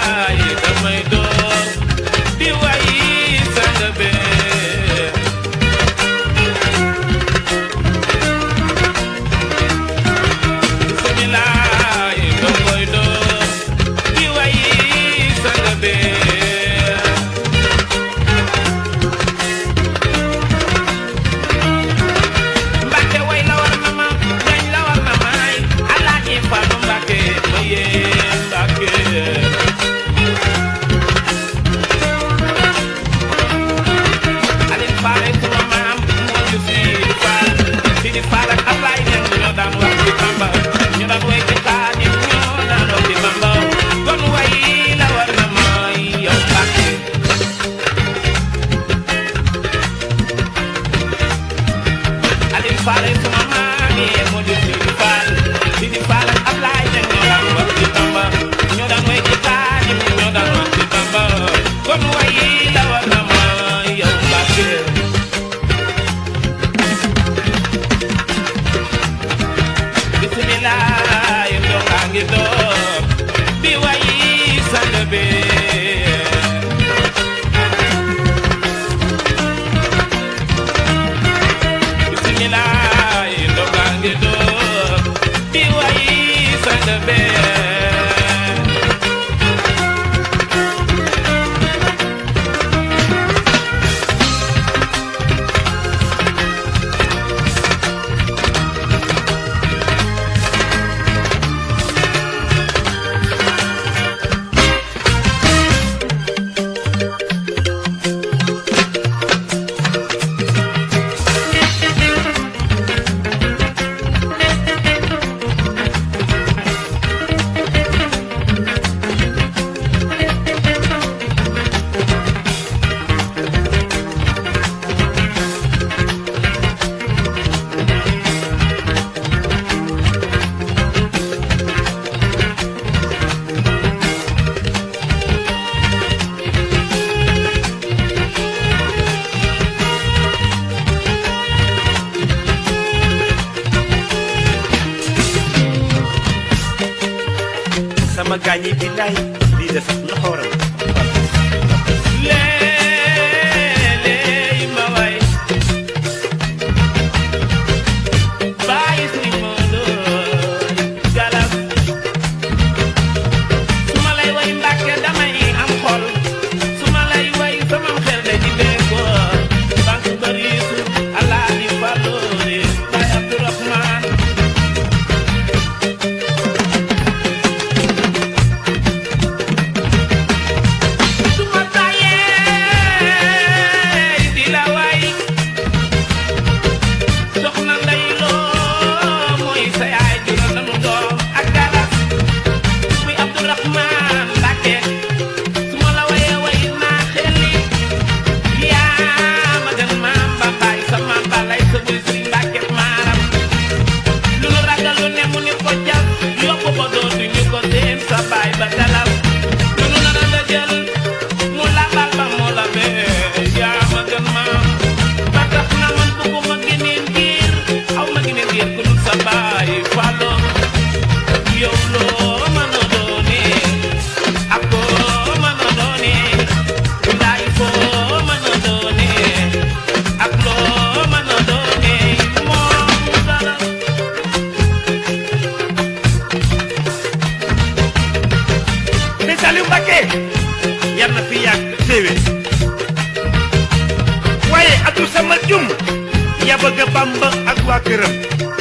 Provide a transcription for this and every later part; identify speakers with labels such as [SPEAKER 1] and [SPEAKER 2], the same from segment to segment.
[SPEAKER 1] laay damay door di way sang be bismilaay dongoy door di way sang be Mbàkke way la war na ma dañ la war na may Alaaji Fallu Mbàkke ma yee Mbàkke Alin Faal ay suma maam moo ju Sidi Faal Sidi Faal ak Ablaay Ñaŋ ñoo daan wax ci Bamba ñu daan way ci Xaadim ñoo daan wax ci Bamba kon way la war na may yow Mbàkke Alin Faal ay suma maam yi moo ju Sidi Faal Sidi Faal ak Ablaay Ñaŋ ñoo daan wax ci Bamba ñoo daan way ci Xaadim ñoo daan wax ci Bamba kon way la war na may yow Mbàkke bismillah ndox a ngi door bi wayi sang be bismillah ndox a ngi door bi wayi sang be
[SPEAKER 2] sama gaañi billaay lii def loxooram
[SPEAKER 1] léeg-léeg ma way bàyyi si Modou Galas su ma lay way Mbàkke damay am xol su ma lay way sama xel de di béykoo banque bariisu Alaaji Fallu Baay Abdourahman su ma tàyyee di la way soxna Ndey Loo mooy sa yaay jural nanu doom ak galas muy Abdourahman Mbàkke su ma la wayee way naa xelli yaa ma gën maam ba baay sa maam ba lay sa buy Sëriñ Mbàkke maaram lu nu ragal lu ne mu ni ko jàpp yóbbu ko dootu ñu ko seen sa baay ba galas lu nu nar a la jël mu labal ba mu la bee yaa ma gën maam ba tax na man bëgguma geneen giir aw ma geneen giir ku dul sa baay Fallu yow loo mën a doonee ak koo mën a doonee ndaay foo mën a doonee ak loo mën a doonee moom dara
[SPEAKER 2] te Saliou Mbacké yar na fi yàgg téewé waaye Abdou Samad Jum ya bëgg Bamba ak waa këram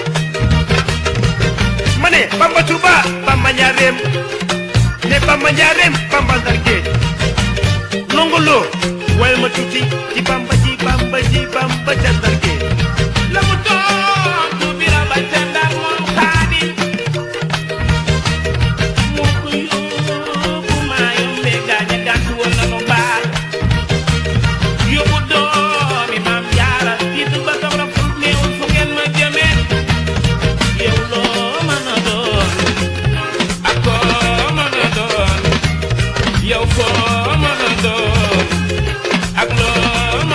[SPEAKER 2] ma ne Bamba Touba Bamba Njaareem ne Bamba Njaareem Bamba Ndar Géej nongoloo wayal ma tuuti ci Bamba ji Bamba ji Bamba ca Ndar Géej
[SPEAKER 1] la mu doon du bira ba ca Ndar moom Xaadim moo ko yóbbu maa yombee gaañ a gàtt woon na nu baal yóbbu doomi maam Jaara tiitu ba taw raful néewul fu ngeen ma jëmee yow loo mën a doon ak koo mën a doon yow koo mën a doon ak loo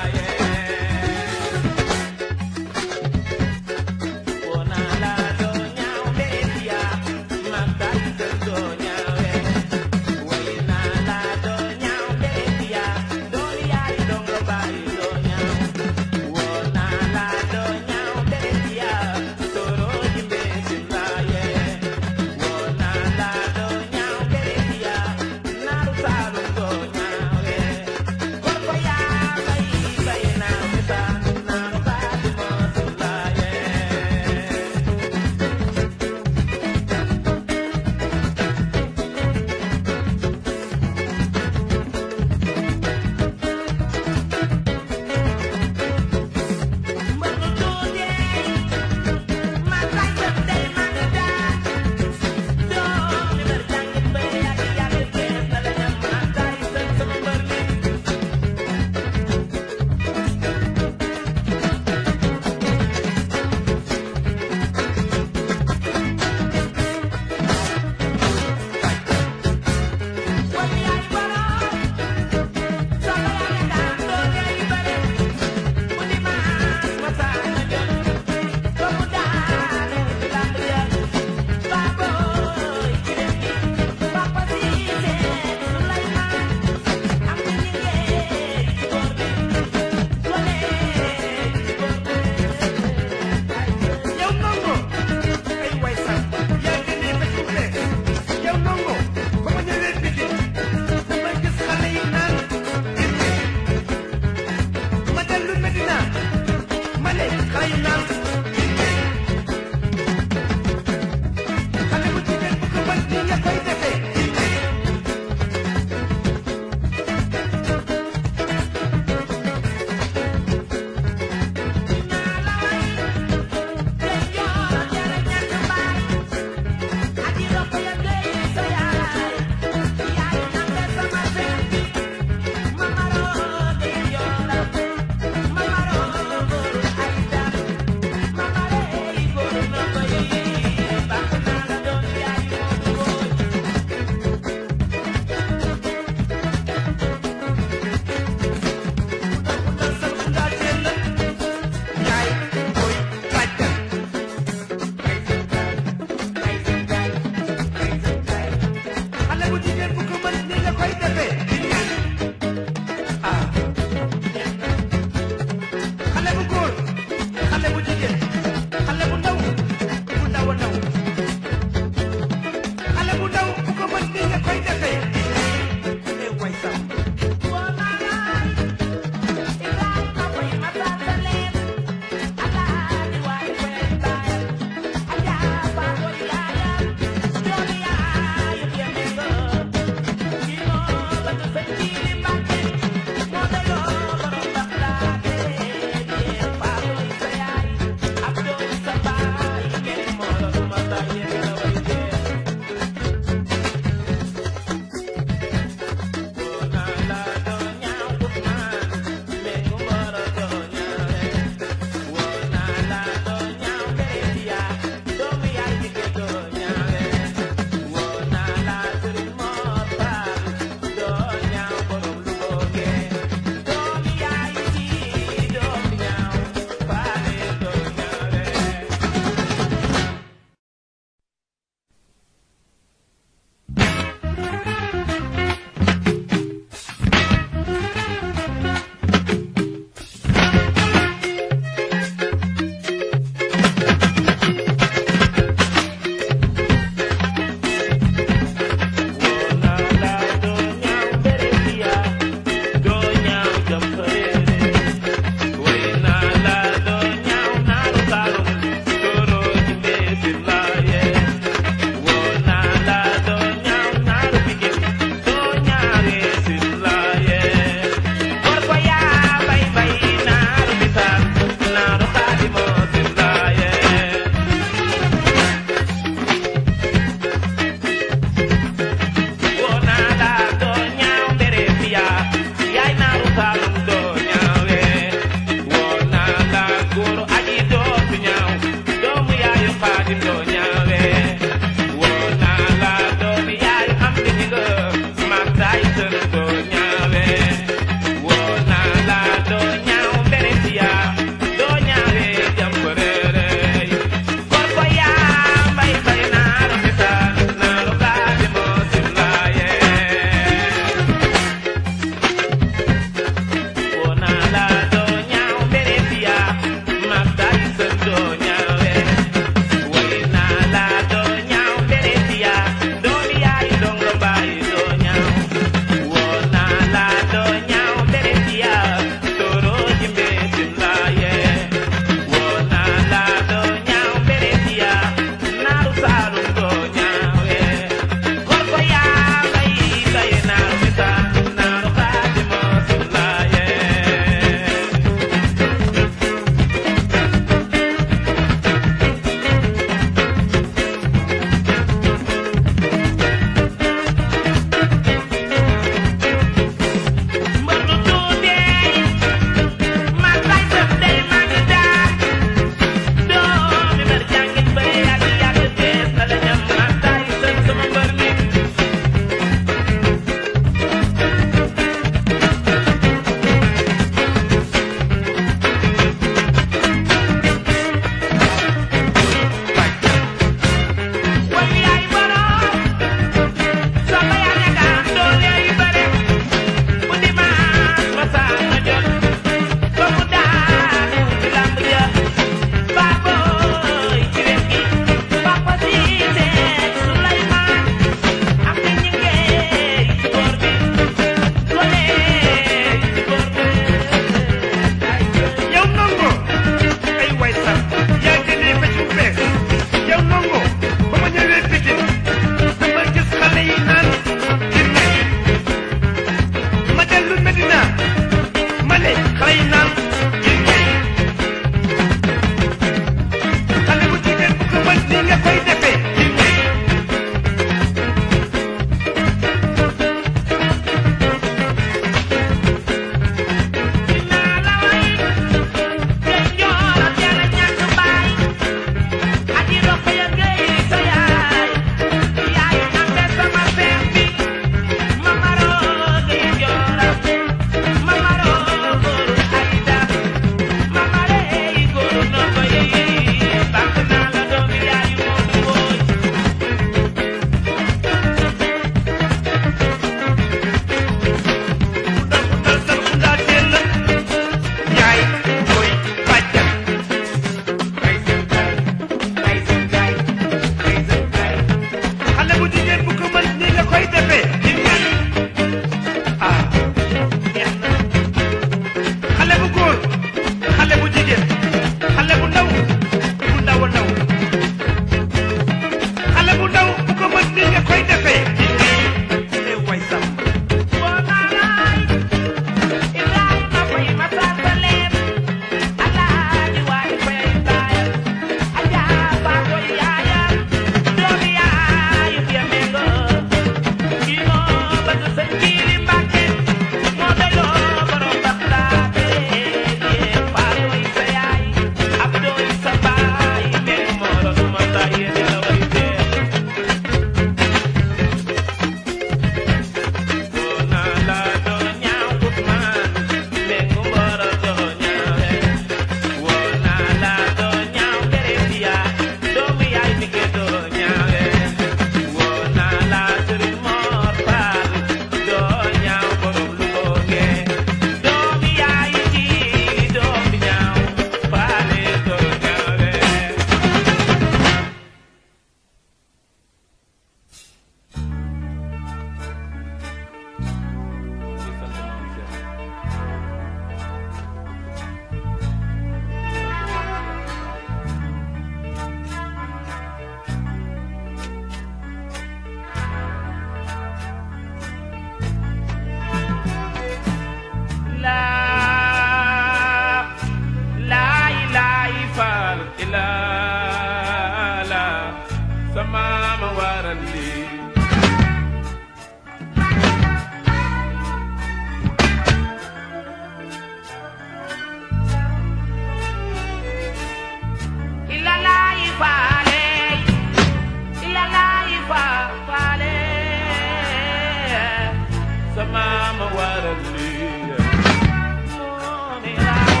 [SPEAKER 1] waral lii moom raw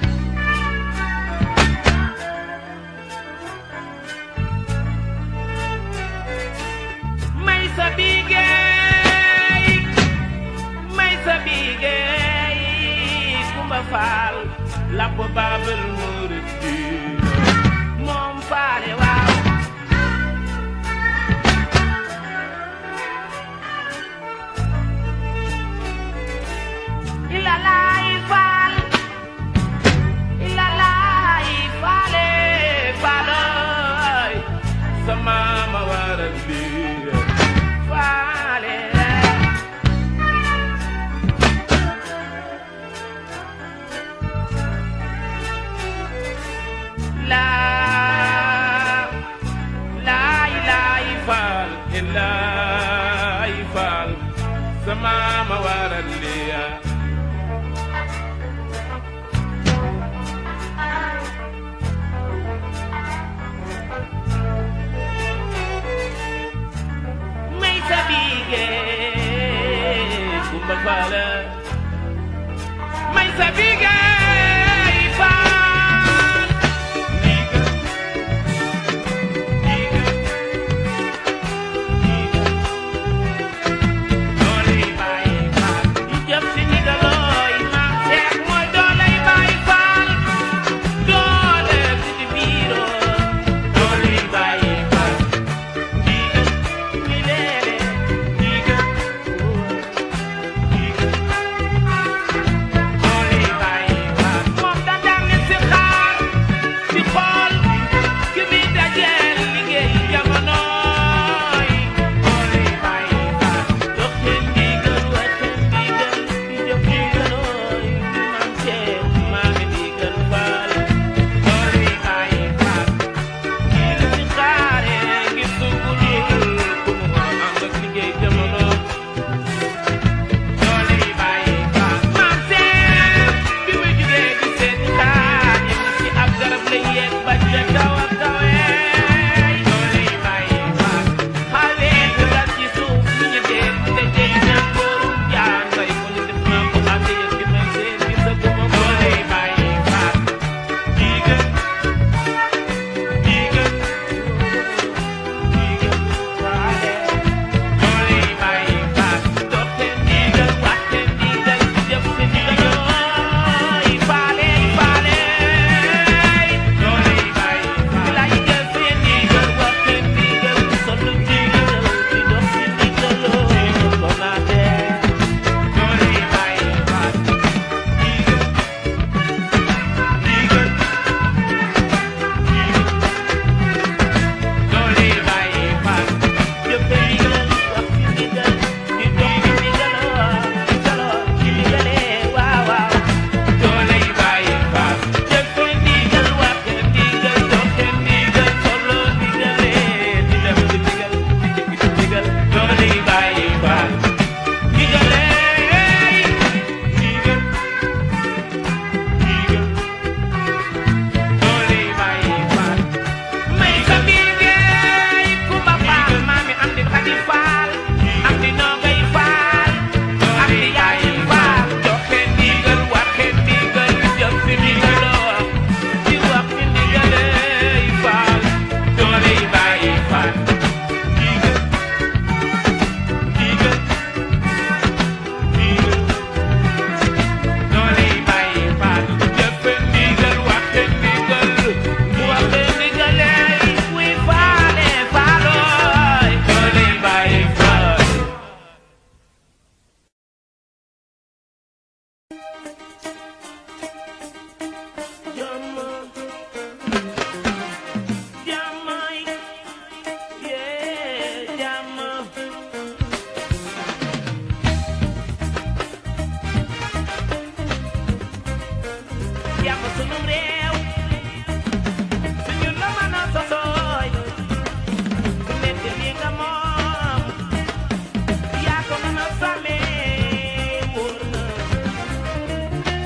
[SPEAKER 1] may sa bigéey may sa bigéey kumba faal lapp baabal muridin moom faale waaw ilalaay faal ilalaay faale faaloy sama ma waral biir faale laa laay laay faal ilaay faal sama ma waral liya may sa bigéey kumba faala may sa bigéey faal ndiga ndiga ndiga dooley baay faal yi jëm si ndigalooy maam seex mooy dooley baay faal doole si di biiroo dooley baay faal ndiga ni leele ndiga ndiga dooley baay faal moom da daan ne si xaar di xool ki muy dajeel liggéey jamonooy dooley baay faal jox leen ndigal wax leen ndigal di jëf ndigalooy maam seex maa ngi ndigal faal dooley baay faal kii la si xaaree ngir sugul ku mu ànd ak liggéey jamono dooley baay faal maam seex bi muy jugee di seet xaar yi ci ab garab la yéeg ba ca kaw ak kawee dooley baay faal xawee ñu dal ci suuf ñu ñu dee te jëy ñaan kóoru jaan bay ko ñu def naa ko ànd yëg gi may seen gi sa guma dooley baay faal diiga diiga diiga faale dooley baay faal doxte ndigal waxte ndigal jëf si ndigalooy faale faale dooley baay faal lay jëf si ndigal waxte ndigal solu ndigal di dox si ndigalooy ko naate dooley baay faal ndigal ndigal dooley baay faal jëfe ndigal wax si ndigal di dox si ndigaloo ndigaloo ci ndigalee waaw waaw dooley baay faal jëfe ndigal wax ndigal doxe ndigal solo ndigalee di def di ndigal di jëf di ndigal dooley baay faal ndigalee ndigal ndigal dooley baay faal may sa bigéey kumba faal maami am di xadi faal am di noogay faal am di yaay faal joxe ndigal waxe ndigal jëf si ndigaloo di wax si ndigaley faal dooley bàyyi faal ndigal ndigal ndigal dooley bàyyi faal jëfe ndigal waxe ndigal waxe ndigaley wuy faale faalooy dooley bàyyi faal jàmm jàmmay yee jàmm jàmm sunum réew suñu la mën a sosooy ku nekk li nga moom yaa ko mën a sàmmee wóor na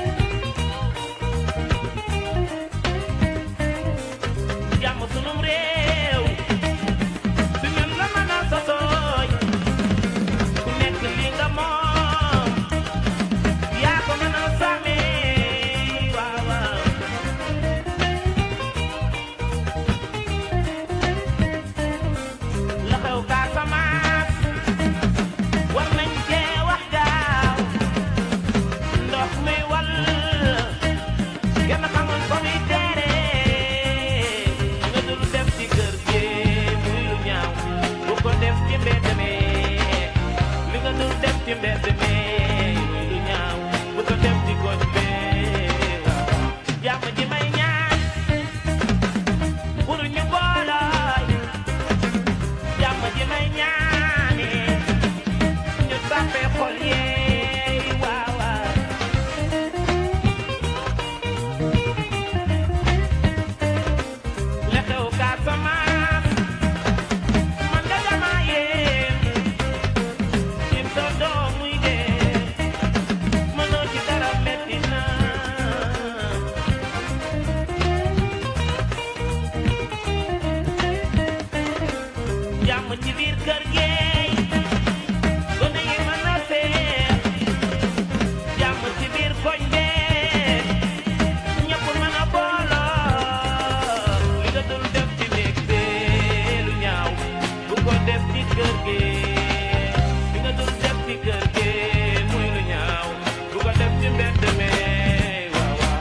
[SPEAKER 1] mbedd mi waaw waaw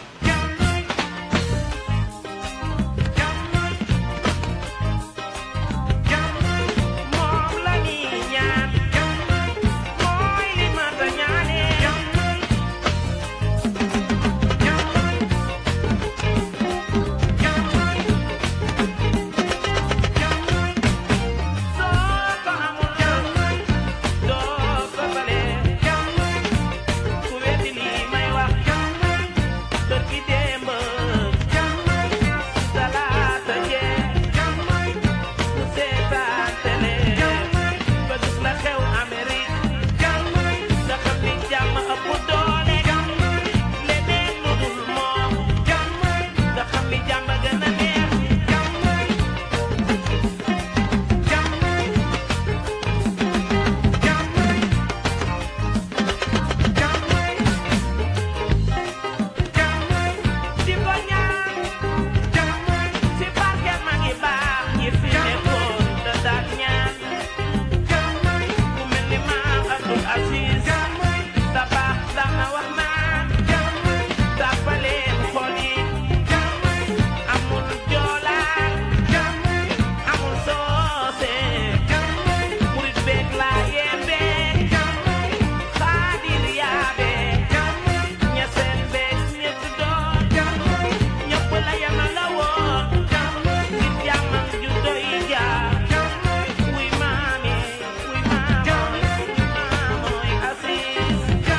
[SPEAKER 1] moom la ñuy ñaan mooy li ma ta ñaanee soo ko amul doo ko balee ku weddi lii may wax kër gi démb talaata jee mu seetaan télé ba gis la xew Amérique nga xam ni jàmm ëpp doole leneen lu dul moom nga xam ni jàmm gën a neex di ko ñaan ci barke ma ngi baax ñi fi nekkoon da daan ñaan ku mel ni maam Abdul Aziz da baax daan na wax naan tàppaleen xol yi amul joolaan amul soose murit beeg laa yembeeg xaadir yaabe ñeseen beeg ñetti doon ñëpp la yama la woon ngir jàmmam ju doy jaar wuy maami wuy maamoy wuy maamoy Aziz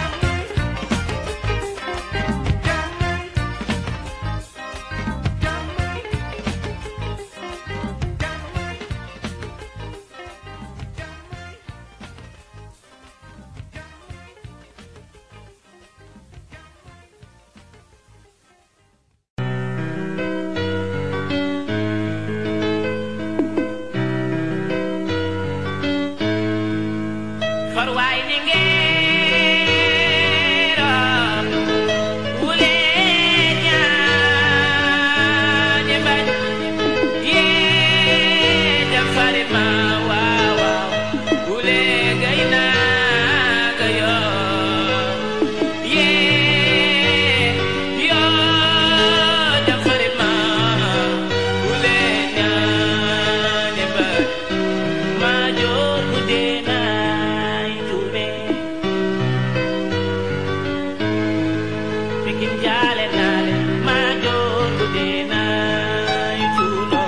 [SPEAKER 1] farwaay ni ngeero wule ñaañe bañ yee jam fari ma waaw waaw wule gay naaga yoo yee yoo jam fari ma wule ñaañe bañ Major Budena Itube Pikin jale nale Major Budena Itulo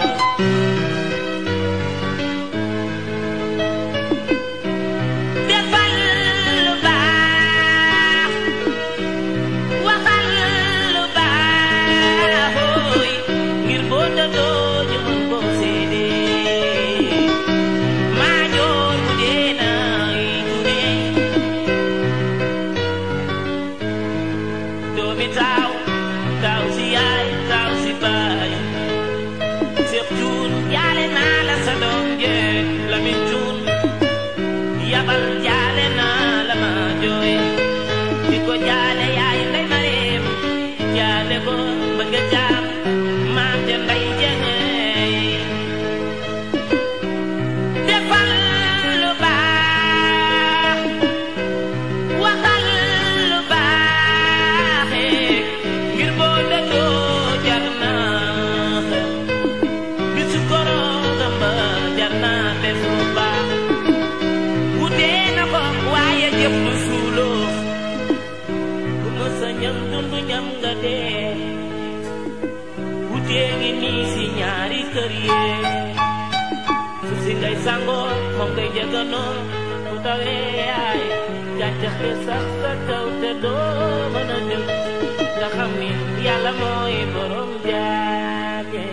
[SPEAKER 1] Defal lu baax waxal lu baax hooy ngir boo dëddoo ñu mën koo séedee Maajoor bu dee nay tudee doomi taaw taaw si yaay taaw si baay Seex Cuun jaale naa la sa doom jee Lamin Cuun yabal jaale naa la ma jooy di ko jaale yaay ndey mareem jaale ko bëgg jaam maam ja ndey jengey defal lu baax waxal lu baax ngir boo dëddoo jar naa bisu koroogam ba jar naa def lu baax wutee na ko waaye jëf lu suuloo ku mës a ñam dundu ñam nga dee wutee ngi nii si ñaari kër yee suuf si ngay sangoo moom ngay jëgganoo bu tawee ay gàncax gi sax sa kaw te doo mën a jóg nga xam ni yàlla mooy borom jaage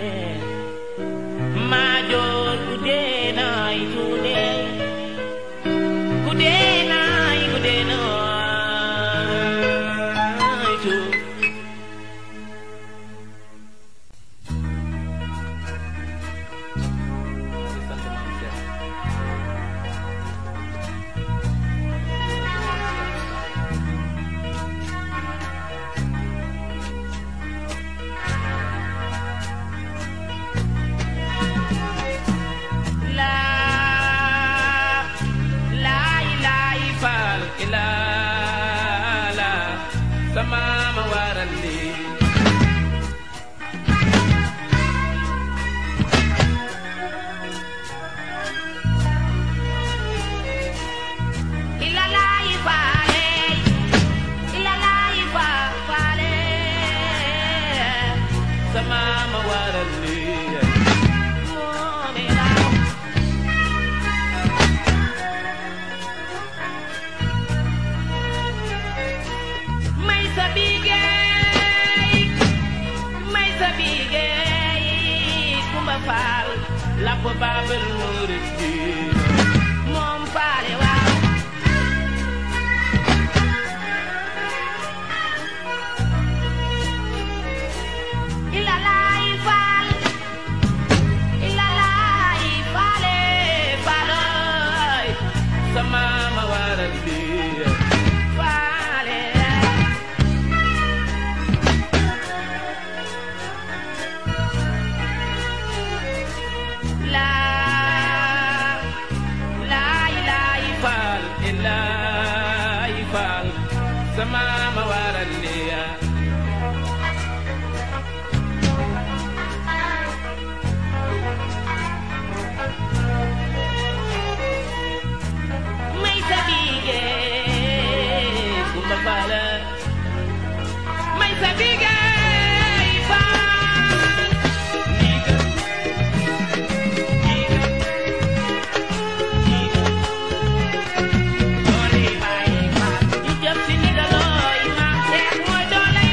[SPEAKER 1] maajoor ku dee naay tuune ku dee naay ku dee naay tuune faal lamp baabal muridin moom faale waaw ilalaay faal ilalaay faale faaloy sama ma waral lii faale laa laay laay faal ilaay faal sama ma waral lii may sa bige kumba faala may sa bige faal ndiga ndiga ndiga doole baay faal ñu jëm si ndiga looy maam seex mooy doole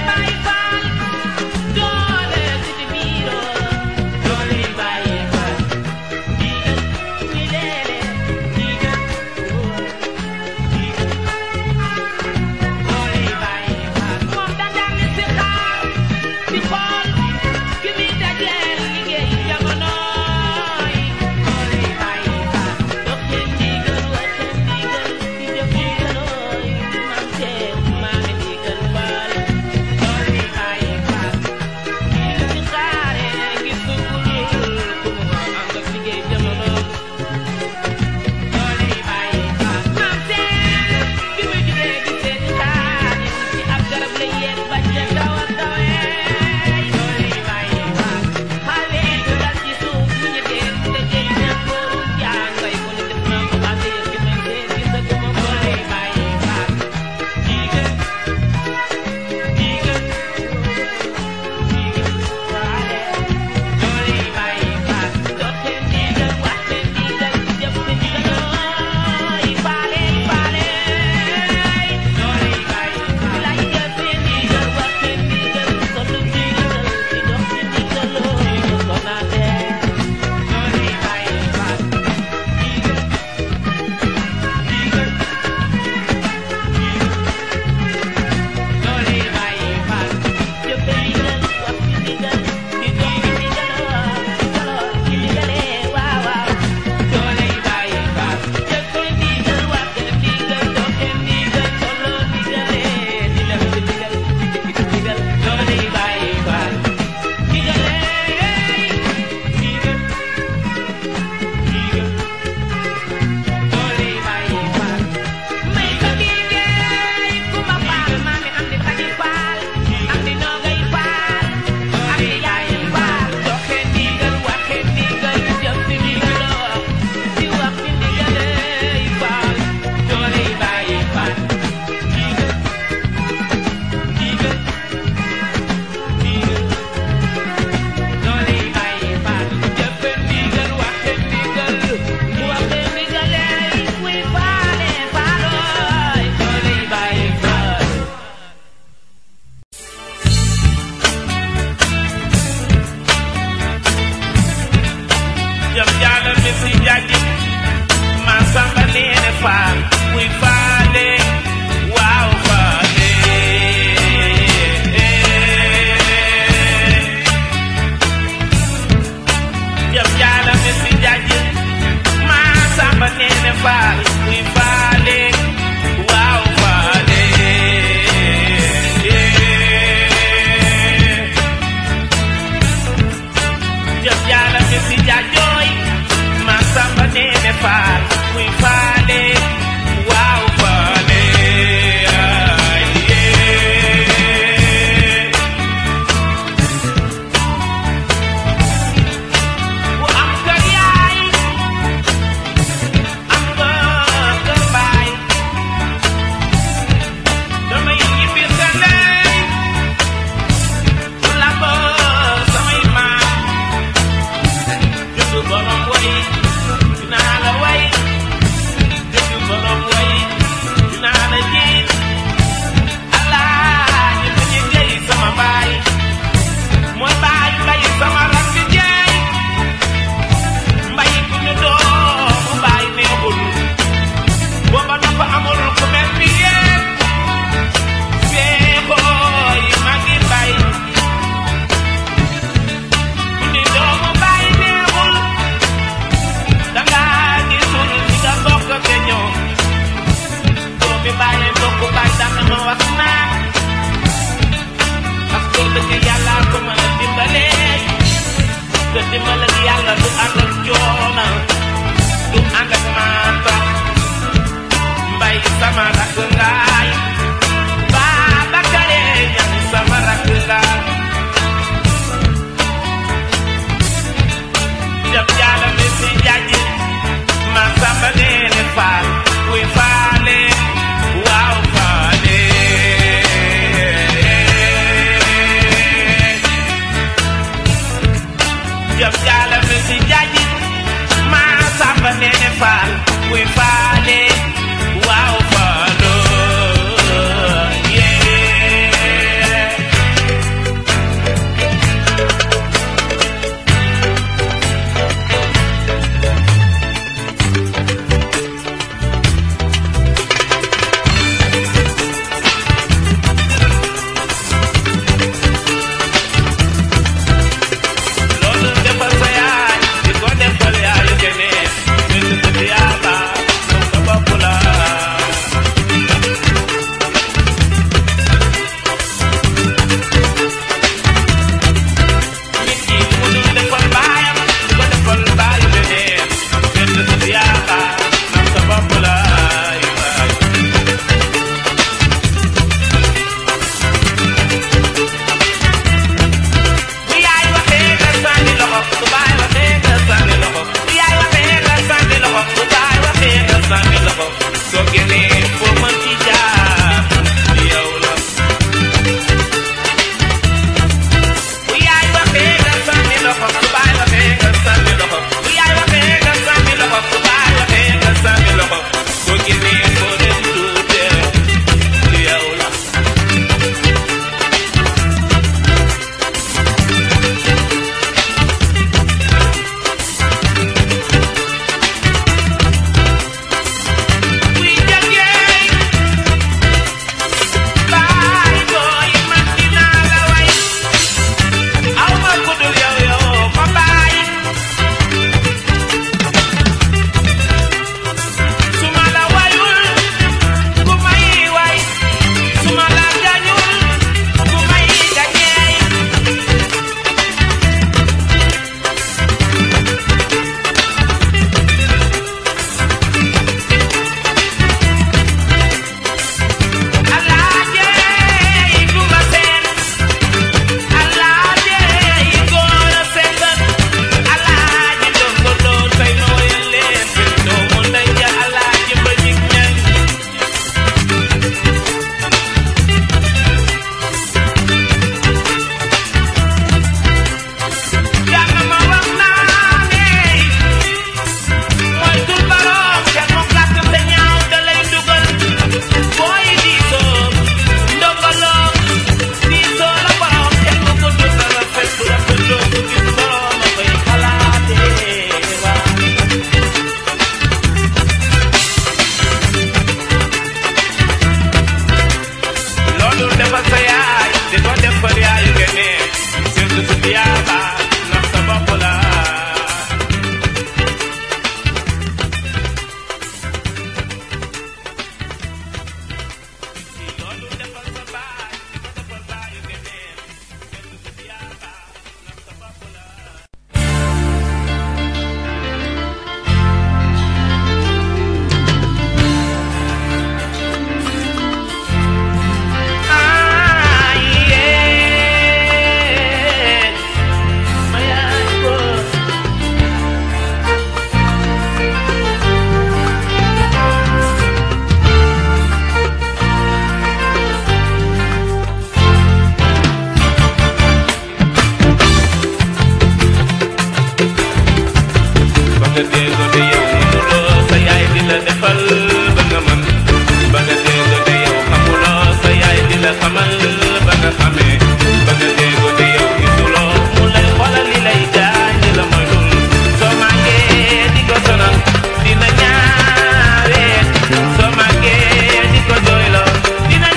[SPEAKER 1] xamal ba nga xamee ba nga dégg te yow gisuloo mu lay xoolal li lay gaañ di la moytul soo màggee di ko sonal dina ñaawee soo màggee di ko jooyloo dina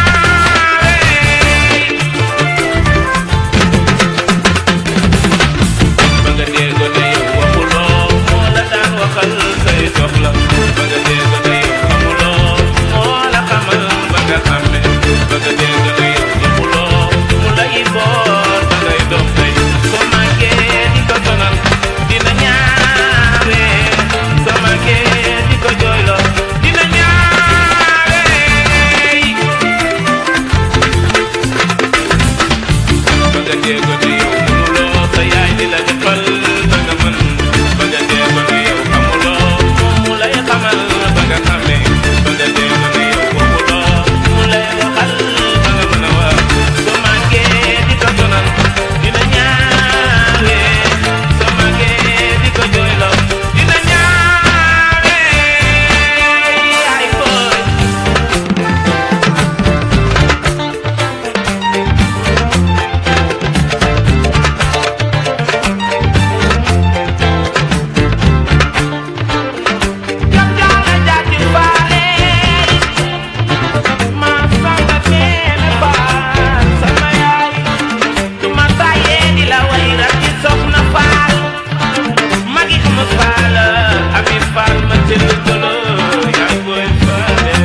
[SPEAKER 1] ñaawee ba nga dégg ne yow waxuloo moo la daan waxal say soxla ba nga dégg ne yow xamuloo moo la xamal ba nga xàmmee ba nga dégg ne yow waxuloo mu lay boor ba ngay dox tey soo màggee di ko sonal dina ñaawee soo màggee di ko jooyloo dina ñaawee ba nga dégg ne yow mënuloo sa yaay di la defal ba nga mën ba nga dégg ne yow xamuloo moom mu lay xamal ba nga xamee ba nga dégg ne yow waxuloo mu lay waxal ba nga mën a wax soo màggee di ko sonal dina ñaawee soo màggee di ko jooyloo dina ñaawee ay boy jam jaala jaati faale ma samba neene faal sama yaay du ma tàyyee di la way rakki soxna faal magi ma faal ami faal ma cëll tolo yaay booy faale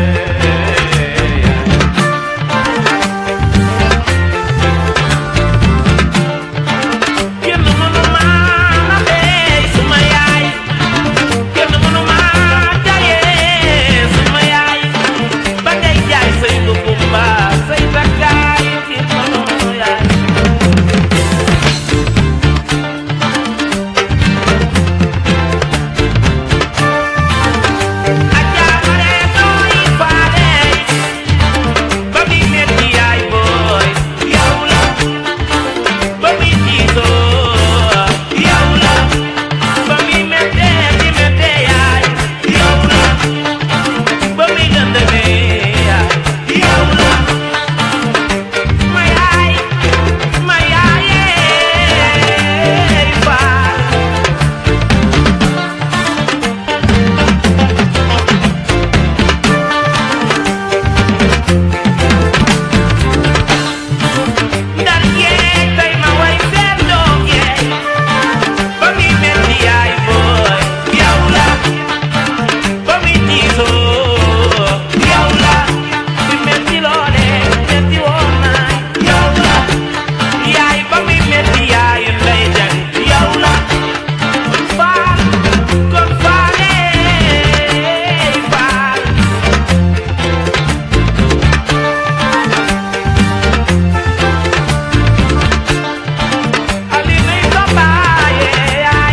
[SPEAKER 1] kenn mënu ma naxee suma yaay kenn mënu maa jaayee suma yaay ba ngay jaay say lukumba say takkaay ci mënu yaay ajaare nooy faale ba muy metti yaay booy yow la ba muy jiitoo yow la ba muy mettee di mettee yaay yow la ba muy lëndëmee yaay yow la ma yaay ma yaayee faal ndar yeey tey ma way seen doom yeey ba muy metti yaay booy yow la ba muy tiisoo yow la bi metti loole metti woon naay yow la yaay ba muy metti yaay lay jang yow la faal kon faalee faal ali nay sa baaye yaay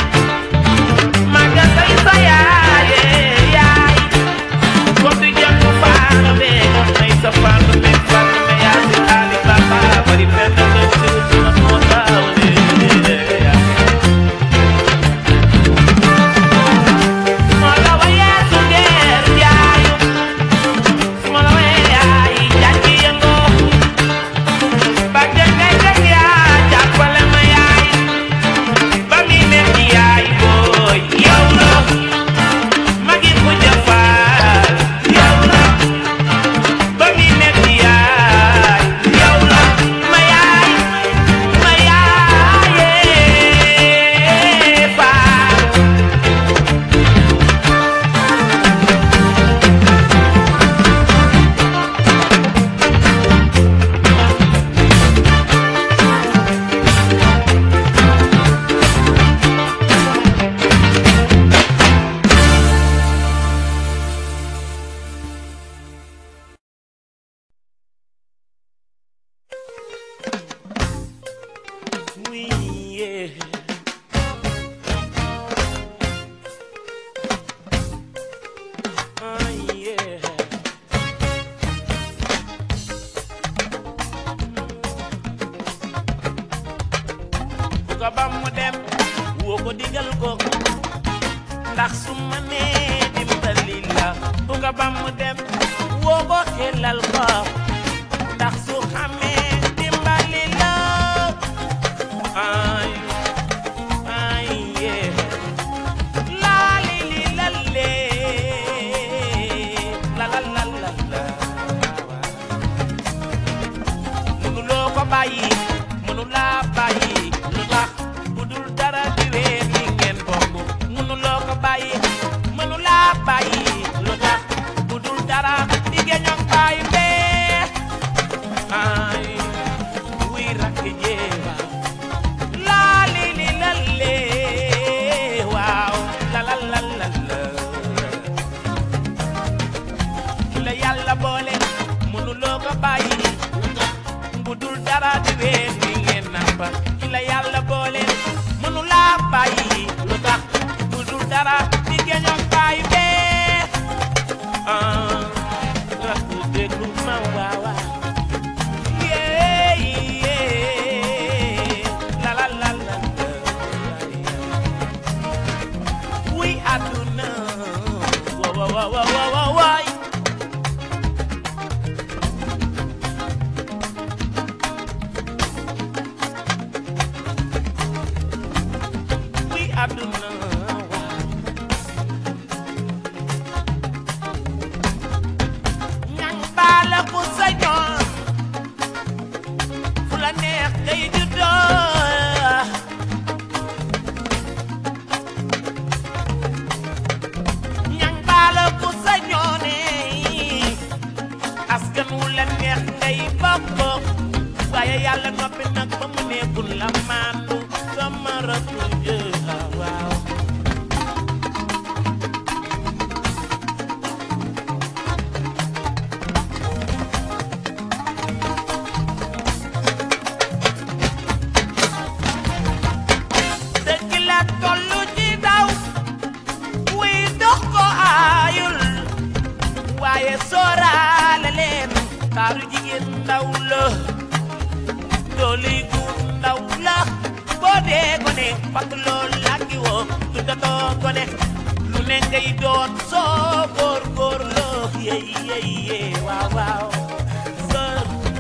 [SPEAKER 1] maga say sa yaaye yaay ko du jàng faana be nay sa faana be faana be yaa si ali baba bari benn nga ci suma moo taawle yaay moo la wayee su ngeer yaayu moo la wayee yaay jàngi yëngoo ba jëngay jëng yaa jàppale ma yaay ba mi metti yaay booy yow la magi ku jëfaal yow la ba mi metti yaay yow la ma yaay ma yaayee faal Oui, yeah. Ah, yeah. ku ko ba mu dem woo ko digal ko ndax su ma nee dimbali la bu ko ba mu dem woo ko xelal ko ndax bàyyi mënu laa bàyyi lu tax bu dul dara di wéer li ngeen bokk mënu loo ko bàyyi mënu laa bàyyi lu tax bu dul dara di geñoog bàyyi bee ay wuy rakk jéeba laa li li la lee waaw la la la la la ki la yàlla boole mënuloo ko bàyyi bu dul dara di wéer bi ngeen nàmpa ki la yàlla boole mënulaa bàyyi lu tax bu dul dara di geñoog bàyyi bee ah rakk déglu ma waawa yee yee la la la la la wuy àdduna wa wa wa wa wa wa waay wuy àdduna waaw ñang baala ku sañoon fu la neex ngay juddoo ñang baala ku sañoone askan wu la neex ngay bokk waaye yàlla noppi nag ba mu nekkul la maandu sama rakku jë waaw dëgg la tollu ci daw wuy dox ko aayul waaye sooraale leen taaru jigéen ndaw la dooli gu ndaw la boo dee gone fakk lool làkki woo tuddatoo gone lu ne ngay doon soo góor góor loo yey yey yey waaw waaw soo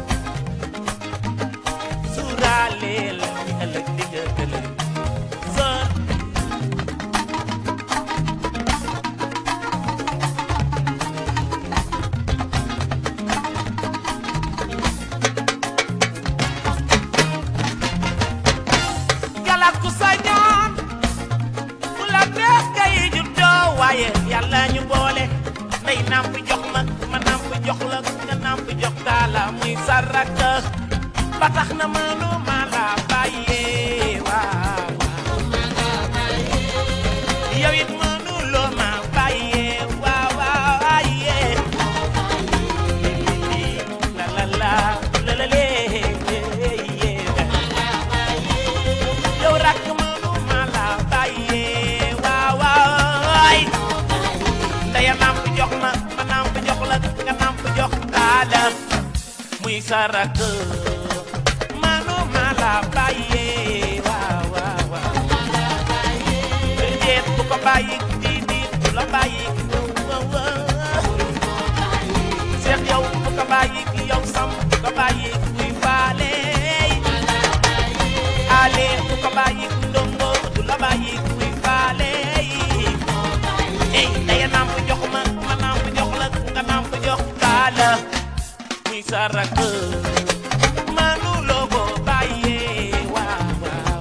[SPEAKER 1] suuraaleel ni ëllëg di nga ëllëg soo galaku sañoon fu la neex kay juddoo waaye yàlla ñu boole ndey namp jox ma ma namp jox la nga namp jox taala muy saraka ba tax na mënu ma la bàyyee waaw yow it mënu loo ma bàyyee waaw waaw waaye la la la la la lee yow rakk mënu ma la bàyyee waaw waay ndaya namp jox ma ma namp jox la nga namp jox taala muy sa rakk mënu ma la bàyyee waaw waaw waaw déet bu ko bàyyi di di du la bàyyi seex yow bu ko bàyyi yow sam bu ko bàyyi kuy faale ale bu ko bàyyi ndongo du la bàyyi kuy faale ey daya namp jox ma ma namp jox la nga namp jox kaala muy sa rakk manu loo ko bàyyee waaw waaw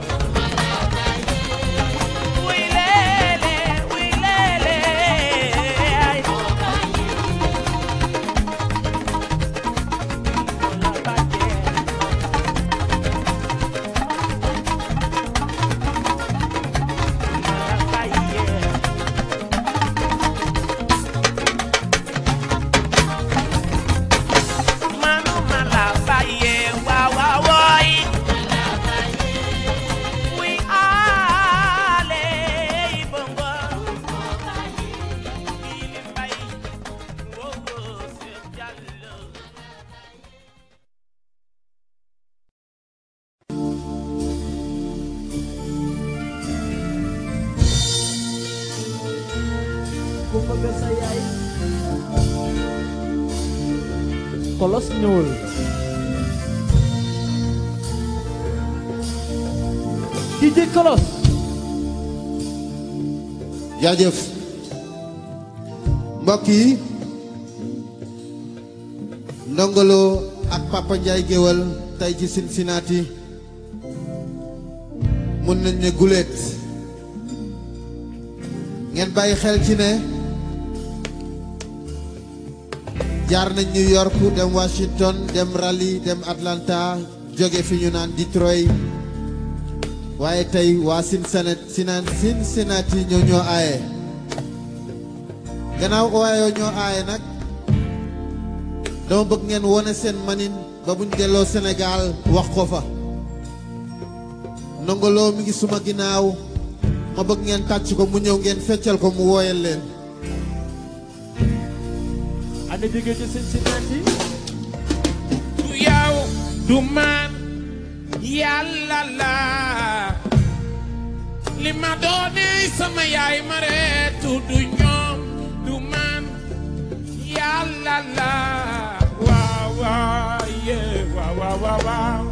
[SPEAKER 1] wuy leele wuy leele ay la bàyyee la bàyyee manu ma la bàyyee waaw waaw wooy wuy aale yi bongo ili mbay wow wow Seex Jallo
[SPEAKER 3] ku bëgg sa yaay kolos ñuul DJ kolos
[SPEAKER 4] jaajëf mbokk yi Ndongo Lo ak Papa Ndiaye géwal tey ci Cincinnati mun nañ ne guléet ngeen bàyyi xel ci ne jaar nañ New York dem Washington dem Raleigh dem Atlanta jóge fi ñu naan Detroit waaye tey waa Cincinnati Cincinnati ñoo ñoo aaye gannaaw waayoo ñoo aaye nag dama bëgg ngeen wone seen manin ba buñ delloo Sénégal wax ko fa ndongoloo mi ngi suma ginnaaw ma bëgg ngeen tàcc ko mu ñëw ngeen feccal ko mu wooyal leen
[SPEAKER 3] ana jóge ci Cincinnati
[SPEAKER 1] du yow du man yàlla la li ma doone sama yaay ma reetu du ñoom du man yàlla la waaw waaw yee waaw waaw waaw waaw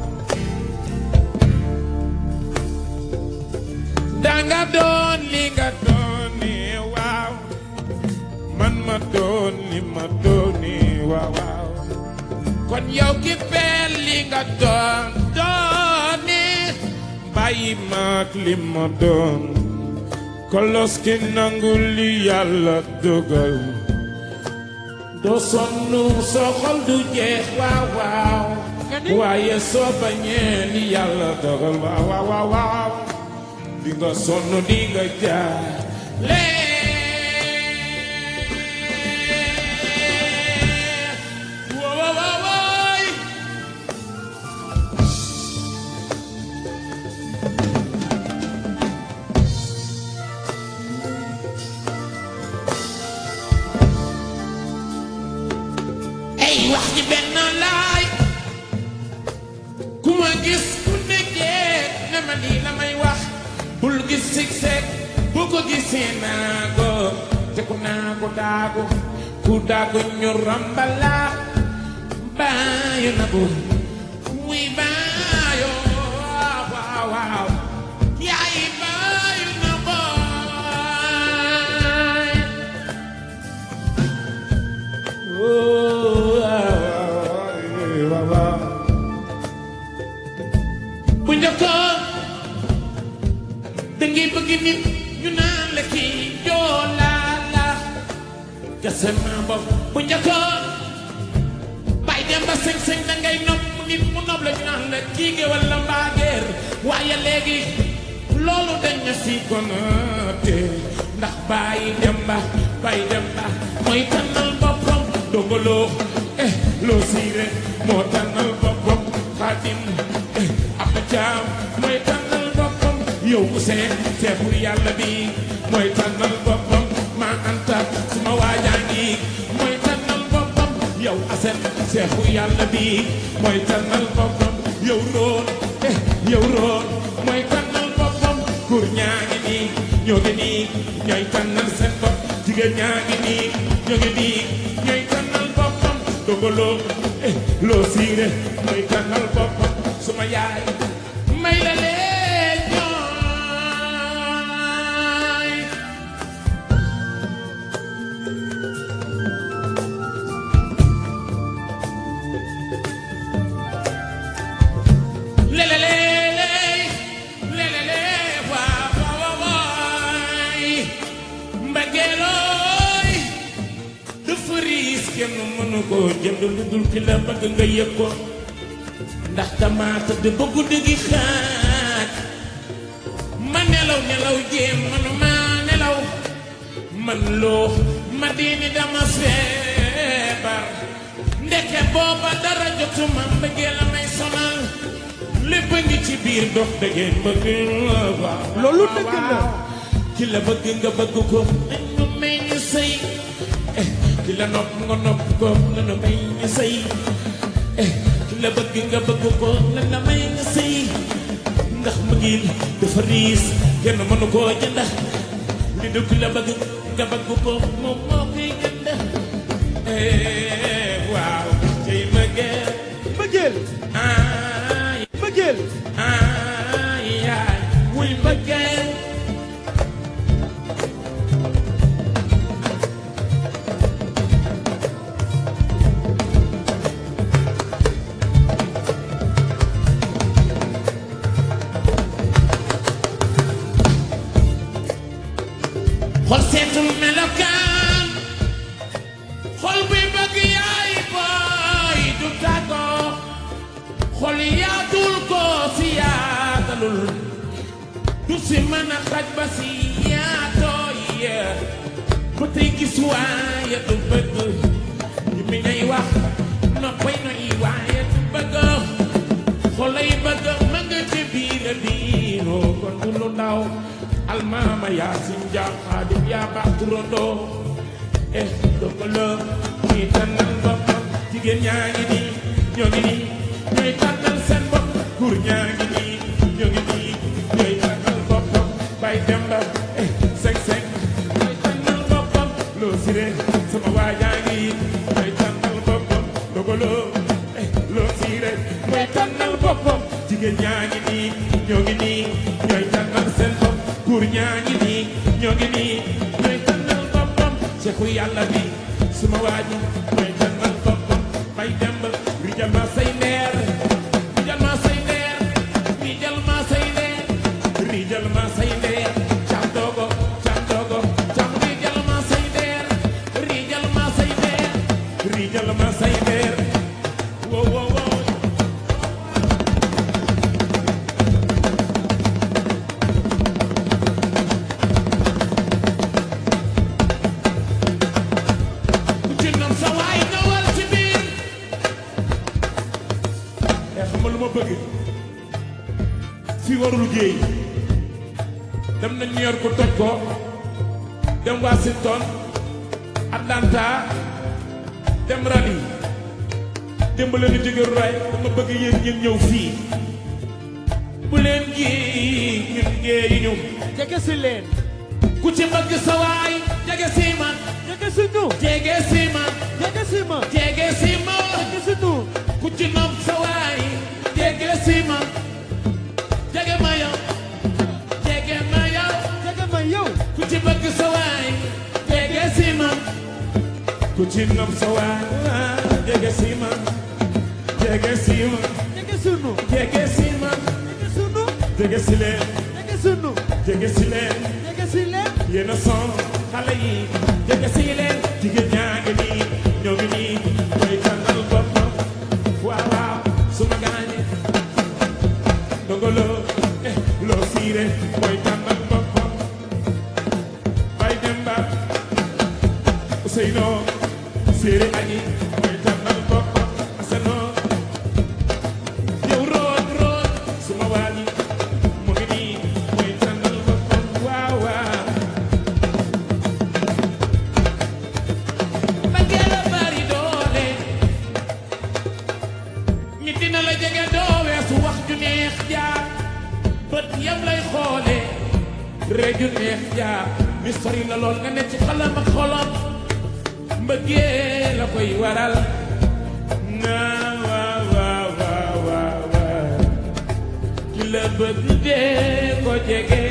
[SPEAKER 1] danga doon li nga doon ni waaw man ma doon li ma doon ni waaw waaw kon yow ki peel li nga doon doon ni bàyyi maak li ma doon kolos ki nangu li yàlla dogal doo sonn soo xol du jeex waaw waaw waaye soo bañee li yàlla dogal waaw waaw waaw waaw di nga sonn di nga jaar lee woo woo woo wooy ay wax ji benn laay ku ma gis ku nekkee ne ma lii la may wax bul gis sigsek bu ko gisee naago te ku naago daago ku daago ñu rambala baayo na bu muy baayo waaw waaw yaay baayo na booy bu njëkkoon da ngay bëgg nit ñu naan la kii joolaa la gase ma bopp bu njëkkoon bàyyi dem ba sëñ-sëñ da ngay nopp nit mu nopp la ñu naan la kii géwal la mbaageer waaye léegi loolu dañ na si konaate ndax bàyyi dem ba bàyyi dem ba mooy tànnal boppam dongoloo eh loo siire moo tànnal boppam xaadim eh ab jaam mooy tànnal boppam yow Ousseyn seexu yàlla bi mooy tànnal boppam maa anta suma waajaa ngi mooy tànnal boppam yow asen seexu yàlla bi mooy tànnal boppam yow roon eh yow roon mooy tànnal boppam kur ñaa ngi nii ñoo ngi nii ñooy tànnal seen bopp jigéen ñaa ngi nii ñoo ngi nii ñooy tànnal boppam dongoloo eh loo siire mooy tànnal boppam suma yaay may la leen ñooy lelelele lelele waa waa waay mbëggeelooy dafa riis kenn mënu ko jënd lu dul ki la bëgg nga yëg ko ndax tamaata de ba guddi gi xaaj ma nelaw nelaw jéem manuma nelaw man loo ma diini dama feebar ndeke booba dara jotuma mbëggeel la may sonal lépp a ngi ci biir dox dëggeen bëgg waaw
[SPEAKER 3] loolu dëgg la.
[SPEAKER 1] ki la bëgg nga bëgg ko nañu may ñu sëy eh ki la nopp nga nopp ko nañu may ñu sëy eh ki la bëgg nga bëgg ko nañu may ñu sëy ndax mbëggeel dafa riis kenn mënu koo jënd li du ki la bëgg nga bëgg ko moom moo koy jënd eh waaw cay mbëggeel
[SPEAKER 3] mbëggeel
[SPEAKER 1] ay
[SPEAKER 3] mbëggeel
[SPEAKER 1] ay ay wuy mbëggeel seetul melokaan xol buy bëgg yaay booy du tàggoo xol yaatul ko si yaatalul du si mën a xaj ba si yaatoo yee ba tey gis waaye du bëgg ñu mi ngay wax noppay noy waaye du bëgg xolay bëgg ma nga ci biir biiroo kon du lu ndaw almaama yaasin jaam xaadim yaa baax turandoo eh doko la ñuy tànnal boppam jigéen ñaa ngi nii ñoo ngi nii ñooy tànnal seen bopp góor ñaa ngi nii ñoo ngi nii ñooy tànnal boppam bay demba eh seng seng ñooy tànnal boppam loo siré sama waa yaa ngi ñooy tànnal boppam doko la eh loo siré ñooy tànnal boppam jigéen ñaa ngi nii ñoo ngi nii ñooy tànnal seen bopp góor ñaa ngi nii ñoo ngi nii ñooy tànnal boppam ceexu yàlla bi suma waa ji ñooy tànnal boppam bay demb rijal ma say leer rijal ma say leer rijal ma say leer rijal ma say leer cam dogo cam dogo cam rijal ma say leer rijal ma say leer rijal ma say leer wo wo wo ku ci nam sa waay ñëwal ci biir e xam nga lu ma bëgg fii warul géey dem na New York toj ko dem Washington Atlanta dem Raleigh démb leen di jóge ray dama bëgg yéen ngeen ñëw fii bu leen gi ñun géeyi ñu
[SPEAKER 3] jege si leen
[SPEAKER 1] ku ci bëgg sa waay jege si man
[SPEAKER 3] jege si ñu
[SPEAKER 1] jege si man
[SPEAKER 3] jege si ma
[SPEAKER 1] jege si ma
[SPEAKER 3] jege si ñu
[SPEAKER 1] ku ci nopp sa waay jege si ma jege ma yow jege ma yow
[SPEAKER 3] jege ma yow
[SPEAKER 1] ku ci bëgg sa waay jege si ma ku ci nopp sa waay jege si ma jege si ma
[SPEAKER 3] jege si ñu
[SPEAKER 1] jege si ma
[SPEAKER 3] jege si ñu
[SPEAKER 1] jege si leen
[SPEAKER 3] jege si ñu
[SPEAKER 1] jege si leen
[SPEAKER 3] jege si leen
[SPEAKER 1] yéen a son xale yi jege si leen jigéen ñaa ngi nii ñoo ngi nii koy tànnal boppam waaw waaw suma gaañe ndongolo eh loo siire mooy tànnal boppam bay demba Ousseynou séeri añi mooy tànnal boppam asano yow root root suma waañi mu ngi nii mooy tànnal boppam waaw waaw mbëggeel a bari doole nit dina la jege doo weesu wax ju neex jaar bët yam lay xoole ree ju neex jaar mi sori la lool nga ne ci xalam ak xolam mbëggeel la koy waral na waaw waaw waaw waaw waaw ki la bëgg dee ko jege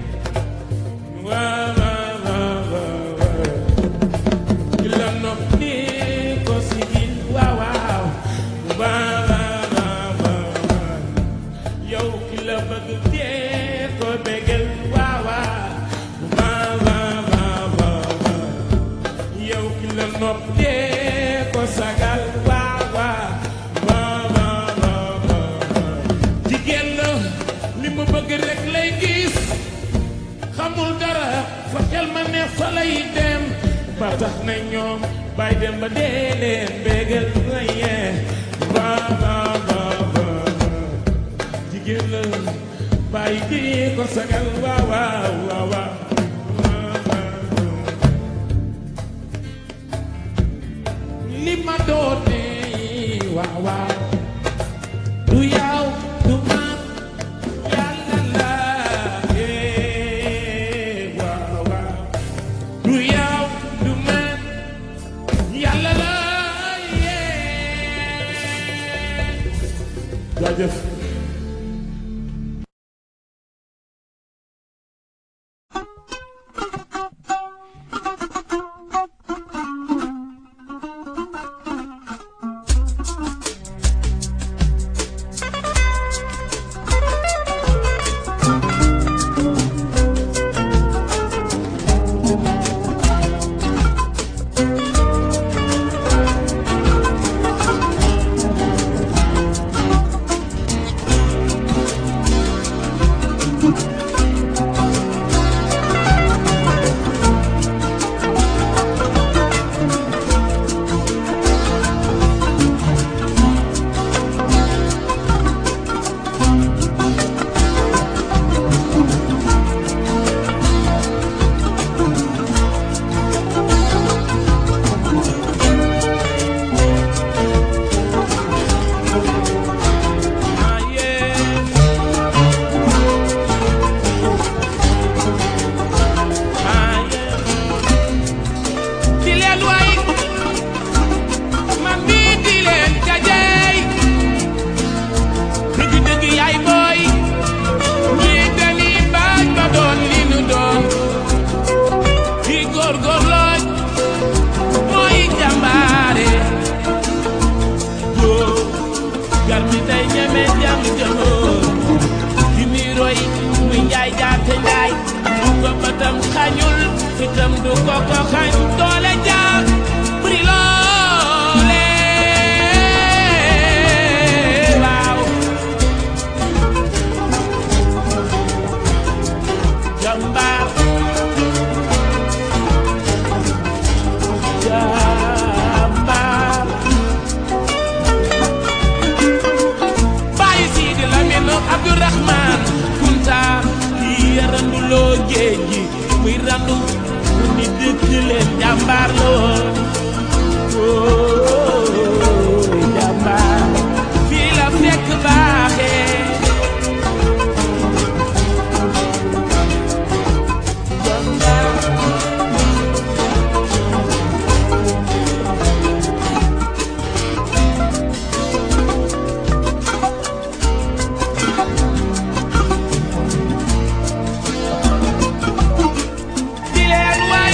[SPEAKER 1] waaw waaw waaw waaw waaw ki la nopp ni ko sigil waaw waaw waaw waaw waaw waaw yow ki la bëgg dee ko bégal waaw waaw waaw waaw waaw waaw yow ki la nopp dee ko sagal waaw waaw waaw waaw waaw waaw jigéen la li mu bëgg rek lay gis xamul dara fa xel ma neex fa lay dem ba tax na ñoom bay dem ba dee leen bégal waye waaw waaw waaw waaw jigéen la bay di ko sagal waaw waaw waaw waaw li ma doone waaw waaw du yaw du man yàlla la eh waaw waaw du yaw du man yàlla la eh jaajëf ñeme jam jëmoor ki muy roy muy njaay jaate njaay bu ko bëtam xañul fitam du ko ko xañ doole jaar buri loole waaw jàmbaar jàmbaar bàyyi Sidi Lamine Abdourahman Kunta kii yaranduloo géej gi muy randu mu ni dëkk leen jàmbaar la woon Ooy, jàmbaar fii la fekk baaxee jàmbaar di leen way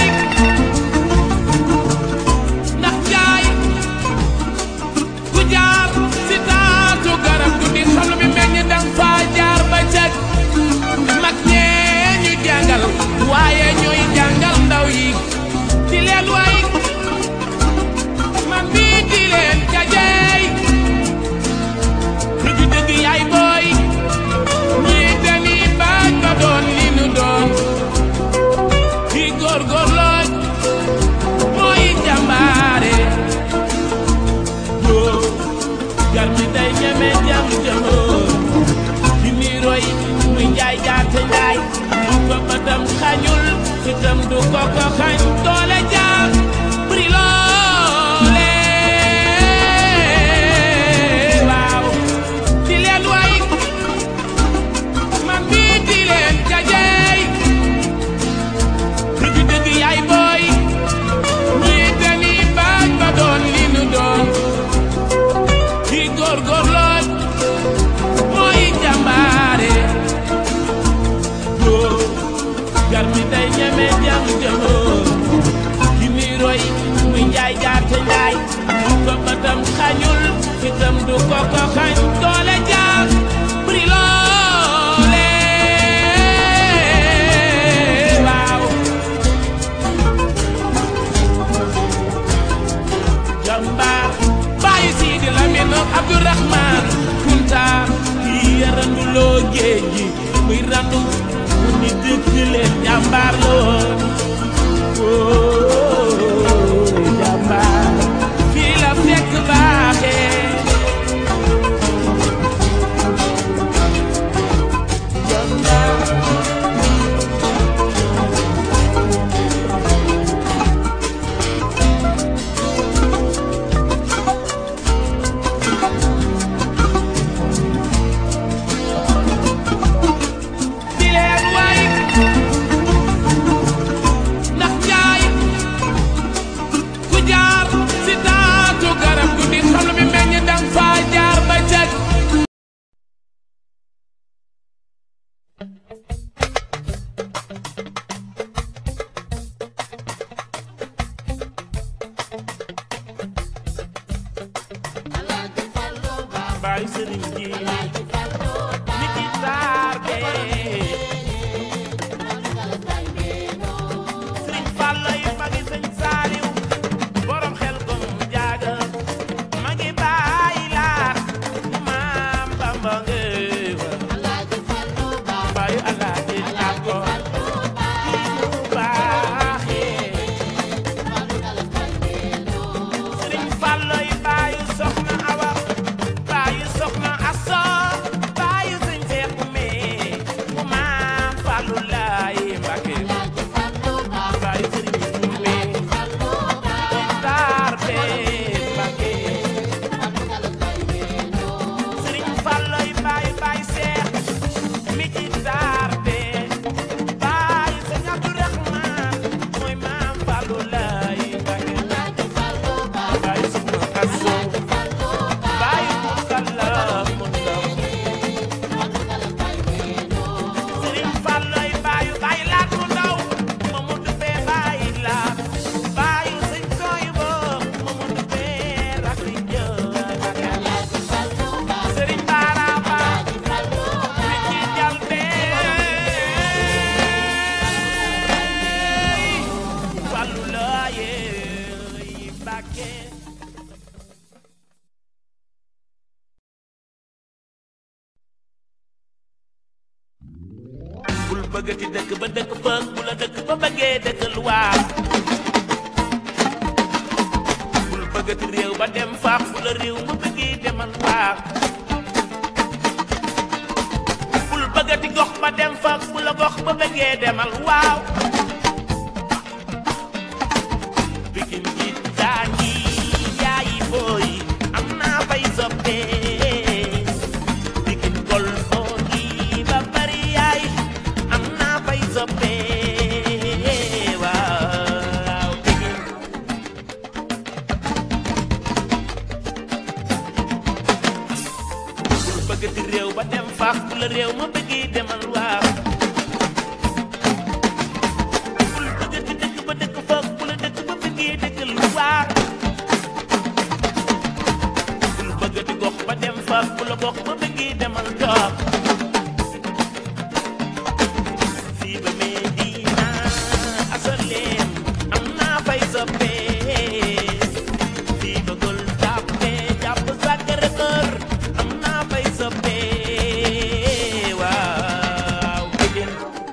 [SPEAKER 1] ndax jaay ku jaar si taatu garab du di xam lu mi meññ dang faa jaar ba jag mag ñee ñu jàngal waaye ñooy jàngal ndaw yi di leen way man mii di leen jajeey dëgg dëgg yaay booy ñii dañuy bañ ba doon li nu doon di góorgóorloo mooy jàmbaare yoo gar mi day ñeme jam jëmoor di muy roy muy njaay jaate njaay bu ko bëtam xañul fitam du ko ko xañ doole jaar buri loole waaw di leen way man mii di leen jajeey dëgg dëgg yaay booy ñii dañuy bañ ba doon li nu doon di góorgóorloo mooy jàmbaare yoo gar mi day ñeme jam jëmoor di muy roy muy njaay jaate njaay bu ko bëtam xañul fitam du ko ko xañ doole jaar buri loole waaw jàmbaar bàyyi Sidi Lamine Abdourahman Kunta kii yaranduloo géej gi muy randu mu ni dëkk leen jàmbaar la woon Ooy, jàmbaar fii la fekk baaxee jàmbaar di leen way ndax jaay ku jaar si taatu garab gu di xam lu mi meññ dang faa jaar ba jag Baay Sëriñ ji ni ki taar bee sëriñ Fallu yi magi sëñ Saaliw borom xel kom jaaga magi baay laat maam Bamba ngeewa baayu Alaaji Àggo kii mu baaxee sëriñ Fallu yi baayu soxna Awa baayu soxna Aso baayu sëñ Seex Ume mu maam Fallu laay Mbàkke baayu sëriñ Ume taar bee Mbàkke sëriñ Fallu yi bëggati dëkk ba dëkk fa bu la dëkk ba bëggee dëkkal waa bul bëggati réew ba dem faax bu la réew ma bëggee demal waa bul bëggati gox ba dem faax bu la gox ba bëggee demal waaw bikin ji daa ngi yaayi booy am naa fay soppee bikin gol oo ngi ba bari yaay am naa fay soppee waaw bikin bul bëggati réew ba dem faax bu la réew ma bëggee demal waaw bul bëggati dëkk ba dëkk faax bu la dëkk ba bëggee dëkkal waaw bul bëggati gox ba dem faax bu la gox ba bëggee demal toog fii ba Medina asalem am naa fay soppee fii ba Gueule Tapée jàpp Sacré-Cœur am naa fay soppee waaw Pikine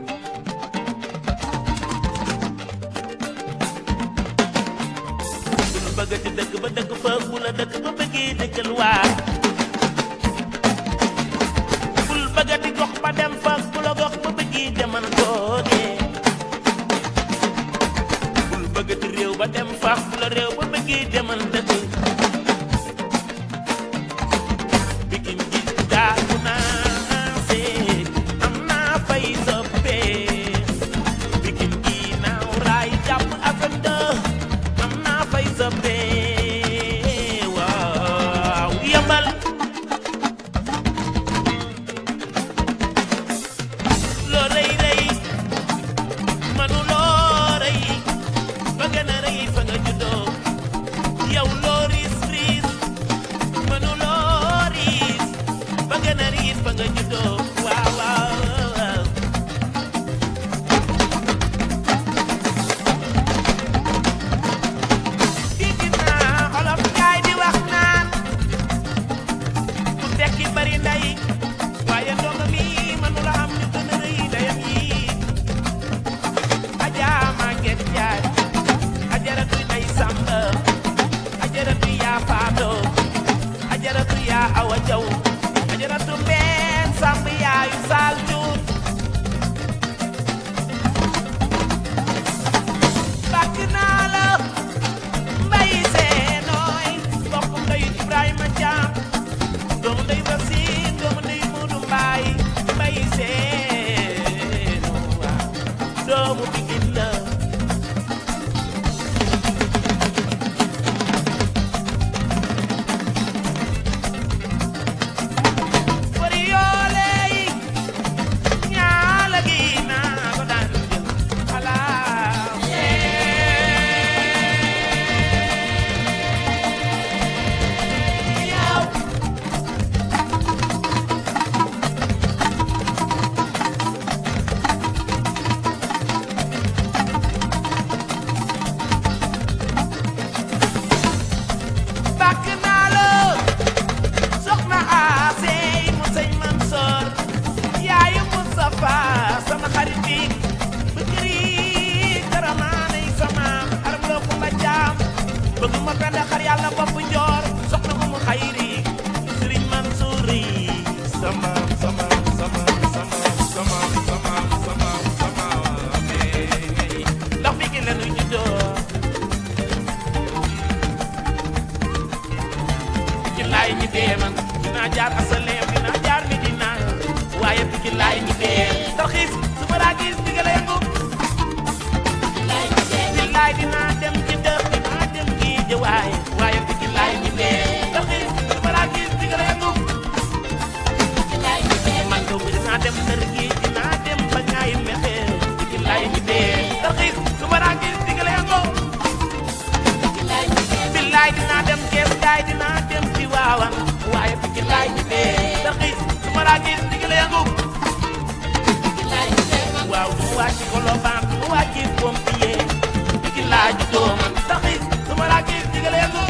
[SPEAKER 1] bul bëggati dëkk ba dëkk fa bu la dëkk ba bëggee dëkkal waa bul bëggati gox ba dem fa bu la gox ba bëggee demal toogee bul bëggati réew ba dem fa bu la réew ba bëggee demal dëkk bikin ji daagu naa seet am naa fay soppee bikin gi naaw raay jàpp afenda am naa fay soppee waaw yambal loo rëy rëy manu loo rëy ba gën a rëy fa nga juddoo yow loo riis riis manu loo riis ba gën a riis fa nga juddoo waaw waaw waaw dégg naa olof Njaay di wax naan ku tekki bari ndey waaye ndongo mi mënula am ñu gën a rëy ndeyam yi Ajaa Maget Njaay ajaratu ndey Samba ajaratu yaa Faado ajaratu yaa Awa Jaw ajaratu Mbeen Samb yaayu Saal Cuun bàkk naa la mbay seenooy mbokkum ndeyu Ibrahima Caam doomu ndeyu Basiir doomu ndeyu Muudu Mbaay mbay seenoo waaw doomu Pikin la fori yoole yi ñaala gi naa ko daan jël xalaat yow bàkk naa la soxna Asey mu sëñ Mansoor yaayu Mustafa sama xarit bi bëkkëri karamaanay sama aram loo kumba jaam bëgg ma penda xar yàlla bopp njoor soxna mu mu xayri sëriñ Mansour yi sama sama sama sama sama sama sama sama ndax bi gi la nu juddoo ci laay ñi dee man dinaa jaar asaleem dinaa jaar mi dina waaye fi ci laay ñi dee tarxiis su ma daa gis digga la yëngu ci laay dinaa dem ci dëkk dinaa dem kii jëwaay waaye fi ci laay ñi dee tarxiis su ma daa gis digga la yëngu man doomu dinaa dem ndër gi dinaa dem ba ñaay mexe fi ci laay ñi dee tarxiis su ma daa gis digga la yëngu billaay dinaa dem kees gaay dinaa dem ci waawan waaye fi ci laay ñi dee tarxiis su ma daa gis digga la yëngu waaw du ma wàcc Colobane du ma wàcc Pompier fi laa juddoo man tarxiis su ma daa gis digga la yëngu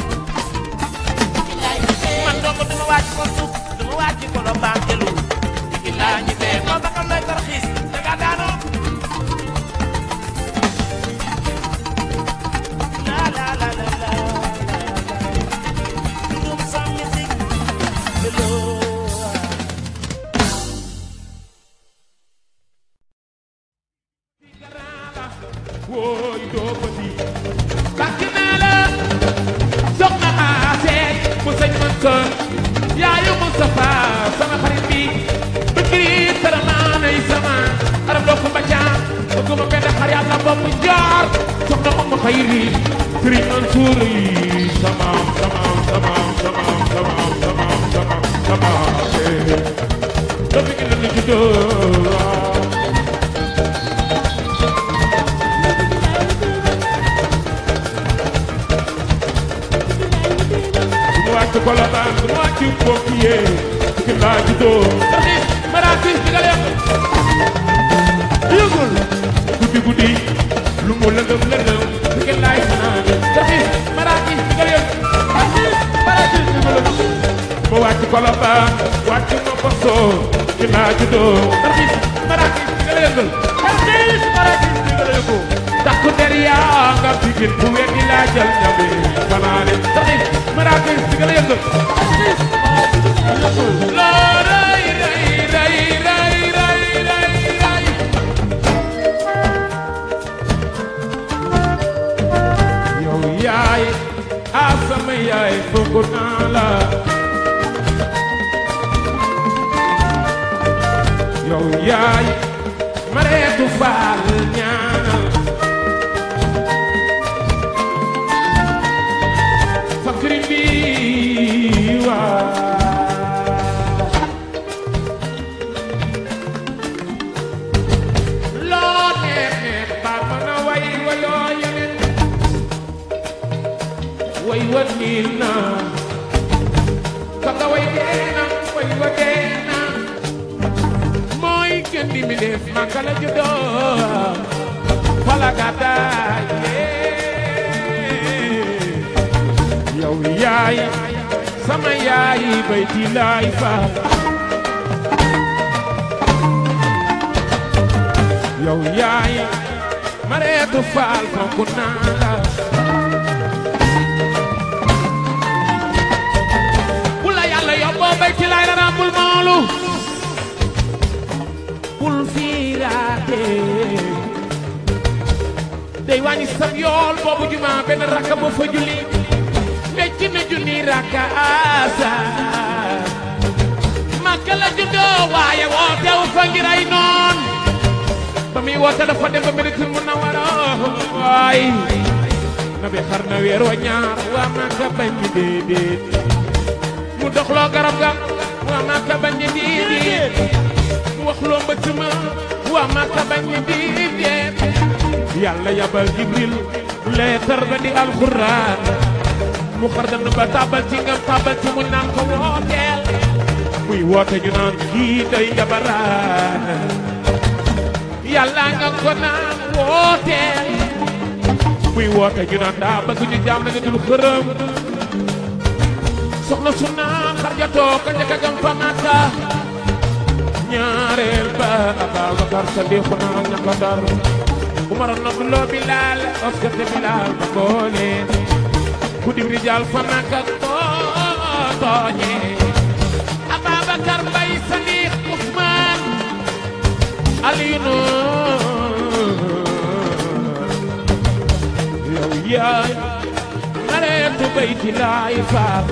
[SPEAKER 1] man dong du ma wàcc ko suuf du ma wàcc Colobane jëlu fi laa ñi dee moo taxal lay tarxiis da ngaa daanoo
[SPEAKER 5] xayri Sëriñ Mansuur yi samaam samaam samaam samaam samaam samaam samaam samaam eh. Dafa ngi leen di juddoo mu wàcc Colobane mu wàcc Popier ki laa juddoo taxis maraakis di nga lekk yëgul guddi guddi lu mu lëndëm lëndëm ki laay fanaan taxis maraakis di nga lekk taxis maraakis di nga lekk mu wàcc Colobane wàcc ma Paso ki laa juddoo taxis maraakis di nga lekk taxis maraakis di nga lekk takku der yaa nga bigin bu weddi laa jël ñame fanaane taxis maraakis di nga lekk taxis loo ray ray ray ray ray ray ray yow yaay a sama yaay fonk naa la yow yaay mareetu faal ñaanal fakri bi waa loo neex neex baat ma na way wayoo yeneen way wa niin na ka nga way dee na way wa dee na mooy gën di mi def ma kala juddoo fala gàddaay yee yow yaay sama yaay bay di laay faal yow yaay mareetu faal fonk naa la bu la yàlla yóbboo bay ci laay dara bul moolu bul fiiraate day wàññi sam yool boobu juma benn rakka ba fa julli wecc na junni rakka asa makka la juddoo waaye wootewu fa ngir ay noon ba muy woote dafa dem ba Madinatul Munawwara waay na bi xar na weer wa ñaar waa Makka bañ ñi déedéet mu doxloo garab ga waa Makka bañ ñi déedéet mu waxloo mbëtt ma waa Makka bañ ñi déedéet yàlla yabal Jibril leetar ba di alxuraan mu xar dana ba tabal ci ngam tabal ci mu naan ko wooteel muy woote ñu naan kii day jabaraan yàlla nga ko naan wooteel muy woote ñu naan daa bëgg ñu jaam nañu dul xërëm soxna su naan xarjatoo ka njëkk a gëm fa Makka ñaareel ba Ababakar Sadiq naa ñaka dar Umar noduloo Bilaal Oscar te Bilaal ba boole ku dim rijaal fa Makka too tooñe Ababakar Mbay Sadiq Usmaan Aliyunu yow yaay nareetu bayti laay faal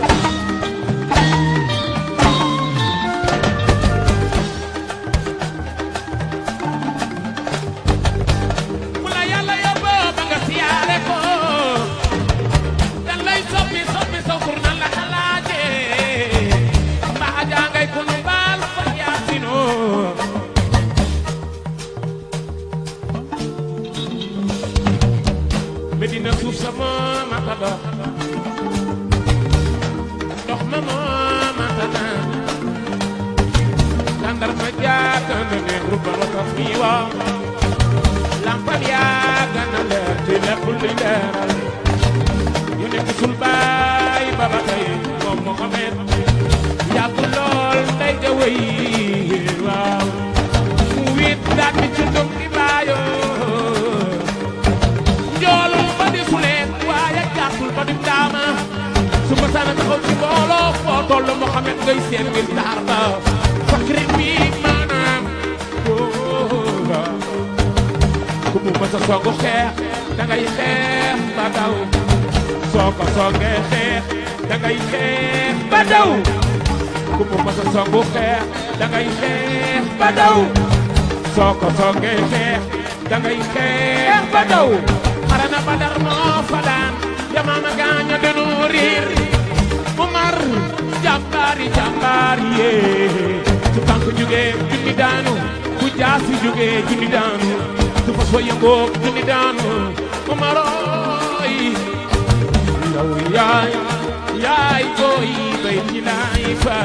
[SPEAKER 5] mu la yàlla yóbboo ba nga siyaare ko dan lay soppi soppi saw tur nan la xalaaje mbaa jàngay ku nu baal fa yaasinoo Medina suuf sa moo mata dox ndox ma moo mata naan tàndar ma jaaka na ne rubbal wa tax mi waa lampal yaa gën a leer ci lépp luy leeral yu ne gisul baay ba ba tey moom Mohamed yàgg lool day ja wéy waaw mu wit daal di ci ndum di baayoo njoolul ba di suleen waaye gàttul ba di daama su ma saana taxaw ci mbooloo foo toll Mohamed ngay seen ngir taar ba fakri bi maanaam góora ku mu mës a songu xeex da ngay xeex ba daw soo ko songee xeex da ngay xeex ba daw ku mu mës a songu xeex da ngay xeex ba daw soo ko songee xeex da ngay xeex ba daw xare na badar moo fa daan yamaama gaaña denu riir mu mar jàmbaari jàmbaari yee su tànk jógee junni daanu bu jaasi jógee junni daanu su fas wa yëngoo junni daanu mu marooy yow yaay yaay booy bay ci laay fa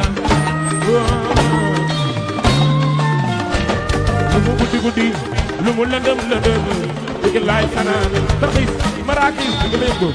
[SPEAKER 5] lu mu guddi guddi lu mu lëndëm lëndëm dëgg laay fanaan tarxis maraakis dëgg la yëngu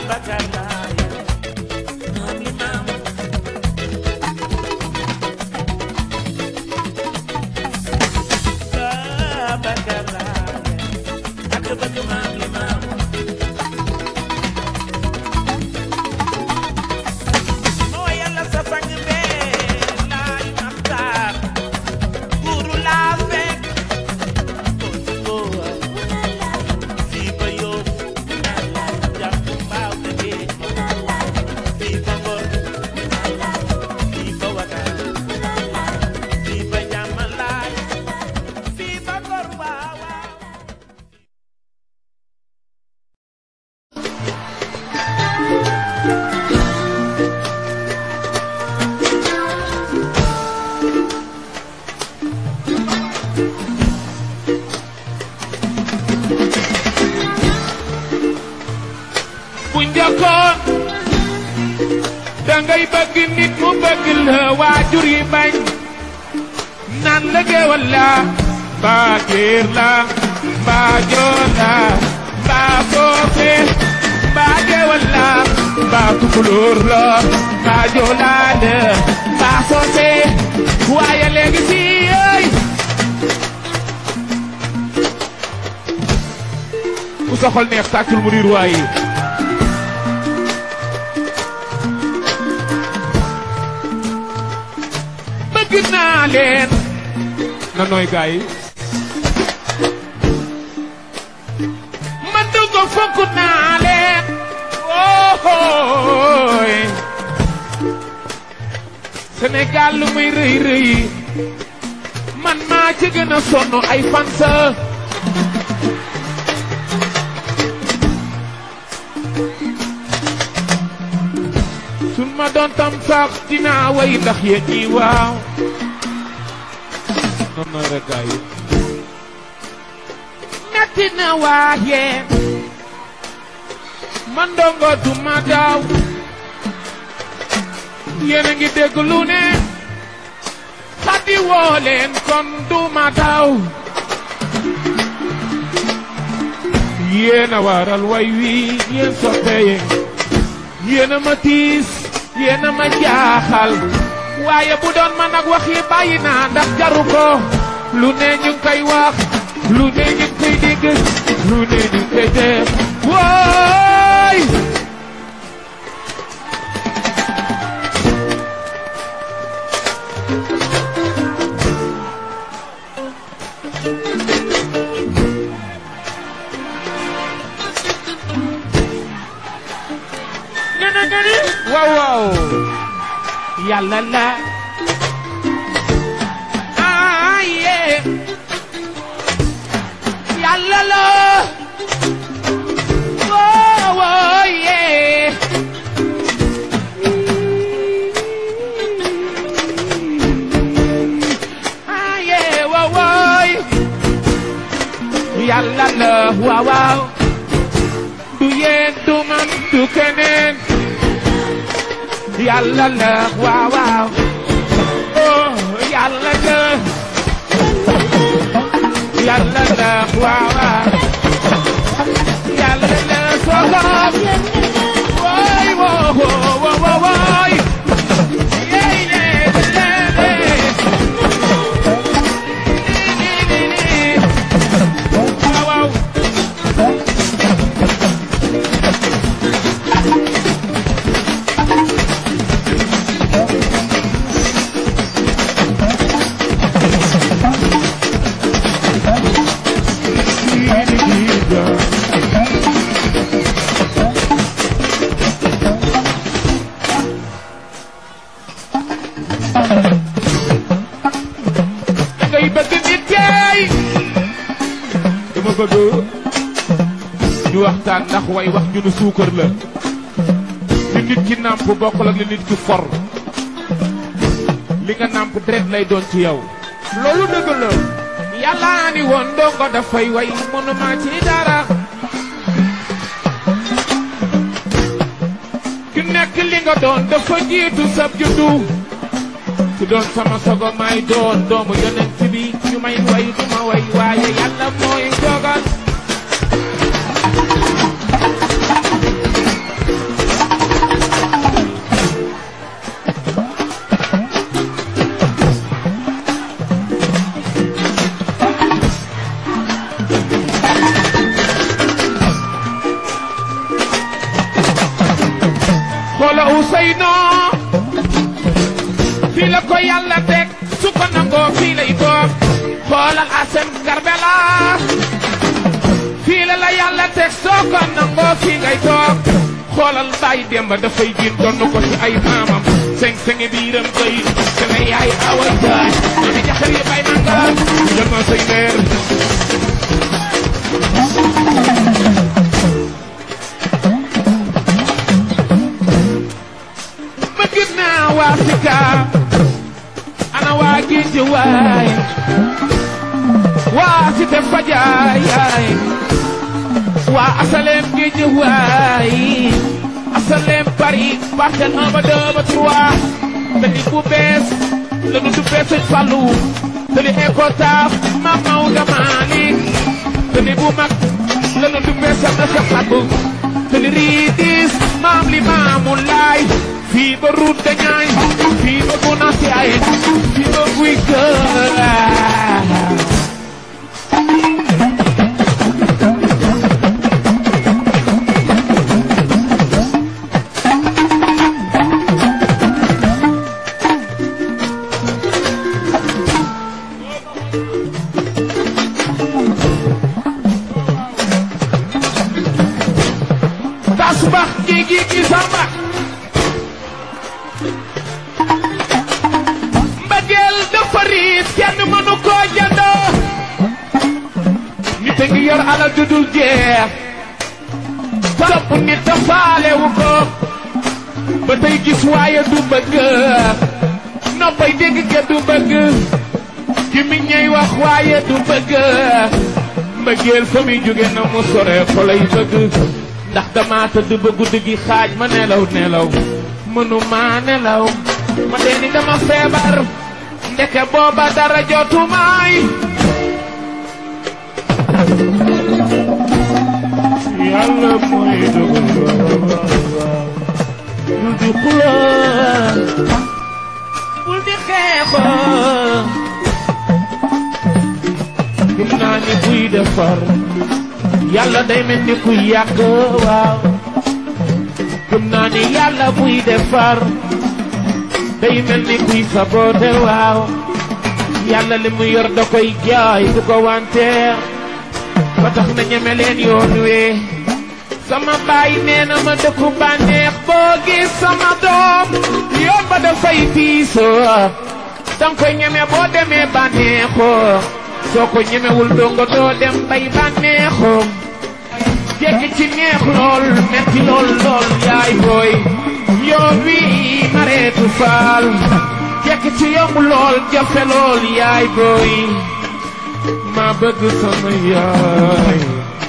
[SPEAKER 1] Babacar Laay maam li maam Babacar Laay ak bëgg maam li maam moo yàlla sa sang bee laay maxtaar guuru laa fekk ko fii ba yóbbu jàpp mbaaw na géej fii ba ngor fii ba wakaar fii ba jàmmalaay fii ba ngor waaw waaw
[SPEAKER 5] bu njëkkoon dangay bëgg nit mu bëgg la waajur yi bañ naan la géwal la mbaa géer la mbaa joor la mbaa foofe mbaa géwal la mbaa tukulóor la mbaa joolaa la mbaa soose waaye léegi si yéey ku soxol neex tàccul mu riir waaye bëgg naa leen na nooy gaay man dugg fonk naa leen ooy Sénégal lu muy rëy rëy man maa ci gën a sonn ay fansa sun ma doon tam sax dinaa way ndax yéen ñi waaw non non rek gaay yi metti na waaye man ndongo du ma daw yéen a ngi dégg lu ne xaddi woo leen kon du ma daw yéen a waral way wi yéen soppee yéen a ma tiis yéen a ma jaaxal waaye bu doon man ak wax yi bàyyi naa ndax jaru ko lu ne ñu ngi koy wax lu ne ñu ngi koy dégg lu ne ñu ngi koy def wooy gëna gëni waaw waaw yàlla la ah yeah yàlla la waaw waaw yeah ah yeah waaw waaw yàlla la waaw waaw du yéen du man du keneen yàlla la waaw waaw oh yàlla la yàlla la waaw waaw yàlla la soxam woy wo wo wo wo woy yey le le le ni ni ni waaw waaw ngay bëgg nit keey dama bëgg ñu waxtaan ndax way wax ñu nu suukar la li nit ki nàmp bokkul ak li nit ki for li nga nàmp deret lay doon ci yow loolu dëgg la yàlla ni woon ndongo dafay way mënuma ci dara ki nekk li nga doon dafa jiitu sab juddu su doon sama sogo may doon doomu yonent bi ñu may way du ma way waaye yàlla mooy dogal xoola Ousseynou fii la ko yàlla teg su ko nangoo fii lay toog xoolal Assane Karbela fii la la yàlla teg soo ko nangoo fii ngay toog xoolal Baye Demba dafay jiin donn ko ci ay maamam seng sengi biiram koy sama yaay awa jaay mami jaxar yi bay nanga jël ma say leer ma gis naa waa Sika ana waa géej waay waa Cité Fajaay waa Asalem géej waay Asalem Paris parcelle 1 ba 2 ba 3 tali bu bees la nu dubbee Sëñ Fallu tali Ecotaf Mam Maodo Malick tali bu mag la nu dubbee Sëñ Sa Xabu tali Ridis Maam li Maamu Laay fii ba route de Niayes fii ba Bounassa Yaay fii ba Guy Gël tasbax gi gi gi samba mbëggeel dafa riis kenn mënu koo jëndoo nit a ngi yor alal ju dul jeex topp nit a faalewu ko ba tey gis waaye du bëgg noppay dégg ke du bëgg ki mi ñey wax waaye du bëgg mbëggeel fa muy jóge na mu sore fa lay bëgg ndax dama tëdd ba guddi gi xaaj ma nelaw nelaw mënuma nelaw ma dee ni dama feebar ndeke booba dara jotumaay yàlla mooy dogal bul di xuloo bul di xeexoo gëm naa ni buy defar yàlla day mel ni kuy yàq waaw gëm naa ni yàlla buy defar day mel ni kuy sabote waaw yàlla li mu yor da koy jaay du ko wanteer ba tax na ñeme leen yoon wee sama baay nee na ma dëkku bànneex boo gis sama doom yoon ba dafay tiisoo danga koy ñeme boo demee bànneexoo soo ko ñemewul dongo doo dem bay bànneexoo jekki ci neex lool metti lool lool yaay booy yoon wi mareetu faal jekki ci yomb lool jafe lool yaay booy ma bëgg sama yaay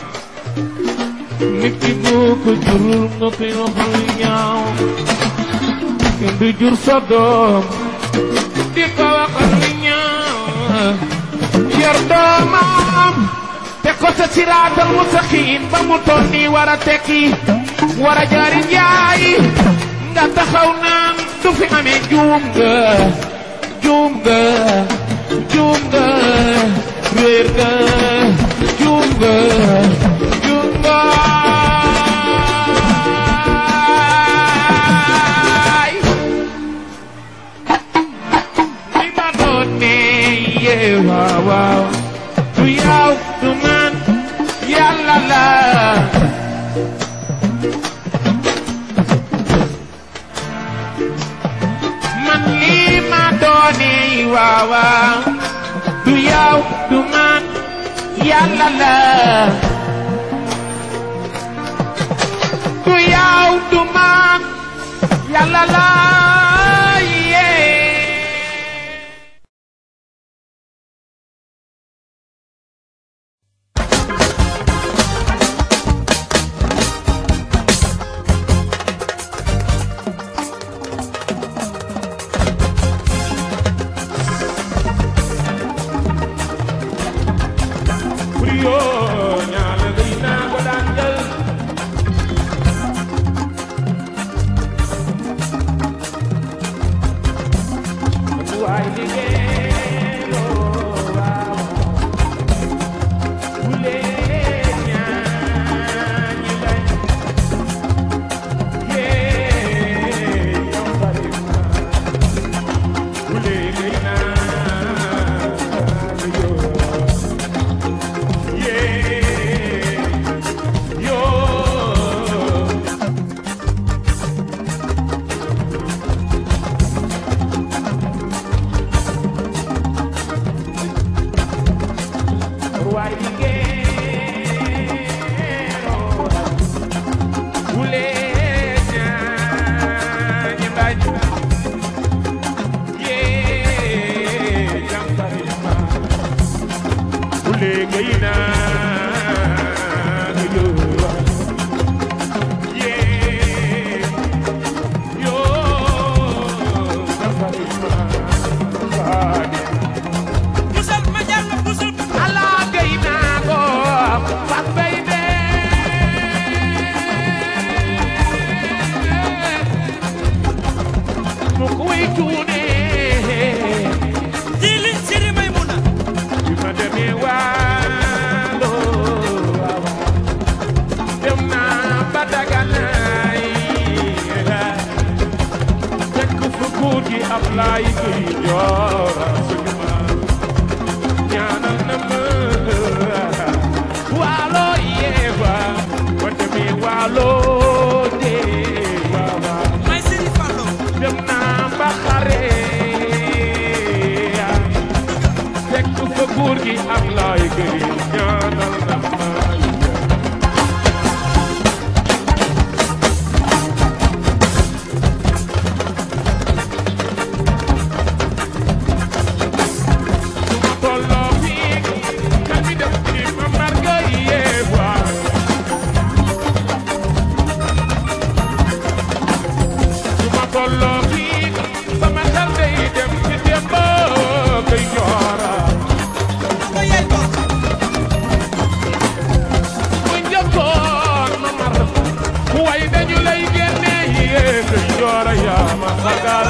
[SPEAKER 5] nit ki boo ko jurul nga koy waxal ñaaw kenn du jur sa doom di ko waxal ñaaw yor doomam te ko sa siraatal mustaqiim ba mu toll nii war a tekki war a jaari njaay nga taxaw naan du fi amee juum nga juum nga juum nga réer nga juum nga juum nga li ma doon ne yee waaw waaw du yow du man yàlla la man lii ma doone waaw waaw du yow du man yàlla la du yow du man yàlla la yee Frio ñaale gëj naa ko daan jël mu koy cuune
[SPEAKER 6] Jili Siri Maymuna
[SPEAKER 5] bi ma demee waalo waaw dem naa ba daganaay fekk fu góor gi Ablaay Gay Joora suñu maam ñaanal na ma waalo yeewa ba demee waalo dee waaw waaw
[SPEAKER 6] May Siri Fallo
[SPEAKER 5] dem naa ba xare fekk fa góor gi am laay gëy ñaanal na ma su ma tolloo fii kan mi def ci ma marga yeewa su ma tolloo fii sama xel day dem ci démb kay joora
[SPEAKER 6] ko yey ko
[SPEAKER 5] bu njëkkoon ma mar way dañu lay génne yee kay joora yaa ma sagal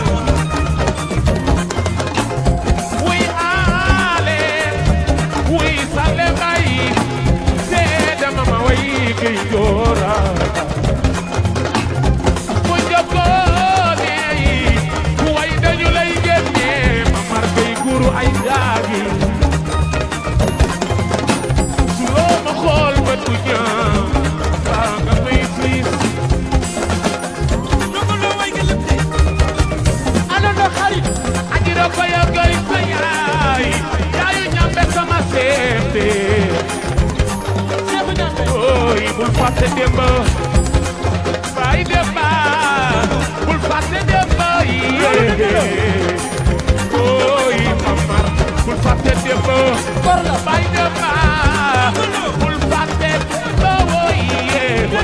[SPEAKER 5] wuy aale wuy sale bay seede ma ma way kay joora bu njëkkoon yi way dañu lay génne ma mar kay guru ay gaagi su loo ma xool ba du ñaaw baa nga may siis
[SPEAKER 6] Nongo lo way nga lépp de
[SPEAKER 5] ana na xarit ajira ko ya gay sa yaay yaayu ñambe sama seete seefu ñambe ooy bul fàtte démb baay démba bul fàtte démb yéege ooy mamar bul fàtte démb baay démba bul fàtte démb wooy yéege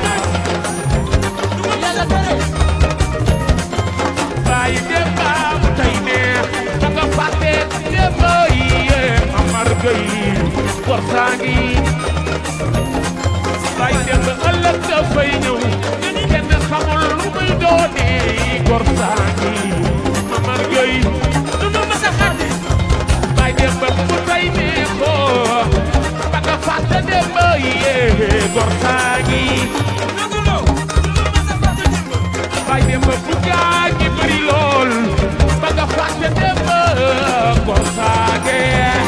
[SPEAKER 5] baay démba bu tey neex da nga fàtte démb yee Amar Gueye gor saa ngi baay démb ëllëg dafay ñëw kenn xamul lu muy doonee gor saa ngi Amar Gueye
[SPEAKER 6] du ma masa xàtte
[SPEAKER 5] baay démb bu tey neexoo da nga fàtte démb yee gor saa ngi
[SPEAKER 6] Nongo lo du ma masa fàtte démb
[SPEAKER 5] baay démb bu gaañ ñi bëri lool ba nga fàtte démb gor saa ngi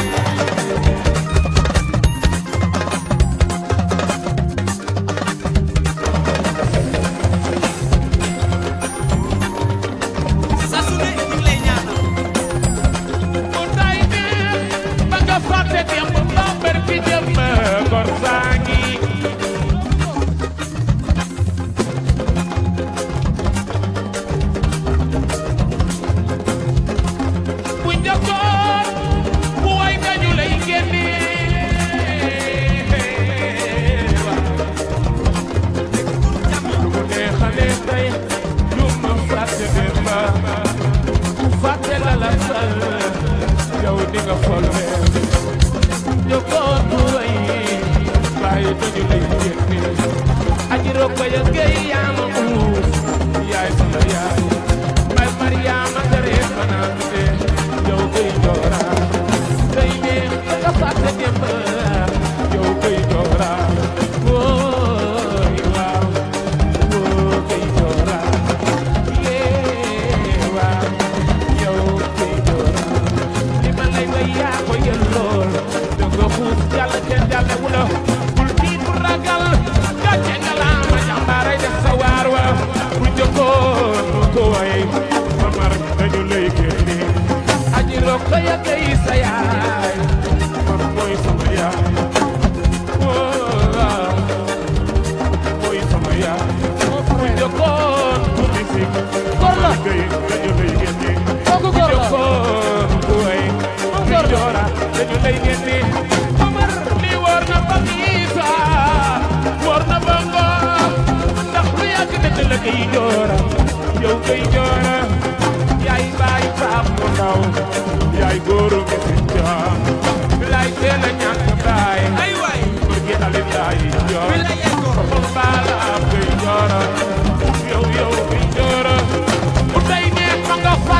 [SPEAKER 6] saa su ne ñu ngi lay ñaanal
[SPEAKER 5] bu tay ne ba nga fàtte démb ba mbër bi démb gor saa ngi bu njëkkoon bu way dañu lay génne lu mu neexalee tey lu ma fàtte démb ku fàtte la la sal yow di nga folle njëkkoon bu way bàyyi dañu lay génne aji rokko ya gay yaa ma uuf yaay sama yaay bay Mariama tere fanaan de yow gay joora gay ne nga fàtte démb yow gay joora wooy waaw woo gay joora yee waaw yow gay joora li ma lay way yaa ko yel lool da nga xuus jàll kenn jàlle wu la bul tiit bul ragal gàcce nga laa ma jàmbaaray def sa waar wa bu jëkkoon nu ko way ma mar dañu lay génne aji rokko ya gay sa yaay man mooy sama yaay waaw mooy sama yaay bu jëkkoon ku misik ma gay dañu lay génne bu jëkkoon ku way di joora dañu lay génne Omar li war na ba Isa war na ba Ngor ndax lu yàgg dëgg la kay joora yow kay joora yaay baay faam mu ndaw yaay góoru mi si jaam lay teel a ñàkk baay
[SPEAKER 6] ay waay
[SPEAKER 5] bëgg alin yaay joor
[SPEAKER 6] bi la yey ko
[SPEAKER 5] xol baala am kay joora yow yow kay joora bu tey neex ma nga fa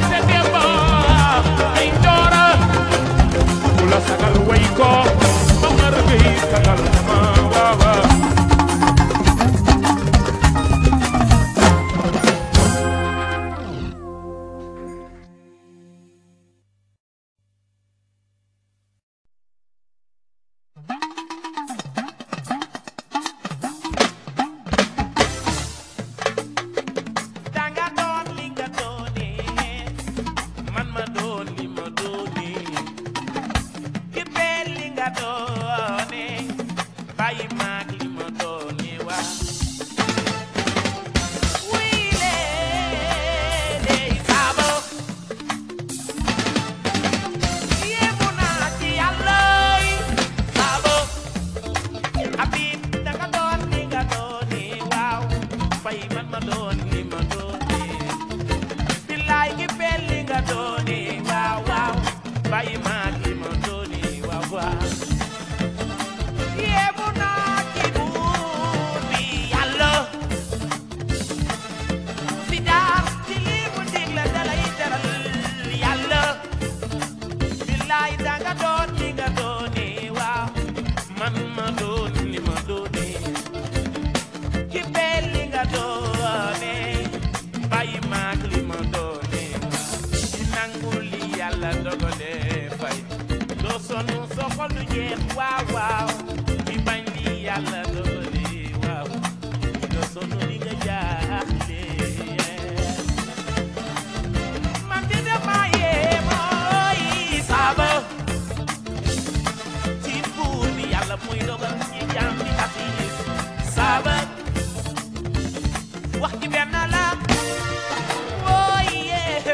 [SPEAKER 1] xol du jeex waaw waaw di bañ li yàlla dogale waaw nga sonn di nga jaaxle man di dama yee mooy saaba ci buur bi yàlla muy dogal ci jàmm bi ak yi saaba wax ji benn la wooy yee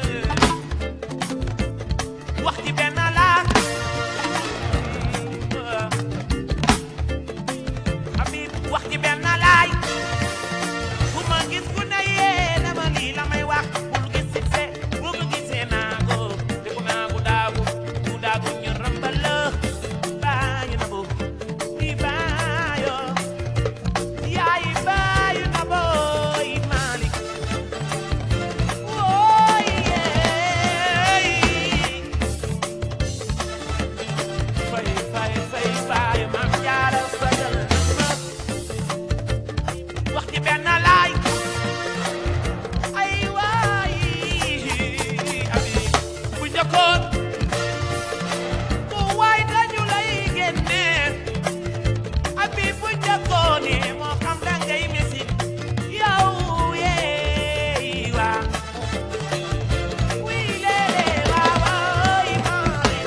[SPEAKER 1] wax ji benn la Habib wax ji benn laay bu ma gis ku ne yee dama lii la may wax bul gis si se bu ko gisee naa ko te ku naa ku daagu ku daagu ñu rambal la baayu na bu di baayo yaay baayu na booy Malick wooy yeey fay fay fay fay maam jaara sagal na wax ji benn laay ay waay abi bu njëkkoon ku waay dañu lay génne abi bu njëkkoon moo xam da ngay mesi yow yeey waa wii leele waa waay maay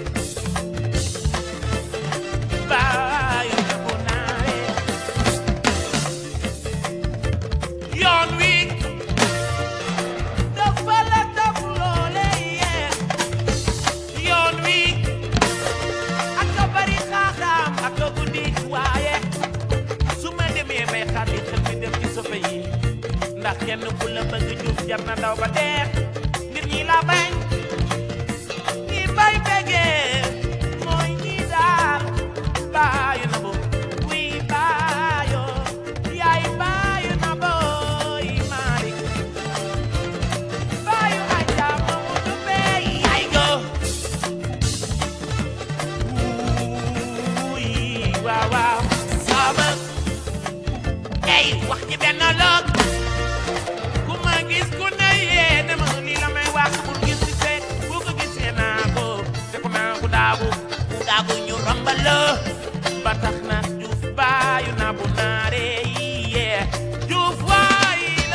[SPEAKER 1] baayu na bu naare yoon wi dafa la daf loole yee yoon wi ak a bari xaaxaam ak a guddi waaye su ma demee bay xaar yi xel mi dem ci soppe yi ndax kenn ku la bëgg juuf jar na daw ba dee nit ñi la bañ ñi bay bëggee mooy ñi daal baayu na bu wii baayo yaay baayu na booy Malick baayu aja Mamadou Bey yaay go wuuy waaw waaw sama ey wax ci benn lëg ku ma gis ku ne yee ne ma lii la may wax bul gis ci seet bu ko gisee naa ko te ku naa ku daagu ku daagu ñu rombal la ba tax na juuf baayu naa bu naare yi yee juuf waay la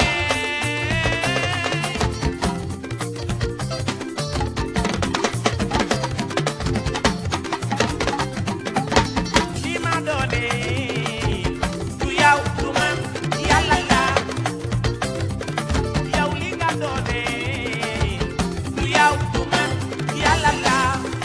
[SPEAKER 1] li ma doone du yow du man yàlla la yow li nga doone du yow du man yàlla la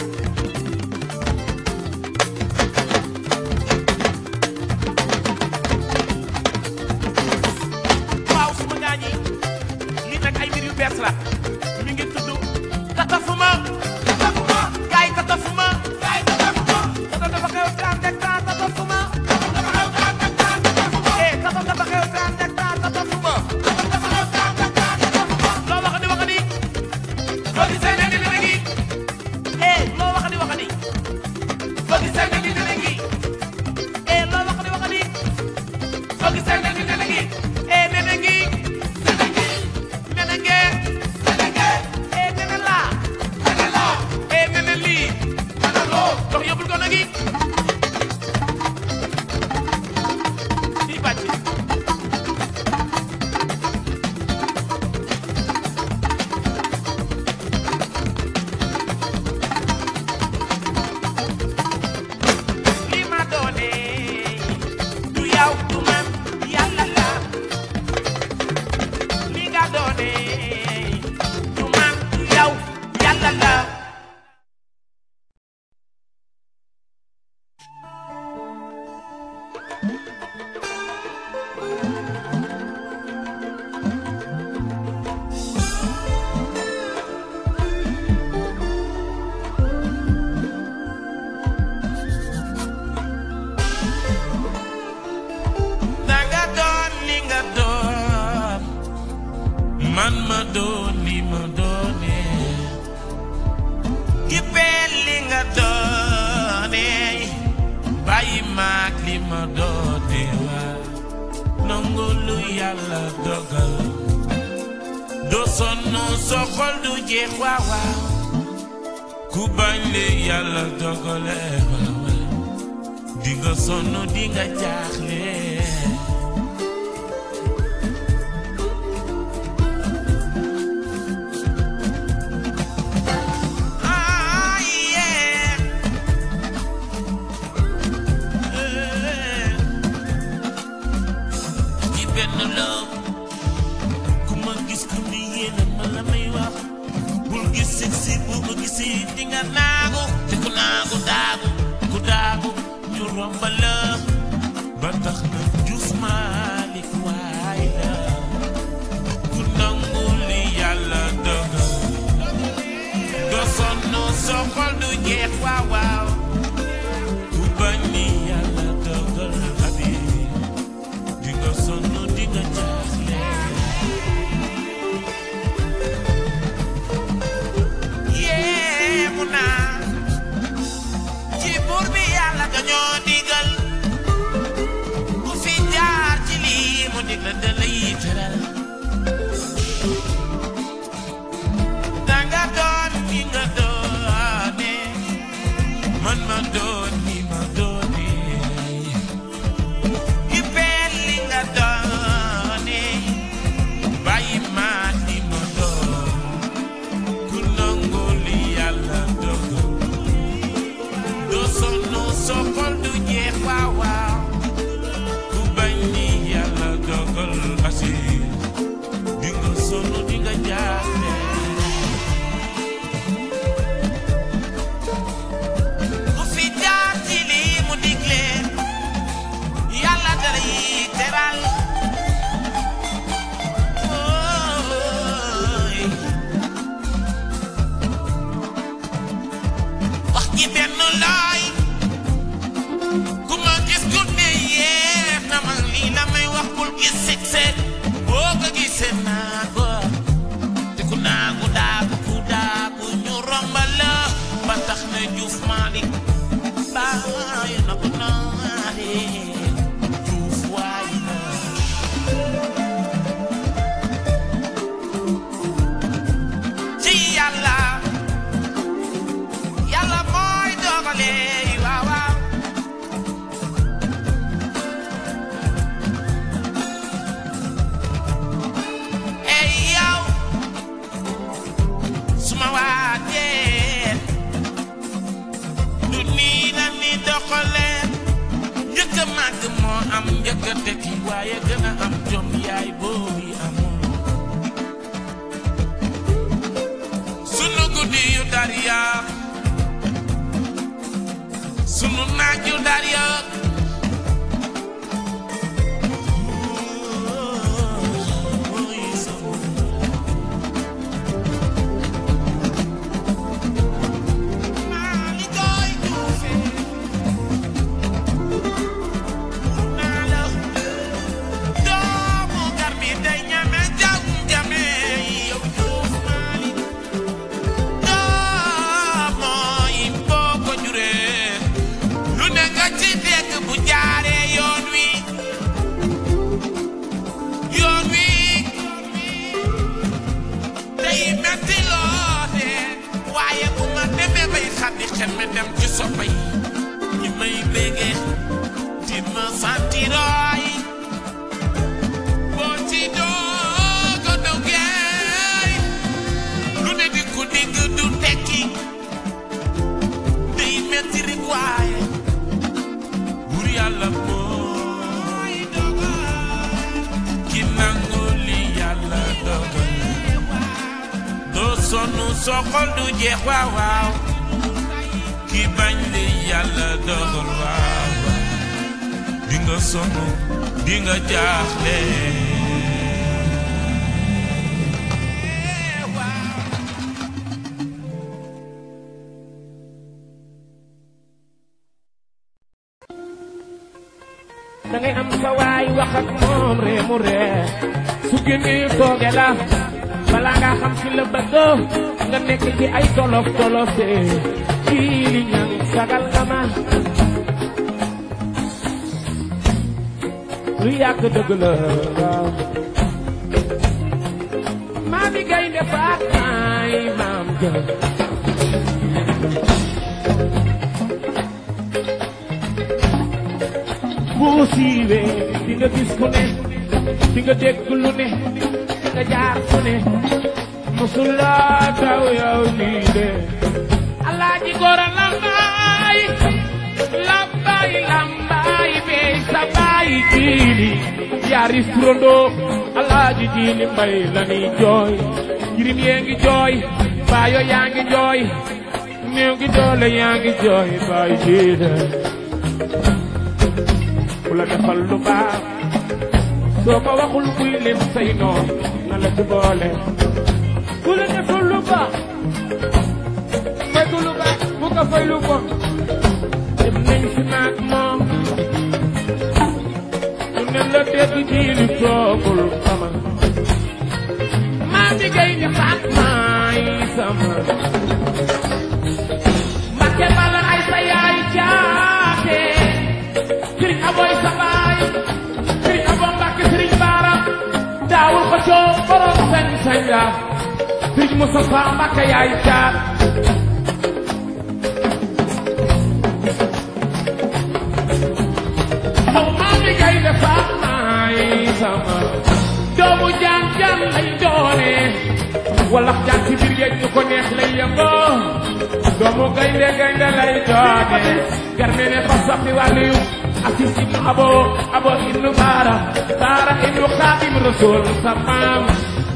[SPEAKER 1] waaw suma gaa ñi lii nag ay mbir yu bees la mi ngi tudd tatafuma tatafuma gaay tatafuma gaay tatafuma tata dafa xew taan dek taan tatafuma dafa xew taan dek taan tatafuma eh tata dafa xew taan dek taan tatafuma dafa xew taan dek taan tatafuma loo wax di wax di soo gisee ne dina ngi eh loo wax di wax di soo gisee ne dina ngi eh loo wax di wax di soo gisee ne dina ngi eh nene ngi nene ngi nene nge nene nge eh nene la nene la eh nene lii nene loo dox yóbbul ko nagi di bàcc li ma doone du yow du man yàlla la li nga doone du man du yow yàlla la danga doon li nga doon man ma doon li ma doone kippeel li nga doone bàyyi maag li ma doone waa nangu lu yàlla dogal doo sonn sa xol du jeex waaw waaw
[SPEAKER 7] ku bañ li yàlla dogale di nga sonn di nga jaaxle Ah, yeah. ci benn la ku ma gis ku ni yéene ma la may wax bul gis si si bu ma gisee di nga naagu te ku naagu daagu ku daagu ñu romba la ba tax na Juuf Maalik waay la ku nangu li yàlla dogal doo sonn soo xol du jeex waaw waaw ku bañ li yàlla dogal abi di nga sonn di nga jaaxle yee mu naa ci buur bi yàlla dañoo digal ku fi jaar ci lii mu dig la da lay teral danga doon ki nga doone man ma doon ni ma doone ki peel li nga doone bàyyi ma ni ma doon ku nangu li yàlla dogal doo sonn soo xol du jeex waaw waaw ku bañ li yàlla dogal asi di nga sonn di nga jaaxle ku fi jaar ci lii mu digle yàlla dalay teral ooy wax ji benn laay ku ma gis ku ne yeex na ma lii la may wax bul gis seg seg boo ko gisee naa ko te ku naagu daagu ku daagu ñu rombal la ba tax na Juuf Maalik bàyyi na ko naare Juuf waay na ci yàlla yàlla mooy dogale waaw waaw ey yow suma waatee du nii la ni doxale njëkk a màgg moo am njëkk a tekki waaye gën a am jom yaay booy amul sunu guddi yu dariya sunu naaj yu dariya doomu garmi day ñame jam jame yow Juuf Maalik mooy boo ko juree lu ne nga ci dégg bu jaaree yoon wi yoon wi day metti loole waaye bu ma demee bay xaddi xel mi dem ci soppa yi ñi may béggee di ma santirooy boo ci doog a duggee lu ne di ko digg du tekki day metti rek waaye bur yàlla mooy dogal ki nangu li yàlla dogal doo sonn soo xol du jeex waaw waaw ki bañ li yàlla dogal waaw waaw di nga sonn di nga jaaxle
[SPEAKER 5] da ngay am sa waay wax ak moom ree mu ree su génnee tooge la balaa nga xam ci la bëgg nga nekk ci ay tolof tolof de kii li ñang sagal nga ma lu yàgg dëgg la waaw maami gaynde faat maay maam ja siiwee di nga gis ku ne di nga dégg lu ne di nga jaar fu ne musulaa taw yow lii de alaaji gora lambaay lambaay lambaay bey sa baay jiili yaari turandoo alaaji jiili mbay la ni jooy jirim yee ngi jooy baayo yaa ngi jooy néew gi doole yaa ngi jooy baay jiili ku la defal lu baax soo ko waxul kuy lim say noon na la ci boole ku la defal lu baax fekk lu baax bu ko fay lu bon dem nañ si naag moom ñu ne la dégg ji li toogul sama maa ngi gay di faat maay sama Mbàkke bala ay sa yaay jaate sëriñ aboy sa baay sëriñ abo Mbàkke sëriñ baara daawul ko coow borom sañ sañ la sëriñ Mustafa Mbàkke yaay jaat moom maa ngi gay de faat maay sama doomu jaan jaan lay doone walax jaan ci biir géej ñu ko neex lay yëngoo doomu gaynde gaynde lay doone garme ne fa saxi wàlliyu asis ibnu abo abo ibnu baara baara ibnu xaadim rasul sa maam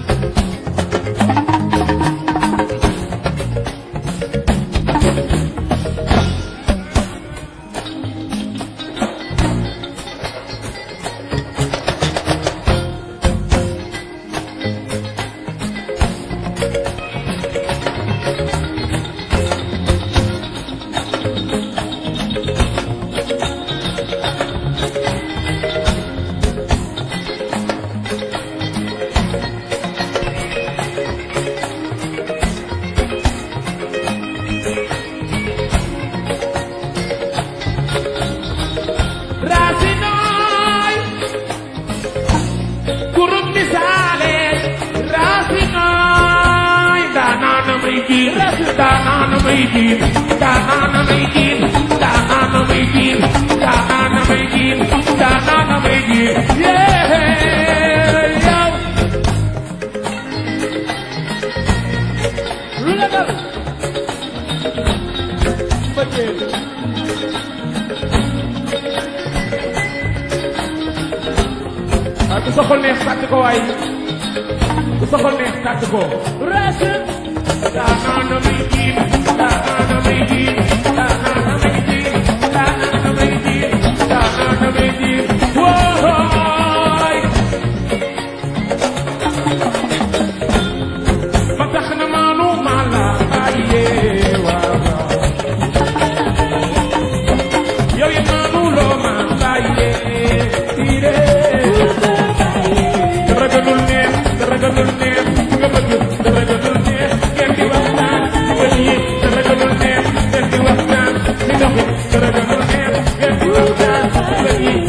[SPEAKER 5] Rasinooy kurub misaale Rasinooy daanaana may jiin daanaana may jiin daanaana may jiin daanaana may jiin daanaana may jiin daanaana may jiin yee yow lu la dal ah ku soxal neex tàcc ko waay ku soxal neex tàcc ko. Racine. daanaana may jiin daanaana may jiin daanaana may jiin daanaana may jiin daanaana may jiin wooy. ba tax na maanu maa la bàyyee waaw waaw. yow yi maanu loo maa bàyyee tiiree. dara gënul neex dara gënul neex nga bëgg dara gënul neex ngeen di waxtaan ci bët yi dara gënul neex ngeen di waxtaan ci dox yi dara gënul neex ngeen di waxtaan ci bët yi.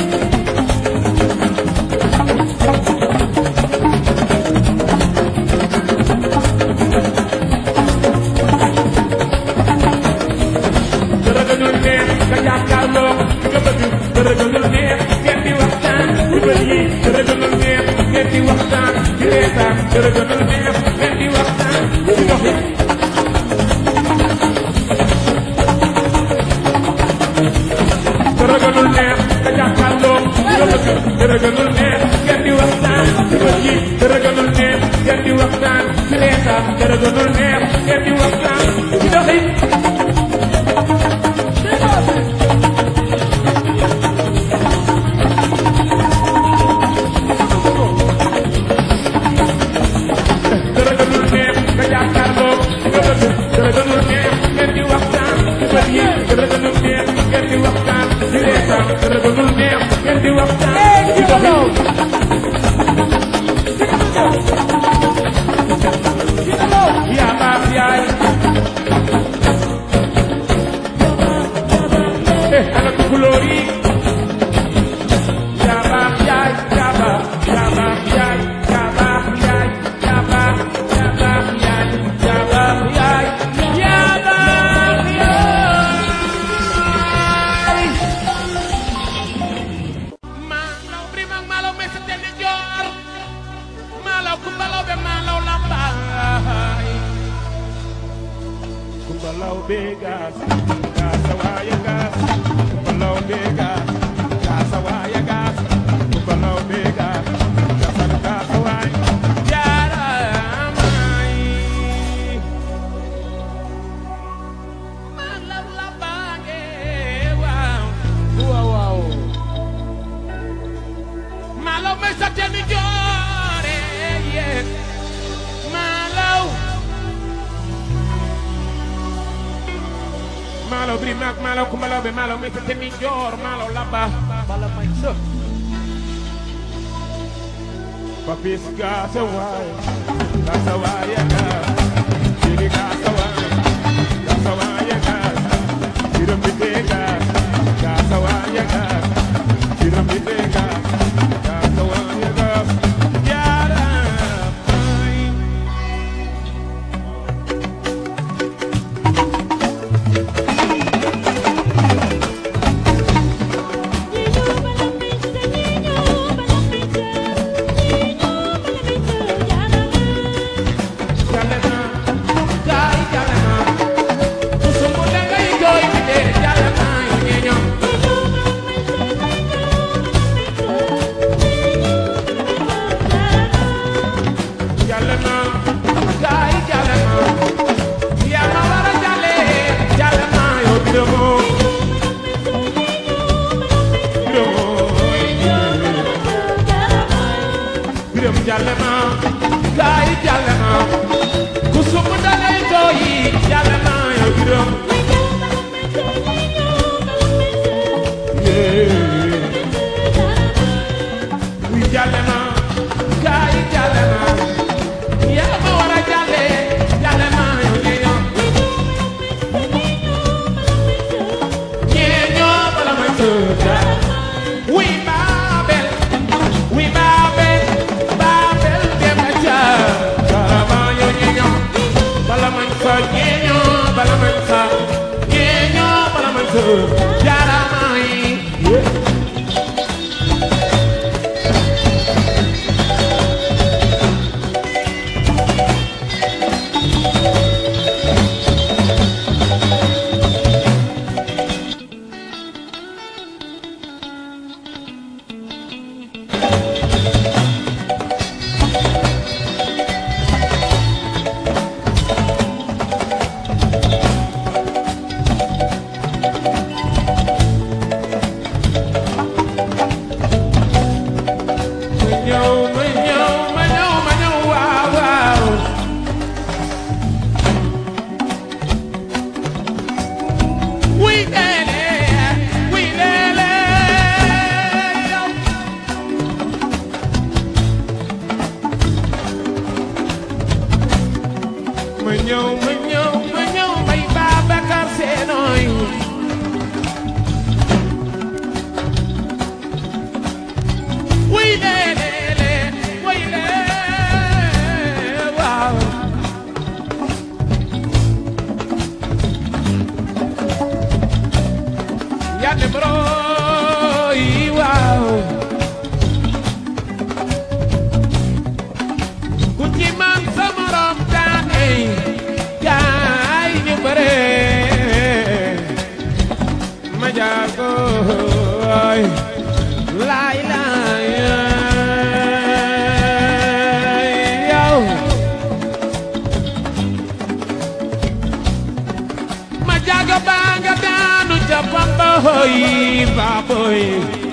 [SPEAKER 5] dara gënul neex nga jàkkaarloo nga bëgg dara gënul neex ngeen di waxtaan ci bët yi dara gënul neex ngeen di waxtaan ci reetaan dara gënul neex ngeen di waxtaan ci dox yi dara gënul neex nga jàkkaarloo nga bëgg dara gënul neex ngeen di waxtaan ci bët yi dara gënul neex ngeen di waxtaan ci reetaan dara gënul neex ngeen di waxtaan ci dox yi dara gënul neex nga jàkkaarloo nga bëgg dara gënul neex ngeen di waxtaan ci bët yi dara gënul neex ngeen di waxtaan ci reetaan dara gënul neex ngeen di waxtaan ci dox yi yaa baax yaay malaw kumbalaw be malaw lambaay kumbalaw be gas gas waaya gas kumbalaw be gas gas waaya gas kumbalaw be gas gas gas waaya jaaraamaay malaw lambaange waaw waaw waaw Malaw may sa teni joore yee Malaw Malaw biri nak Malaw ku Malaw be Malaw may sa teni joor Malaw laba bala may sa Papis gasa waay gasa waay ga Jiri gasa waay gasa waay ga Jiram bite ga gasa waay ga Jiram bite ga gasa waay ga Yara may Jalema, gai jalema, kusumbu lenga igoi bidere jalema inyenyo. Jalema, gai jalema, yama wara jale, jalema yo bidomo. Bidomo, bidom jalema, gai jalema, kusumbu dale igoi jalema yo bidomo. Wi jalema, gai jalema, yama wara jale, jalema yo nyenyo. Nyenyo bala may tuta. Wi Babel, wi Babel, Babel dem na ca. Jalema yo nyenyo, bala may sa nyenyo, bala may sa nyenyo, bala may sa jalema yi. Ma ñëw ma ñëw ma ñëw ma ñëw waaw waaw wuy leele wuy leele yow ma ñëw ma ñëw ma ñëw may Babacar Senoy wuy leele wuy leele waaw yàlla bro yi waaw ku ci man sa morom daan ey gaay ñu bare ma jaago ay laay laay yow ma jaago baa nga daanu ca pamba hoy baaboy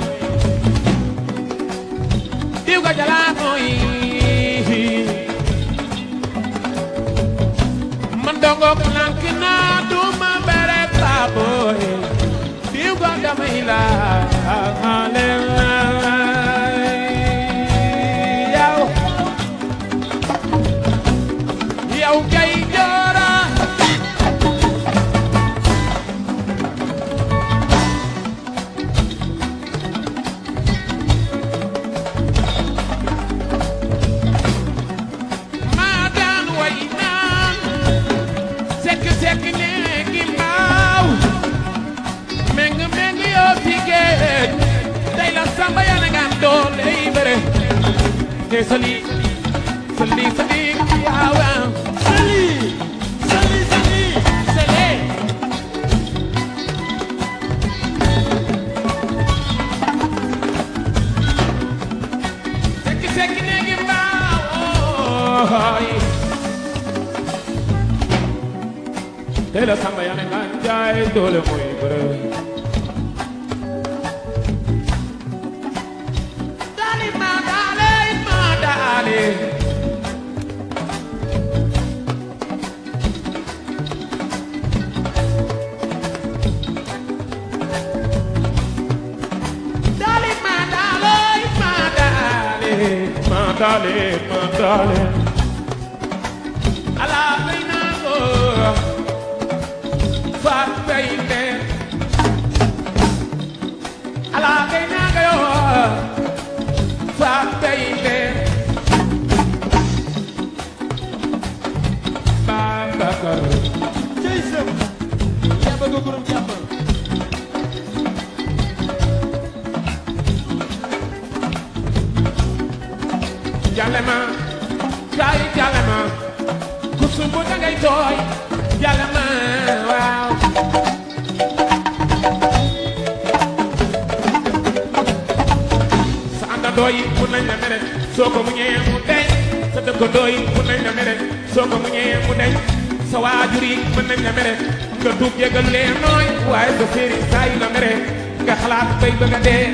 [SPEAKER 5] diw ga jalaa hoy man dongo plank naa du ma bere baaboy diw ga damay la xale yow yow kay joora maa daan way naan sekk sekk néegi mbaaw meng meng yoo fi géej tey la samba yaa na ngaan doole yi bëre te sali yooy tey la samba yaa ne nga jaay doole muy bëre daali ma daale ma daale Dale, ma dale, ma dale, ma dale, ma dale. Ala reina go, fat baby. Ala reina go, fat baby. Babakar,
[SPEAKER 3] Jason yaa bëgg groupe jàmm
[SPEAKER 5] jale ma, kay jale ma. Kusumbu dangay tooy, jale ma, waaw. sa àndandoo yi mun nañ la mere soo ko muñee mu deñ sa dëkkandoo yi mun nañ la mere soo ko muñee mu deñ sa waajur yi mën nañ la mere nga tuub jégal leen nooy waaye sa séeri saa yi la mere nga xalaat bay bëgg a dee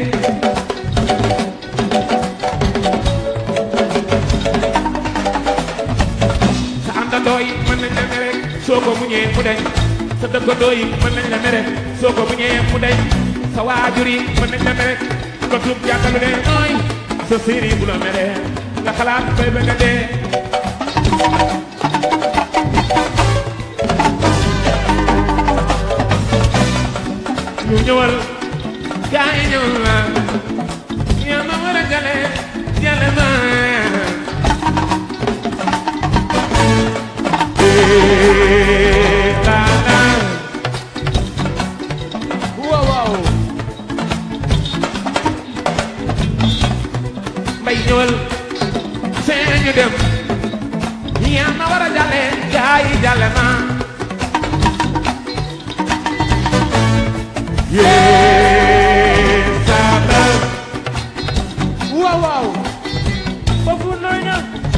[SPEAKER 5] sa àndandoo yi mën nañ la mere soo ko muñee mu deñ sa dëkkandoo yi mën nañ la mere soo ko muñee mu deñ sa waajur yi mën nañ la mere nga tuub jàkkalu leen nooy sa séeri bu la mere nga xalaat bay bëgg a dee ñu ñëwal gaa yi ñëw la yaa ma war a jale jale ma Eh, la, la. Wow, wow. mbay ñëwal seen ñu dem yaa ma war a jale gaa yi jale ma Yes, Saba. Wow, wow. Foofu nooy na.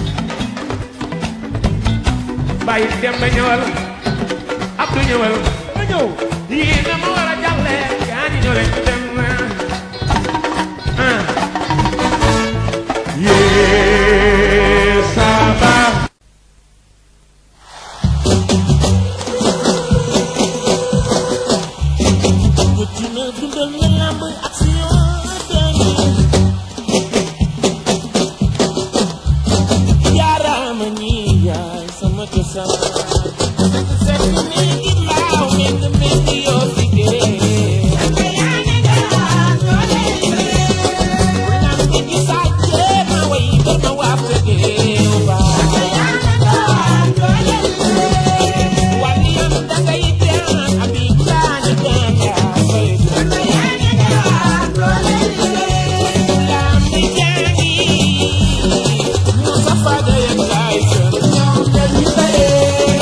[SPEAKER 5] Bàyyi dem ba ñëwal. Abdou ñëwal. Ba ñëw. Yii na ma war a jàlle. Yaa ñi ñëw rek dem na. Ah. Yes, Saba.
[SPEAKER 7] Wëccina dundal nga lamb action dani Jaarama ñi yaay sama cosaan Sekk mi ngi laaw nekk nekk yoo fi gee Naan ko gi sàcce ma way bar ma waa fa géew ba Wàlli yam dangay daan abi laani daan yaa fay Lambi jaani Musa faga yam laay sën ñoom dañu bare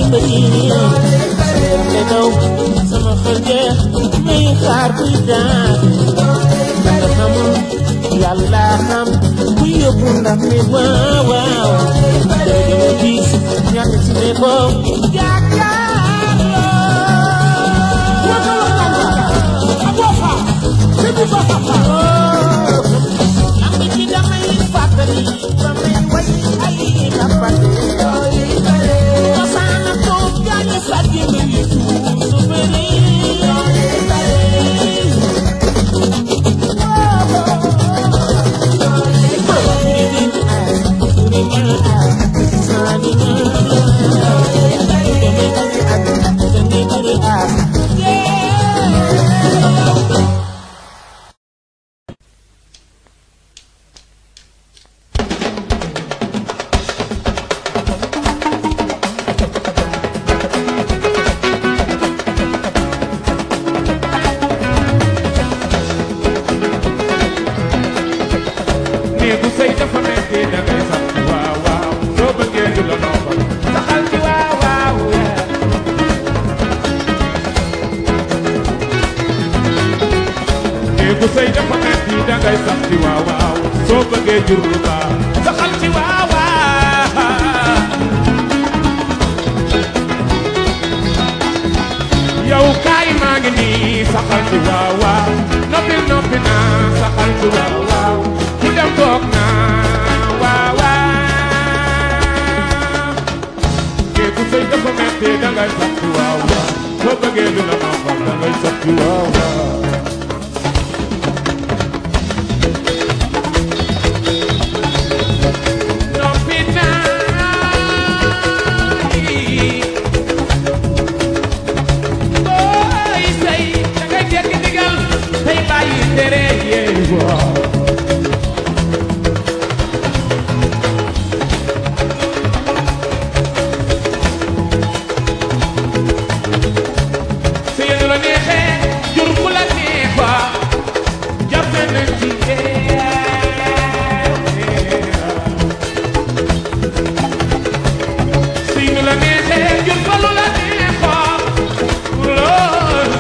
[SPEAKER 5] bëri leer ne daw sama xel jeex may xaar kuy daan danga xamul yàlla xam ku yóbbu ndam mi waaw waaw dama dama gis ñàkk ci ne ko Lamb ci damay fàttali damay way ay lappate Kosaana toog gaañu sàcc nga yi su bëri
[SPEAKER 8] néegu sëy dafa metti da ngay sant waaw waaw soo bëggee du la noppal saxal ci waaw waaw néegu sëy dafa metti da ngay sant waaw waaw soo bëggee jur lu baax saxal ci waaw waaw yow kaay maa ngi nii saxal ci waaw waaw noppi noppi naa saxal ci waaw waaw ku dem toog naa waaw waaw kéeku sëy dafa metti da ngay sax ci waaw waaw soo bëggee lu la noppal da ngay sax ci waaw waaw noppi naa booy sëy da ngay jekki digal tey bàyyi tere yee waaw su yéen la neexee jur ku la neexa jafe na ci su yéen la neexee jur ko lu la neexa loolu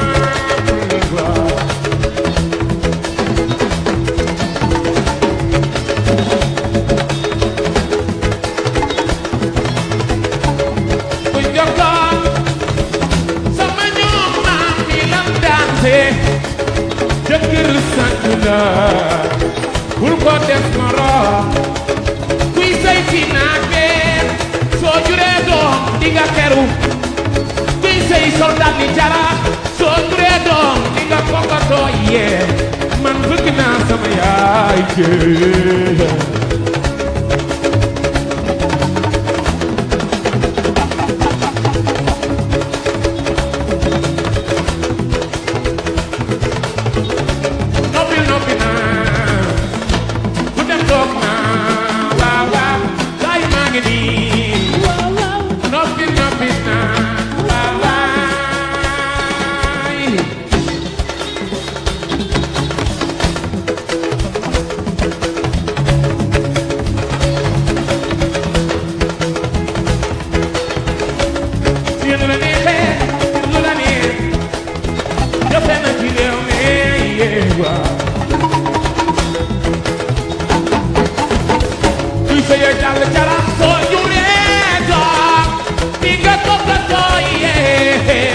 [SPEAKER 8] bu jokkoon sama ñoom maam mi lam daanse jëkkër sant la bul ko def moroom kuy sëy fi naagee soo juree doom di nga keru kuy sëy soldat ni jara soo juree doom di nga fokkatoo yee man bëgg naa sama yaay jee noppi noppi naa ku dem toog naa waaw waaw kaay maa ngi nii noppi noppi naa waaw waay si lu la neexee lu la neex jafe na ci réew mi yee waaw kuy sëyee jàll jara soo juree doom di nga toppatoo yee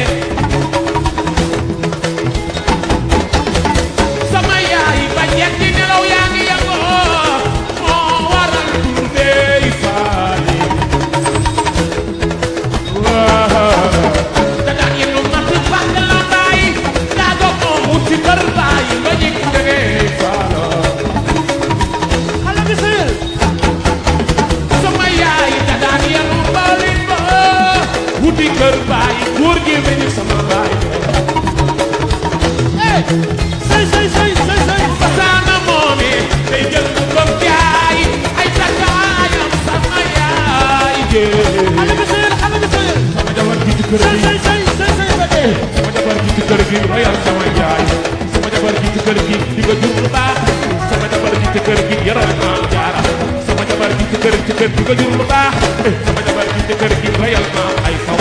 [SPEAKER 8] sama yaay ba ñetti nelaw yaa ngi yëngoo moo waral dundee faale waaw da daan yenu mat bàgg la baay daa ko moom wuti kër baay ba ñi dangay faalo xale bi sëyal sama yaay da daan yenu mbalin ba wuti kër baay góor gi mel ni sama baay eh sëy sëy sëy sëy sëy basaana moomi day jël bu ko jaay ay takkaayam sama yaay jee xale bi sëyal xale bi sëyal sama jabar ji ci kër gi sëy sëy sëy sëy ba dee sama jabar ji ci kër gi royal sama yaay sama jabar ji ci kër gi di nga jur lu baax sama jabar ji ci kër gi yaral maam jaara sama jabar ji ci kër ci kër di nga jur lu baax sama jabar ji ci kër gi royal maam ay faw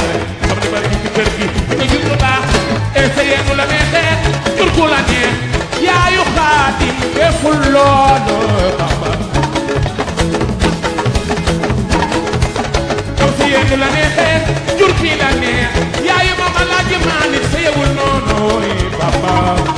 [SPEAKER 8] fi la neex yaayu ma ma laaj Malick sëyewul noonu papa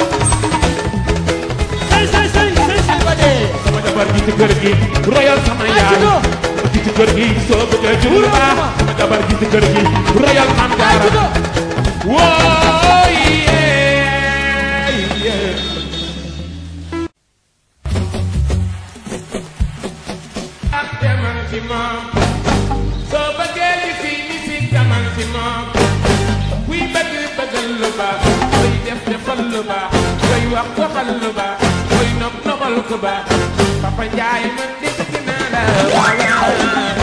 [SPEAKER 3] say say say say say ba dee
[SPEAKER 8] sama jabar ji ci kër gi royal sama yaay
[SPEAKER 3] Aïda.
[SPEAKER 8] ji ci kër gi soo bëggee jur lu baax sama jabar ji ci kër gi royal mam jaara woo yee yee ak demal ci moom soo bëggee li fi ni si demal ci moom kuy bëgg bëggal lu baax koy def defal lu baax koy wax waxal lu baax koy nopp noppal ku baax Papa Njaay man di bëgg naa la waaw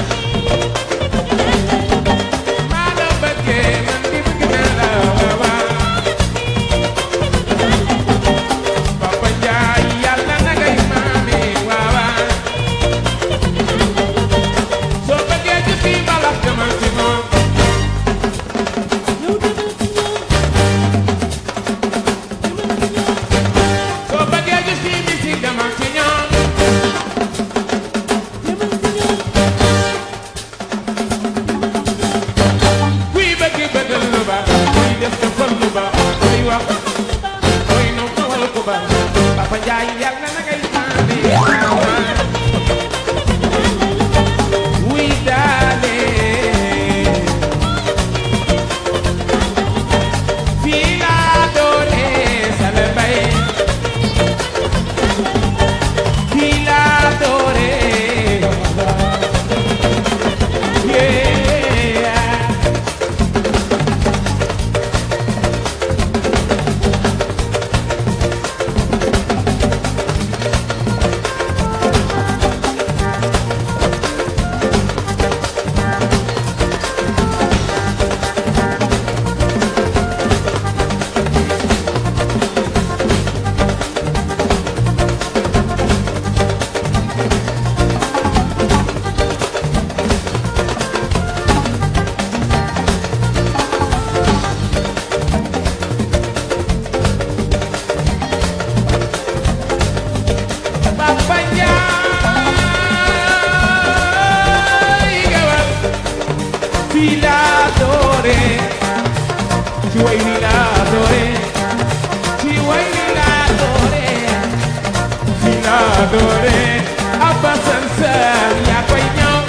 [SPEAKER 8] maa la bëggee man di bëgg naa la waaw Papa Njaay yàlla na ngay maami waaw soo bëggee ci fii mbalax demal ci moom soo bëggee ci fii musique demal ci ñoom kuy bëgg bëggal lu baax kuy def defal lu baax kuy wax kuy nopp noppal ku baax Papa Njaay yàlla na ngay maami wuy daale fii laa doore sale bay fii laa doore yeah Papa Njaay gewal fii laa doore ci way wi laa doore ci way wi laa doore fii laa doore Abba Sansan yaa koy ñëw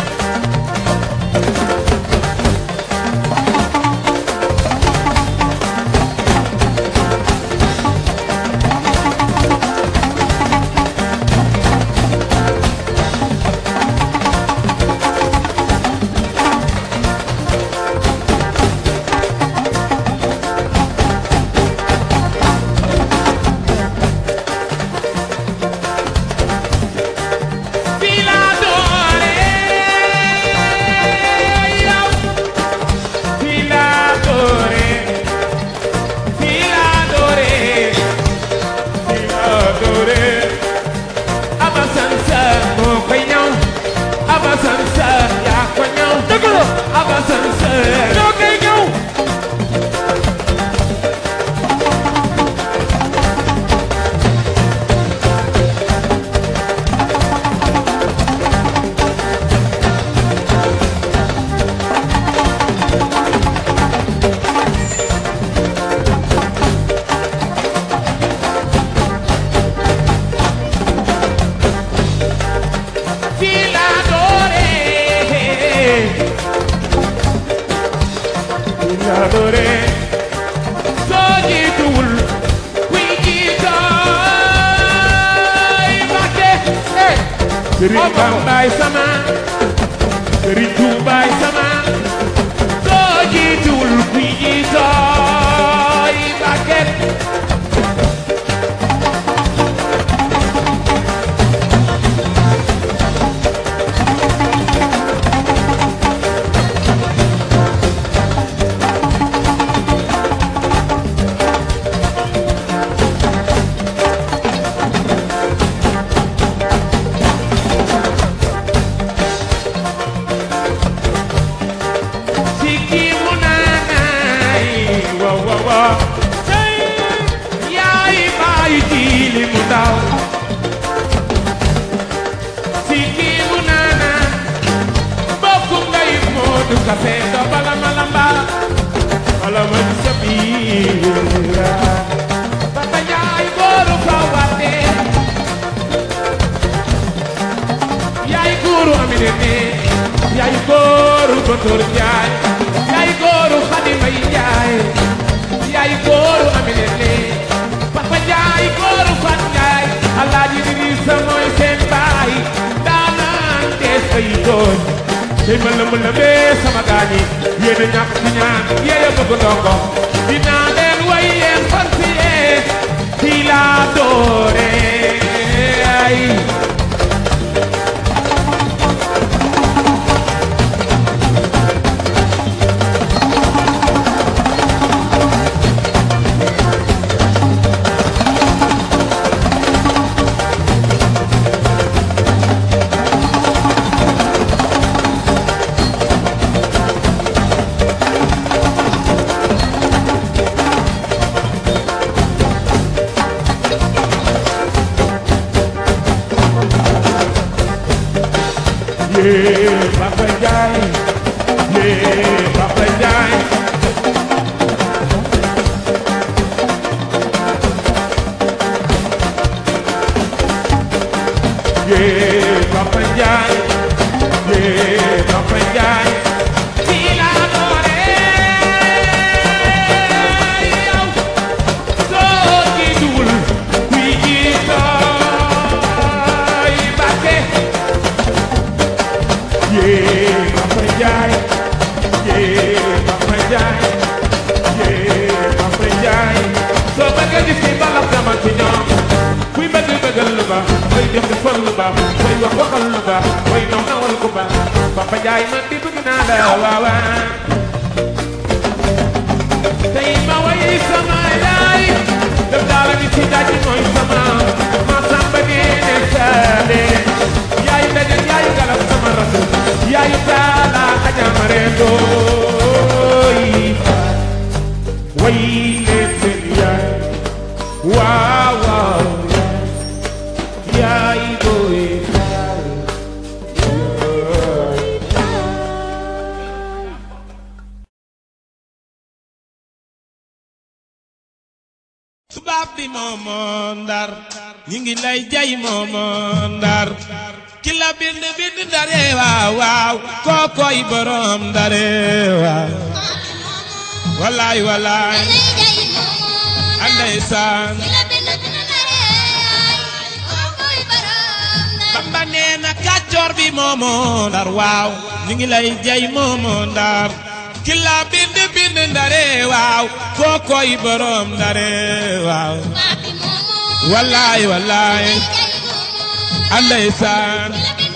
[SPEAKER 8] fii laa doore yow fii laa doore fii laa doore fii laa doore Aba Sansan moo koy ñëw Aba Sansan yaa ko ñëw dëgg la Aba Sansan ñoo koy ñëw fii laa doore fii laa doore soo jiituwul kuy jiitooy Mbàkke Sëriñ Bambaay sama Sëriñ Tuubaay sama soo jiituwul kuy jiitooy Mbàkke Siki munanaay wa wa wa yaay baay jiili mu ndaw Siki munana bokkum ngay Moodu Kafe do bala malamba Mansour Njaay yaay góoru Xadi Mbay Njaay yaay góoru Amine Ly Papa Njaay góoru Fat Njaay Alaaji Idrissa mooy seen baay daanaan dees ay doon tey ma lëmb lëmbee sama gaañi yéen a ñàkk ci ñaan yéen a bëgg ndongo dinaa leen way yéen fan si yee fii laa doore ay yee Papa Njaay yee Papa Njaay yee Papa Njaay yee Papa Njaay fii laa dooree yow soo jiituwul kuy jiitooy Mbàkke yee Papa Njaay yee Papa Njaay yee Papa Njaay soo bëggee gis ni balak dama ci ñoom kuy bëgg bëggal lu baax kuy def defal lu baax kuy wax waxal lu baax kuy naw nawal ku baax Papa Njaay man di bëgg naa la waawaa tey ma way sama yaay def daara ni ci daji mooy sama ma samba neene saade yaay daje yaay galam sama rasul yaay taala ajamare dooy way leen seen yaay waaw waaw yaay booy
[SPEAKER 7] tubaab bi moomoo ndar ñi ngi lay jay moomoo ndar ki la bind bind ndare waaw waaw kookoy borom ndare waaw walaay walaay anday saan bamba nee na kàccoor bi moomoo ndar waaw ñi ngi lay jay moomoo ndar ki la bind bind ndare waaw kookoy borom ndare waaw walaay walaay anday saan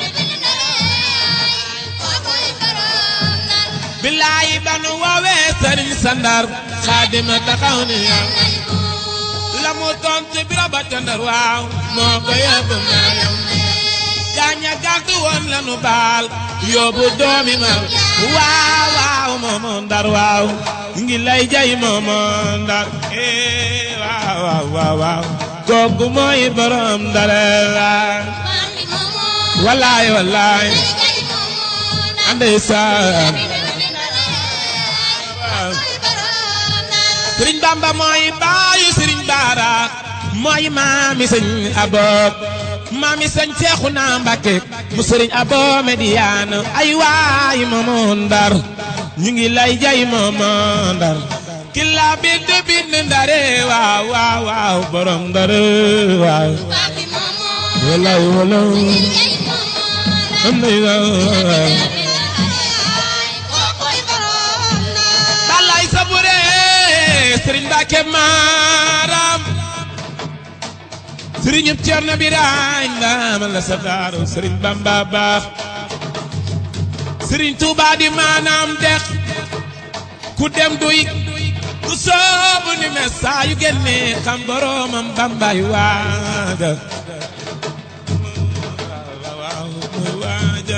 [SPEAKER 7] bilaay ba nu woowee sëriñ sandar xaadima taxaw ni yow la mu tontu biro ba ca ndar waaw moo ko yóbbu maayam gaaña gàntu woon la nu baal yóbbu doomi ma waaw waaw moomo ndar waaw ngi lay jay moomo ndar eh waaw waaw waaw waaw kooku mooy borom ndare waaw wallaay wallaay ande saan sëriñ bamba mooy baayu sëriñ baara mooy maami sëñ abob maami sëñ seexuna mbàkke mu sëriñ abo mediyaan ay waay moomo ndar ñu ngi lay jay moomo ndar ki la bind bind ndare waaw waaw waaw borom ndare waaw wallaay wallaay am na waaw balay sabure sëriñ Mbàkke maaram sëriñ ñëpp Cerno Birahim ndaama la sa daaru sëriñ Bamba baax sëriñ Tuuba di maanaam dex ku dem duy ku soobu ni mes saa yu génne xam boromam Bambay waada waaw waada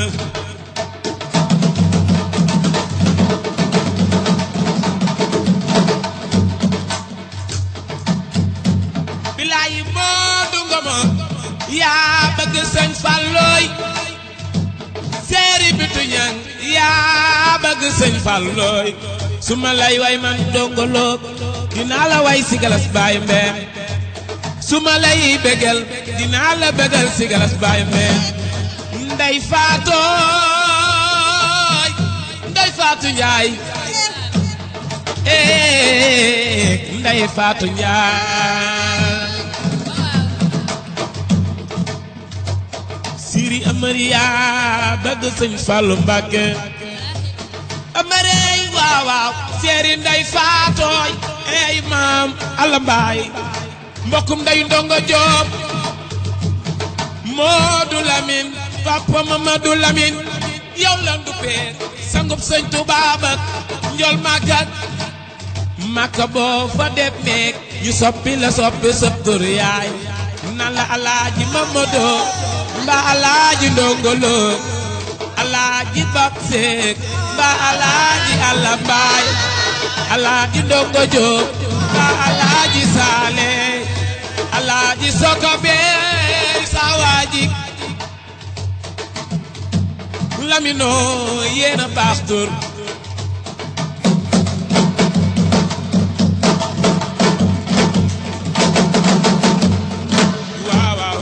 [SPEAKER 7] bilaay moo du ngoma yaa bëgg sëñ Fallooy seeri bitu ñang yaa bëgg sëñ Fallooy su ma lay way man dongoloo dinaa la way si galas baay mbeen su ma lay bégal dinaa la bégal si galas baay mbeen ndey faatooy ndey
[SPEAKER 8] Fatou Ndiaye eh Ndey Fatou Ndiaye Siri Amaria bëgg sëñ Fallou Mbacké Amarey waaw waaw Seri Ndey Faatooy ey maam Alla Mbaay mbokkum Ndey Ndongo Joob Moodu Lamin Papa Mamadou Lamin yow la nduppee sangub sëñ Tuubaa ba njol màggat Makka boo fa def meek ñu soppi la soppi sëb tur yaay nan la Alaaji Mamadou mbaa Alaaji Ndongolo Alaaji Bab Seek mbaa Alaaji Alla Mbaay Alaaji Ndongo Joob mbaa Alaaji Saale Alaaji Soko bee sawaaji Lamino yéena baax tur waaw waaw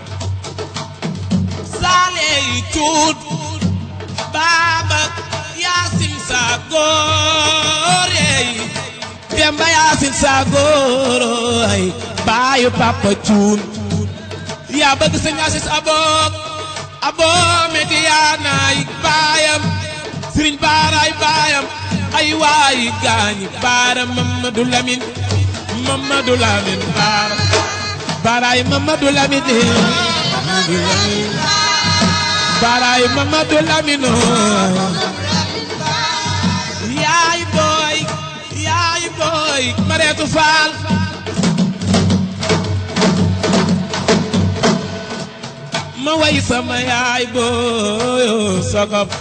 [SPEAKER 8] saale yi cuut baaba yaasin saa góore yi demba yaasin saa góoroy baayu papa cuun yaa bëgg sëñ Asis abook aboo mediyaanaay baayam sëriñ baaraay baayam ay waayi gaañi baara Mamadou Lamine Mamadou Lamine baara baaraay Mamadou Lamine Mamadou Lamine baaraay Mamadou Lamine yaay booy yaay booy Mareetu Faal ma way sama yaay booyo sogop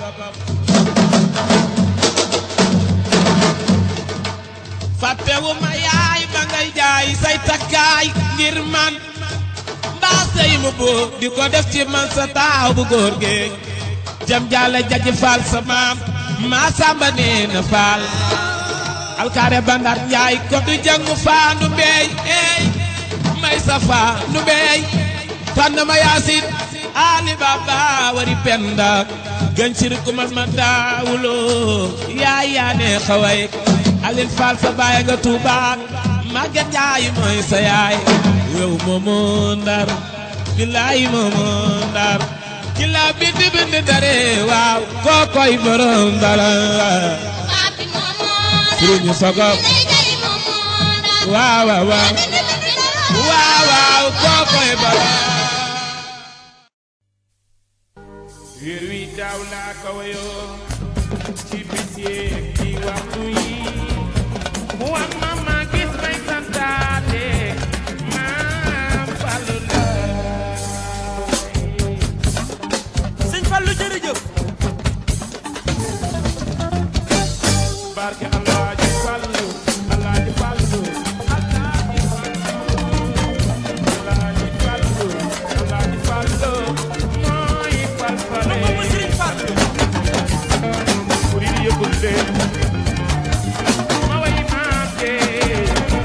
[SPEAKER 8] fàttewu ma yaay ba ngay jaay say takkaay ngir man mbaa sey mu boo di ko def ci man sa taaw bu góor gi jam jaale jaji faal sa maam maa samba nee na faal alkaare bandar njaay ko du jangu faa nu beey ey may sa faa nu beey tànn ma yaasin ali baba wari penda gancir kumas ma daawulo yaay yaa ne xaway alin faal sa baay nga tuubaak màgget jaay mooy sa yaay yow moomu ndar bilaay moomu ndar ki la bind bind dare waaw kookoy borom dara sëriñu sogop waaw waaw waaw waaw waaw kookoy borom
[SPEAKER 5] weer wi daaw laa ko wayoo ci bis yeeg ci waxtu yi mu wax ma ma gis may santaate maam Fallu laay
[SPEAKER 6] sëñ Fallu jërëjëf
[SPEAKER 5] barke Alaaji Fallu Alaaji Fallu Alaaji Fallu Alaaji Fallu mooy falfale
[SPEAKER 6] moom mooy sëriñ Fallu
[SPEAKER 5] murid yëgul leen ma way maam jee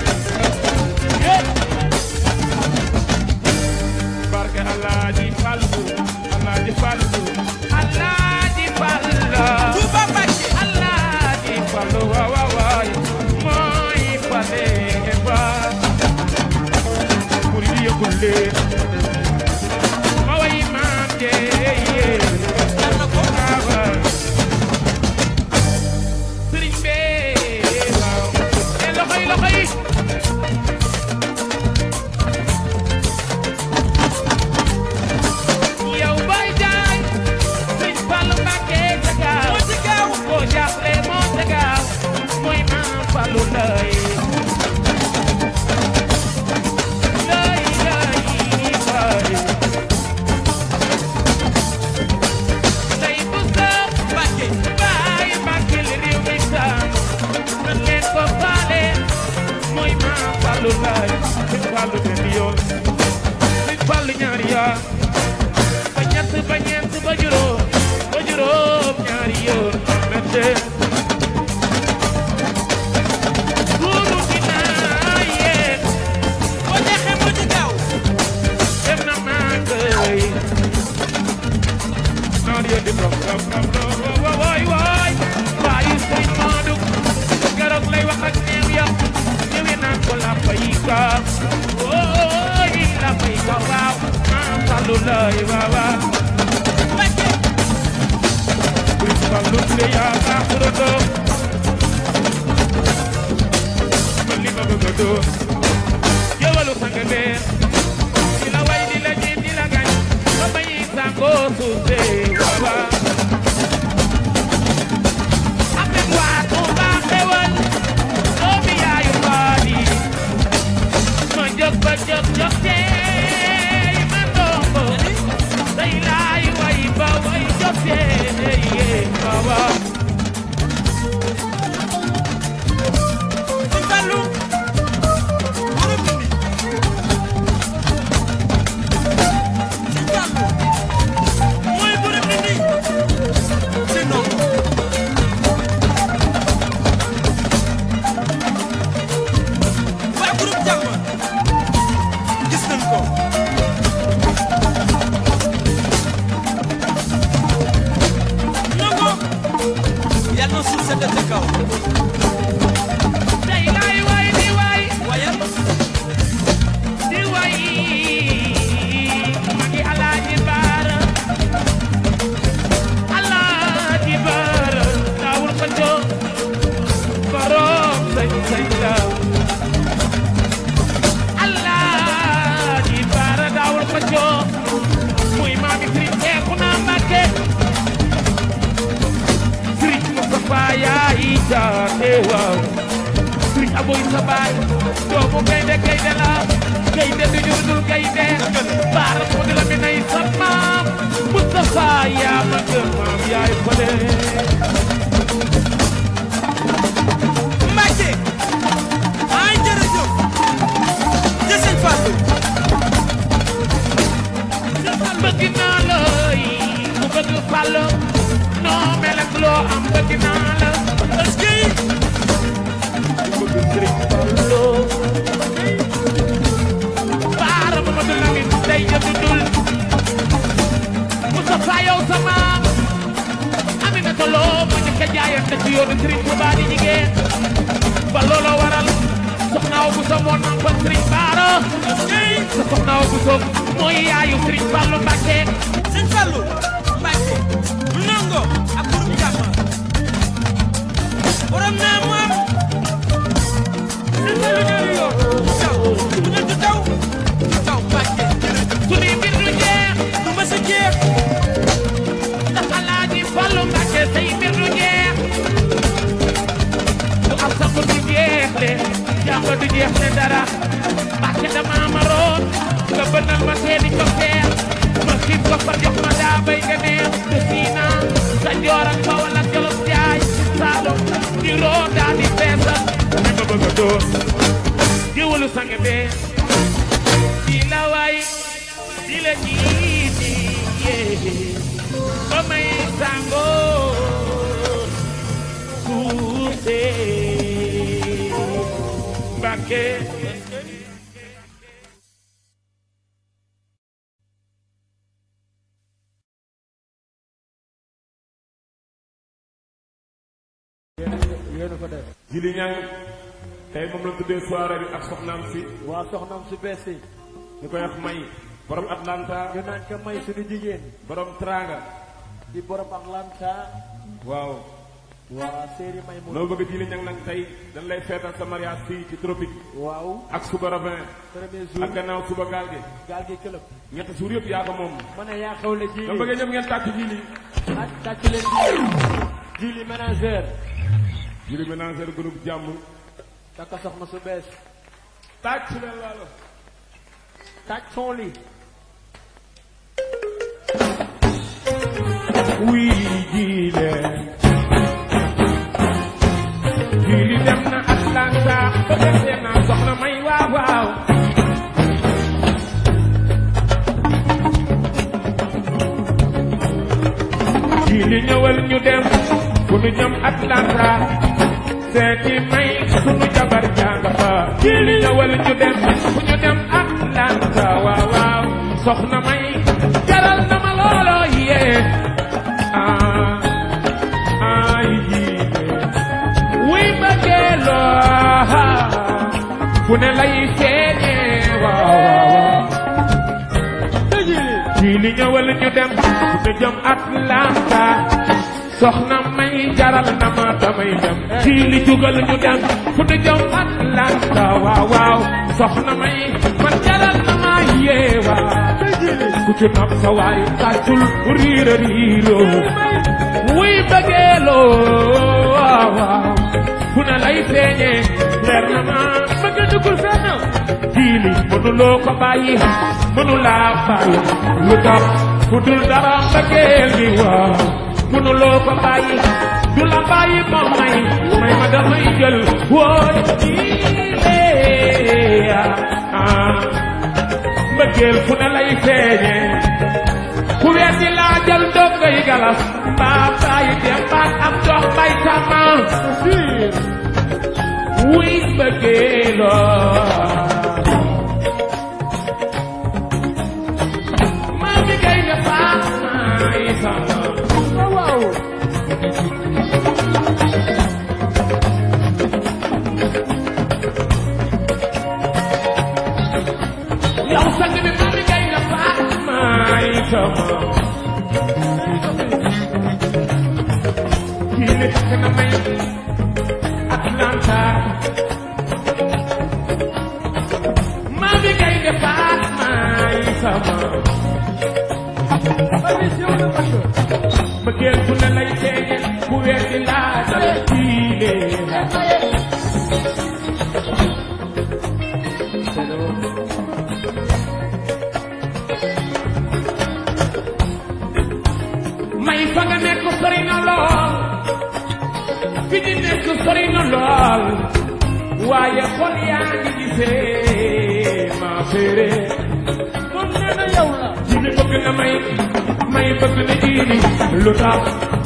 [SPEAKER 5] barke Alaaji Fallu Alaaji Fallu Alaaji Fallu
[SPEAKER 6] Touba Mbacké
[SPEAKER 5] Alaaji Fallu waaw waaw waay mooy fale ba murid yëgul leen ma way maam jee
[SPEAKER 6] jar na ko
[SPEAKER 5] waaw sëriñ bee waaw e loxo yi loxo yi yow bay jaay sëriñ Fallu Mbàkke ca gaaw
[SPEAKER 6] moo ci gaaw
[SPEAKER 5] boo jaaxle moo ca gaaw mooy maam Fallu lay lay lay lay tey bu sëb
[SPEAKER 6] Mbacké
[SPEAKER 5] baay Mbàkke li réew mi taamu nan leen ko faale mooy maam Fallu laay sëñ Fallu benn yoon sëñ Fallu ñaari yoon ba ñett ba ñeent ba juróom ba juróom ñaari yoon mette duuru dinaa yéen
[SPEAKER 6] boo jeexee moo ci gaaw
[SPEAKER 5] dem na màgg yi naan yéen di bopp bopp bopp bopp woy woy waay
[SPEAKER 8] lay waaw waaw
[SPEAKER 6] Mbacke
[SPEAKER 8] Fallu Ture yaa baax turandoo man li ma bëgg a doon jëwalu sang beer di la way di la jiit di la gañ ba bayi sangoo suusee waaw waaw Ahmed waa Tuuba xewal doomi yaayu baadi ma jóg ba jóg jóg teey ma ndongo day laay way ba way jóg teey waaw waaw
[SPEAKER 6] Sëñ Fallou borom Ndindi Sëñ Fallou mooy borom Ndindi c'est non waa groupe jàmm gis nañ ko nongo yàlla na suuf sedd ca kaw
[SPEAKER 8] day laay way di way
[SPEAKER 6] wayal
[SPEAKER 8] di way magi alaaji baara alaaji baara daawul ko jóg borom sañ sañ la alaaji baara daawul ko jóg muy maami sëriñ teeku naa mbàkke sëriñ Moustapha yaay jaate waaw sëriñ aboy sa baay doomu gaynde gaynde la gaynde du jur dul gaynde baara mu di la mi nay sa maam Moustapha yaa ma gën maam yaay fale
[SPEAKER 6] Mbacke ay jërëjëf jë sëñ Fallou
[SPEAKER 8] bëgg naa la ku bëgg fàll noo mel ak loo am bëgg naa la
[SPEAKER 6] est-ce que
[SPEAKER 8] ku bëgg sëriñ Fallu baara Mamadou Lamine day jëndul Moustapha yow sa maam Aminata Lo mu njëkk a jaayante ci yoonu Sëriñ Tuubaa di jigéen ba looloo waral soxnaaw bu sa moo nampal Sëriñ Baara sa soxnaaw bu sa mooy yaayu Sëriñ Fallu Mbàkke
[SPEAKER 6] sëñ Fallou Mbacke nongo ak groupe jàmm borom naa mu am sëñ Fallou ñaari yoon taw bu ne du taw taw Mbacke jërëjëf
[SPEAKER 8] suñuy mbir du jeex
[SPEAKER 6] du ma sa jeex
[SPEAKER 8] ndax Alaaji Fallu Mbàkke say mbir du jeex du am sax du jeex le jàmm du jeex ne dara Mbàkke dama maroon nga bënnal ma seeni cofeer ma xiif ko fa jox ma daa bay nga neex te siina sa joor ak Bawol ak Jolof jaay Saalum di roo daa di feesal li ma bëgg a doon jiwalu sange bee di la waay di la jiiti yee ba may sangoo suusee Mbàkke
[SPEAKER 3] yéen a ko def
[SPEAKER 5] Jili Ñang tey moom la tuddee soirée bi ak soxnaam si
[SPEAKER 3] waa soxnaam su bees si
[SPEAKER 5] ñu koy wax may borom Atlanta
[SPEAKER 3] ñu naan ko may suñu jigéen
[SPEAKER 5] borom Tranga
[SPEAKER 3] di borom Atlanta
[SPEAKER 5] waaw
[SPEAKER 3] waa séeri may mu
[SPEAKER 5] loo bëgg Jili Ñang nag tey dañ lay feetal sa mariage fii ci tropique
[SPEAKER 3] waaw
[SPEAKER 5] ak suba ravin
[SPEAKER 3] premier
[SPEAKER 5] ak
[SPEAKER 3] jour
[SPEAKER 5] gannaaw suba gaal gi
[SPEAKER 3] gaal gi këlëb
[SPEAKER 5] ñetti suur yëpp yaa ko moom
[SPEAKER 3] ma ne yaa xewle
[SPEAKER 5] nga
[SPEAKER 3] jili
[SPEAKER 5] bëggee ñëpp ngeen tàcc Jili
[SPEAKER 3] ak tàcc leen jili jili ménagère
[SPEAKER 5] Jili ménager groupe jàmm
[SPEAKER 3] takka soxna su bees
[SPEAKER 5] tàcc leen laalo
[SPEAKER 3] tàcc son li
[SPEAKER 8] wuy jiile jiili dem na Atlanta ba desee naa soxna may waaw waaw jiili ñëwal ñu dem fu ñu jëm Atlanta seeti may sunu jabar jàng fa jiili ñëwal ñu dem fu ñu dem Atlanta waaw waaw soxna may jaral na ma loolo yee ah ay jiile wuy bëggeeloo fu ne lay feeñee waaw waaw waaw
[SPEAKER 3] te jili
[SPEAKER 8] jiili li ñëwal ñu dem fu ñu jëm Atlanta soxna may jaral na ma damay dem ci li jugal ñu dem fu ñu jëm Atlanta waaw waaw soxna may man jaral na ma yeewa ku ci nopp sa waay tàccul riira riiro wuy bëggeeloo waaw waaw fu ne lay feeñee leer na ma bëgg dugul fenn diili mënuloo ko bàyyi mënulaa bàyyi lu tax fu dul dara mbëggeel gi waaw mënuloo ko bàyyi du la bàyyi moom may may ma damay jël wooy diile ah mbëggeel fu ne lay feeñee ku weddi laa jël doog ngay galas mbaa bàyyi dem baat am dox bay tàmma wuy mbëggeeloo maa mi gay nga faat may sama waaw yow sang bi maa mi gay nga faat may sama kii li takk na may Atlanta maa mi gay nga faat may sama bëggeel fu ne lay feeñe ku weddi laa dal diile may fa nga nekk sori na lool fi ñu nekk sori na lool waaye xol yaa ngi gisee ma féere moom nee na yow la jili bëgg na may may bëgg na jili lu tax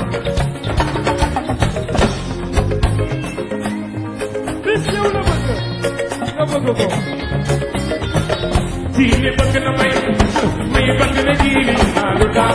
[SPEAKER 8] bis yow la bëgg nga bëgg ko jili bëgg na may may bëgg na jili lu tax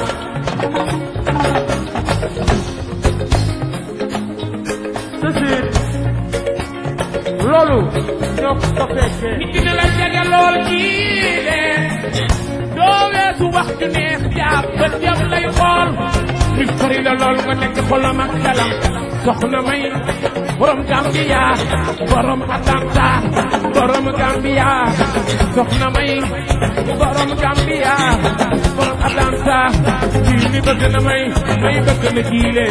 [SPEAKER 5] Sësiir loolu ñoo ko fekkee
[SPEAKER 8] nit dina la jege lool jii de doo weesu wax ju neex jaab bët yam lay xool nit sori la lool nga nekk xolam ak xelam soxna may borom Gambia borom Atlanta borom Gambia soxna may borom Gambia borom Atlanta kii ni bëgg na may may bëgg na jiile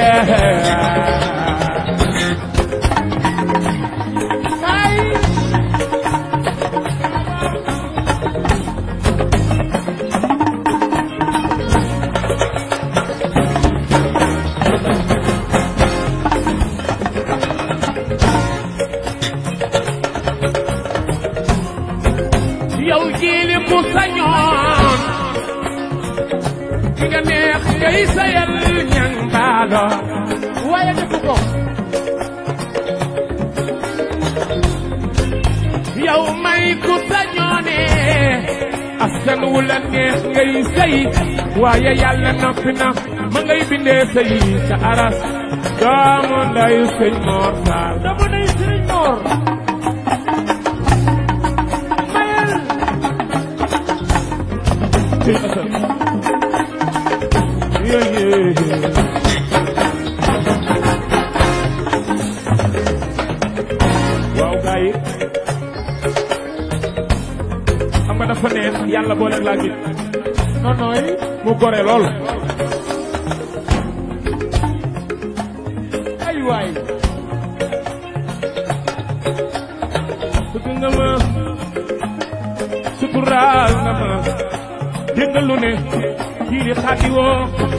[SPEAKER 8] yow jiili ku sañoon ki nga neex ngay sayal ñang baalo
[SPEAKER 5] waaye defu ko
[SPEAKER 8] yow may ku sañoone askan wu la neex ngay sëy waaye yàlla noppi na ma ngay bindee sëy sa aras doomu ndayu sëñ Mor Saal
[SPEAKER 5] dama nay sëriñ Mor mayel
[SPEAKER 8] sëñ Asan yéyé waaw gaa yi xam nga dafa neex yàlla boole laa gis
[SPEAKER 5] non nooy
[SPEAKER 8] mu gore lool
[SPEAKER 5] ay waay
[SPEAKER 8] bëgg nga ma suturaal nga ma dégg nga lu ne kii di xaati woo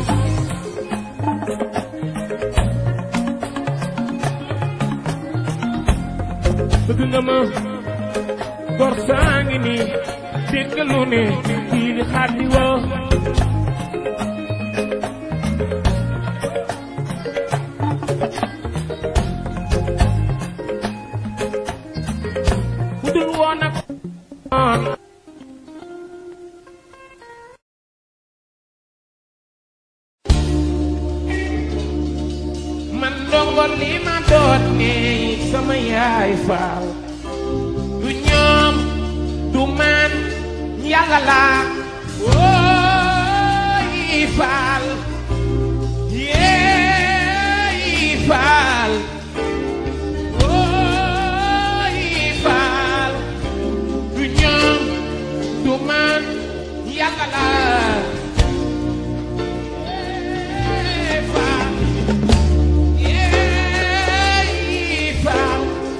[SPEAKER 8] bëgg nga ma gor saa ngi nii dégg nga lu ne kii di xaati woo bu dul woon ak woon man ndongo li ma doon ne sama yaay faal du ñoom du man yàlla la woo faal yeey faal ooy faal du ñoom du man yàlla la yeey faal yeey faal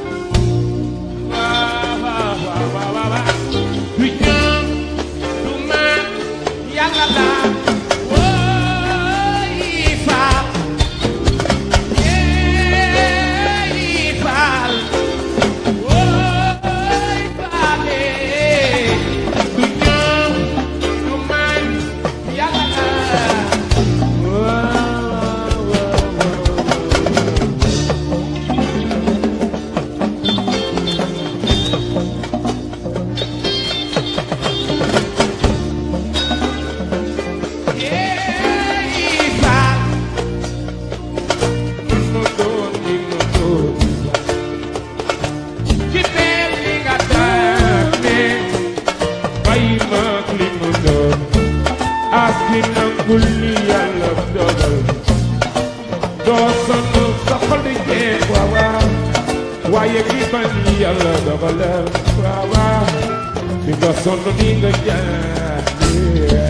[SPEAKER 8] waaw waaw waaw waaw waaw du ñoom du man yàlla la ooy faal yeey faal ooy faale du ñoom du man yàlla la waaw waaw waaw yeey faal nu doon ni nu doon ci mel ni nga tànne bay mag li mu doon ak ki nangul li yàlla dogal doo sonn sa xol di jeex waaw waaw waaye ki bañ li yàlla dogalal waaw waaw di nga sonn ni nga jaay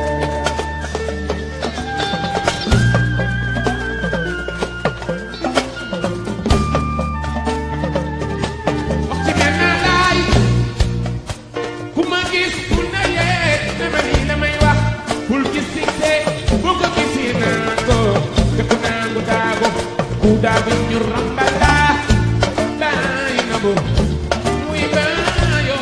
[SPEAKER 8] waxtu benn laay ku ma gis ku ne yee dama ni la may wax bul gis si te bu ko gisi naa ko te ku naa ku daago ku daago ñu rambala baay na bu muy baayo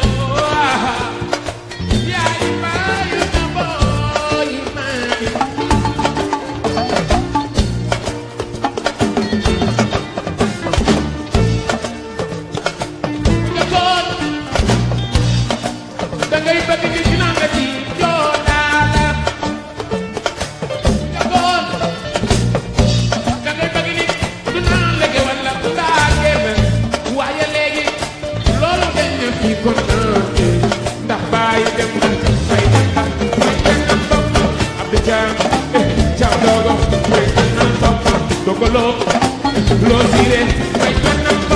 [SPEAKER 8] yaay baayo na booy maay jokkoon da ngay bëgg di ci naan la ci joonaala jokkoon da ngay bëgg ni du naan la wala du daa génn waaye léegi loolu dañ ne fii kon naante ndax bàyyi dem na may dem na may dem na bopp Abdou Thiam eh Thiam Dogo may dem na bopp Dogo loo loo siire may dem na bopp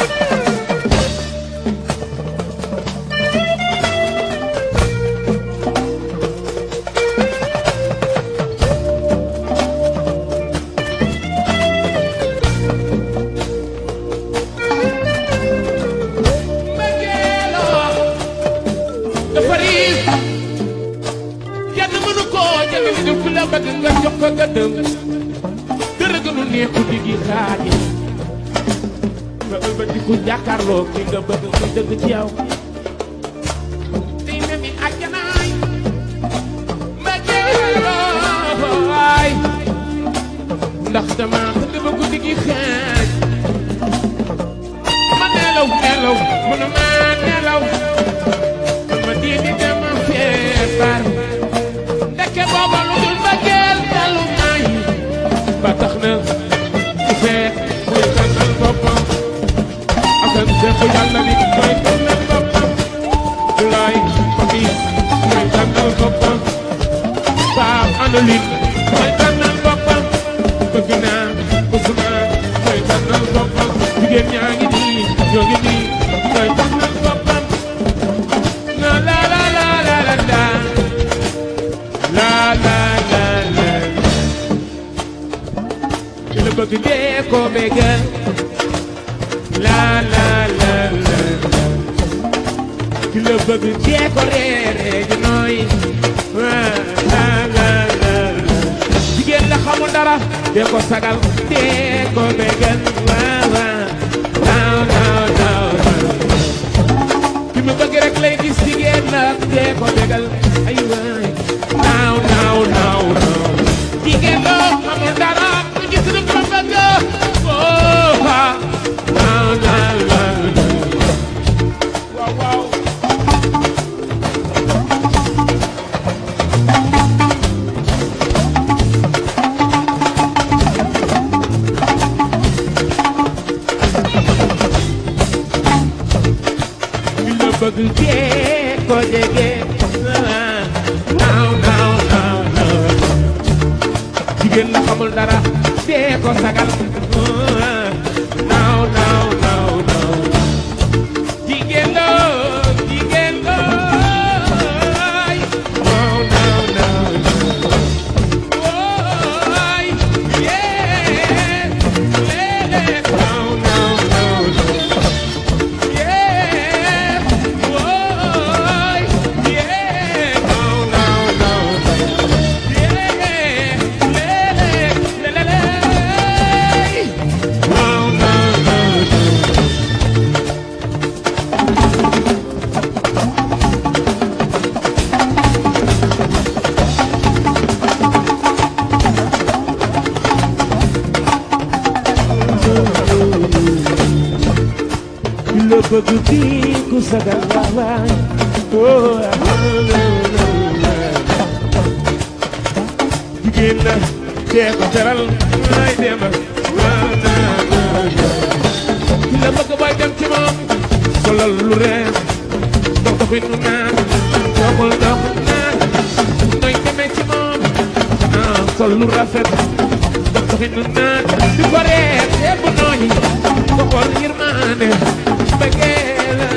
[SPEAKER 8] mbëggeeloo dafa riis kenn mënu koo jënd ni ku la bëgg nga jox ko gëddëm dara gënu neexu di gi xaaji nga ëlbati ku jàkkaarloo ki nga bëgg muy dëgg ci yow di ne mi àjjanaay mbëggeeloo waay ndax dama tëdd ba guddi gi xaaj ma nelaw nelaw mënuma nelaw ma diini dama feebar ndeke booba lu dul mbëggeel dalu may ba tax na ku feet muy tànnal boppam asan seexu yàlla ni mooy tànnal boppam Abdoulaye Papis mooy tànnal boppam Pape Anoline mooy tànnal boppam bëgg naa Ousmane mooy tànnal boppam jigéen ñaa ngi nii ñoo ngi nii mooy tànnal boppam na la la la la la la la la la la ki la bëgg dee ko bégal la la la la la ki la bëgg dee ko reere ji nooy la la la la jigéen la xamul dara dee ko sagal dee ko bégal waaw waaw naaw naaw naaw ki ma bëgg rek lay gis jigéen la dee ko bégal ay waay naaw naaw naaw naaw jigéen la xamul dara du gis lu ko bëgg oh ah naaw naaw naaw waaw waaw ki la bëgg dee ko jege naaw naaw naaw naaw jigéen la xamul dara dee ko sagal naaw naaw naaw naaw jigéen la jigéen la naaw naaw naaw Woy, yeah, lele, naaw naaw naaw yeah, woy, yeah, naaw naaw naaw yeah, lele, lele, naaw naaw naaw la bëgg kii ku sagal waawaay oh jigéen la dee ko teral ay dem ki la bëgg booy dem ci moom solal lu rees dox doxin nu naan doxul dox naan nooy demee ci moom ah sol lu rafet dox doxin nu naan di ko rees yëpp nooy ko xool yërmande bëggee la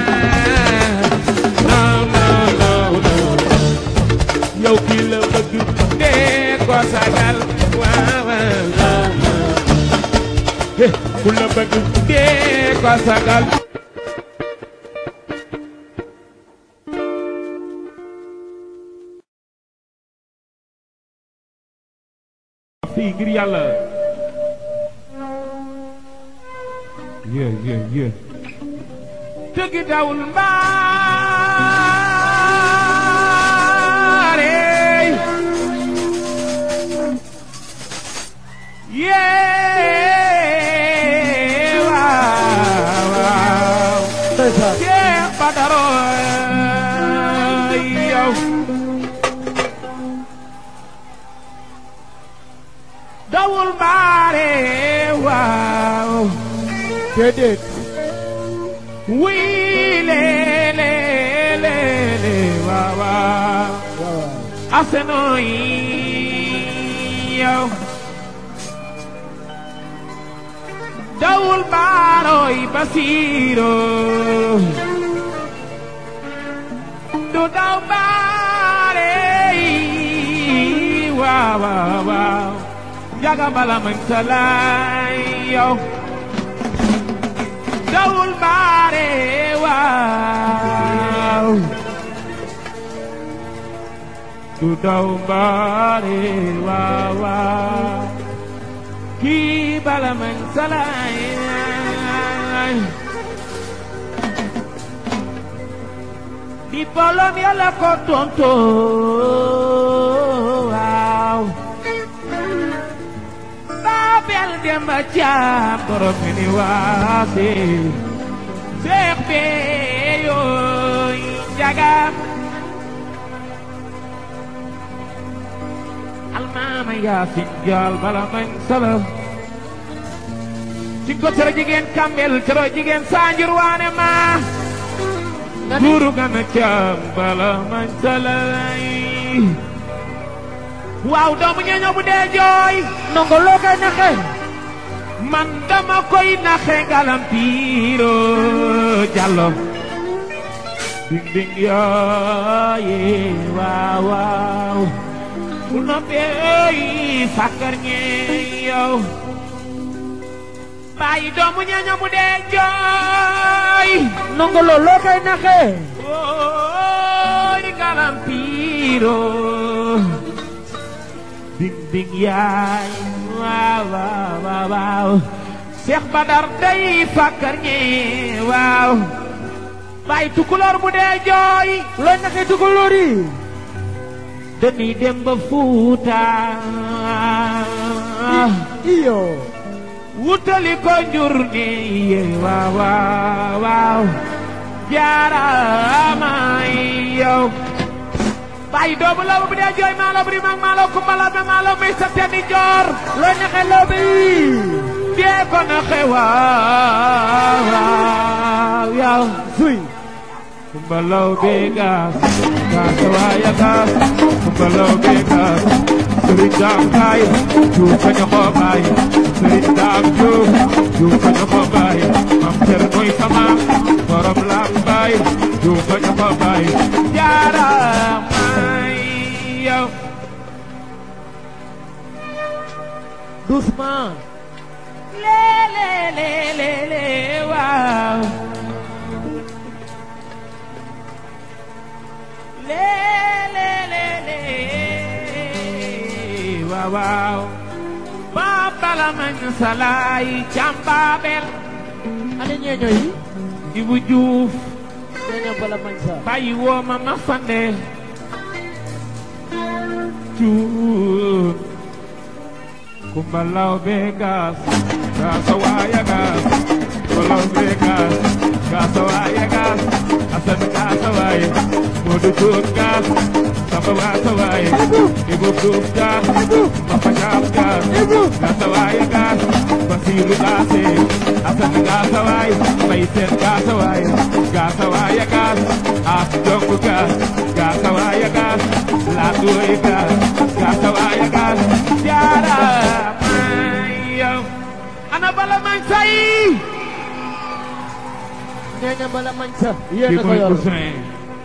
[SPEAKER 8] naaw naaw naaw naaw yow kii la bëgg dee ko sagal waaw waaw waaw eh ku la bëgg dee ko sagal fii ngir yàlla yé yé yé tëgg dawul mbaare yé waaw waaw yé badaro yow dawul mbaare waaw
[SPEAKER 3] déedéet
[SPEAKER 8] wii lee lee lee lee waaw waaw aseno yi yow dawul baaroy basiiro du daw baare yi waaw waaw waaw jaga bala man salaay yow dawul baare waaw du daw baare waaw waaw kii bala man salaay di bolom yàlla ko tonto waaw Babel Demba Caam borom mi ni waase Seex bee yooy njaga almaama yaasin jaal bala mañ sala ci ko tero jigéen kambel tero jigéen saanjur waane ma duuru gana caam bala mañ sala waaw doomu ñeeño bu dee jooy
[SPEAKER 3] nongo loo koy naxe
[SPEAKER 8] man dama koy naxe ngalampiiro jallo ding ding yooye waaw waaw bu noppee fakkar ñee yow bàyyi doomu ñeeño bu dee jooy
[SPEAKER 3] nongo loo koy naxe
[SPEAKER 8] ooy ngalampiiro ding ding yaay waaw waaw waaw waaw Seex Badar day fakkar ñi waaw bay tukulóor bu dee jooy
[SPEAKER 3] looy naxe tukulóor yi
[SPEAKER 8] dañuy dem ba Fuuta
[SPEAKER 3] iyo
[SPEAKER 8] wutali ko njur ni ye waaw waaw waaw jaaraama yow bay doomu law bu dee jooy maalo buri mag maalo kumbala be maalo muy sa tenni joor
[SPEAKER 3] looy naxe loobe yi
[SPEAKER 8] dee ko naxe waaw waaw yow
[SPEAKER 3] suy
[SPEAKER 8] kumbalaw be gaas gaas waaya gaas kumbalaw be gaas
[SPEAKER 5] sëriñ daam baay juuf ka ñu ko baay sëriñ daam juuf juuf ka ñu ko baay mam cer mooy sama borom laam baay juuf ka ñu ko baay jaara may yow
[SPEAKER 8] doucement
[SPEAKER 5] le le le le le waaw le le le le waaw waaw ba bala mañ salaay càmbaabel
[SPEAKER 8] ana ñeeño yi
[SPEAKER 5] Ibu Juuf
[SPEAKER 8] ñeeño bala mañ sa
[SPEAKER 5] bàyyi woo ma ma fande cuun kumbalaw be gas gasa waya gas kumbalaw be gas gasa waya gas asan gasa waya modu cuun gas samba wasa waya ibu Juuf gas papa gas gas gasa waya gas basiru gase asan gasa waya bay sen gasa waya gasa waya gas as jongu gas gasa waya gas latuy gas gasa waya gas jaara mayo ana bala man say
[SPEAKER 8] ñeeño bala mañ sa yéen
[SPEAKER 5] ki
[SPEAKER 8] a ko
[SPEAKER 5] mooy
[SPEAKER 8] yor
[SPEAKER 5] Ousseyn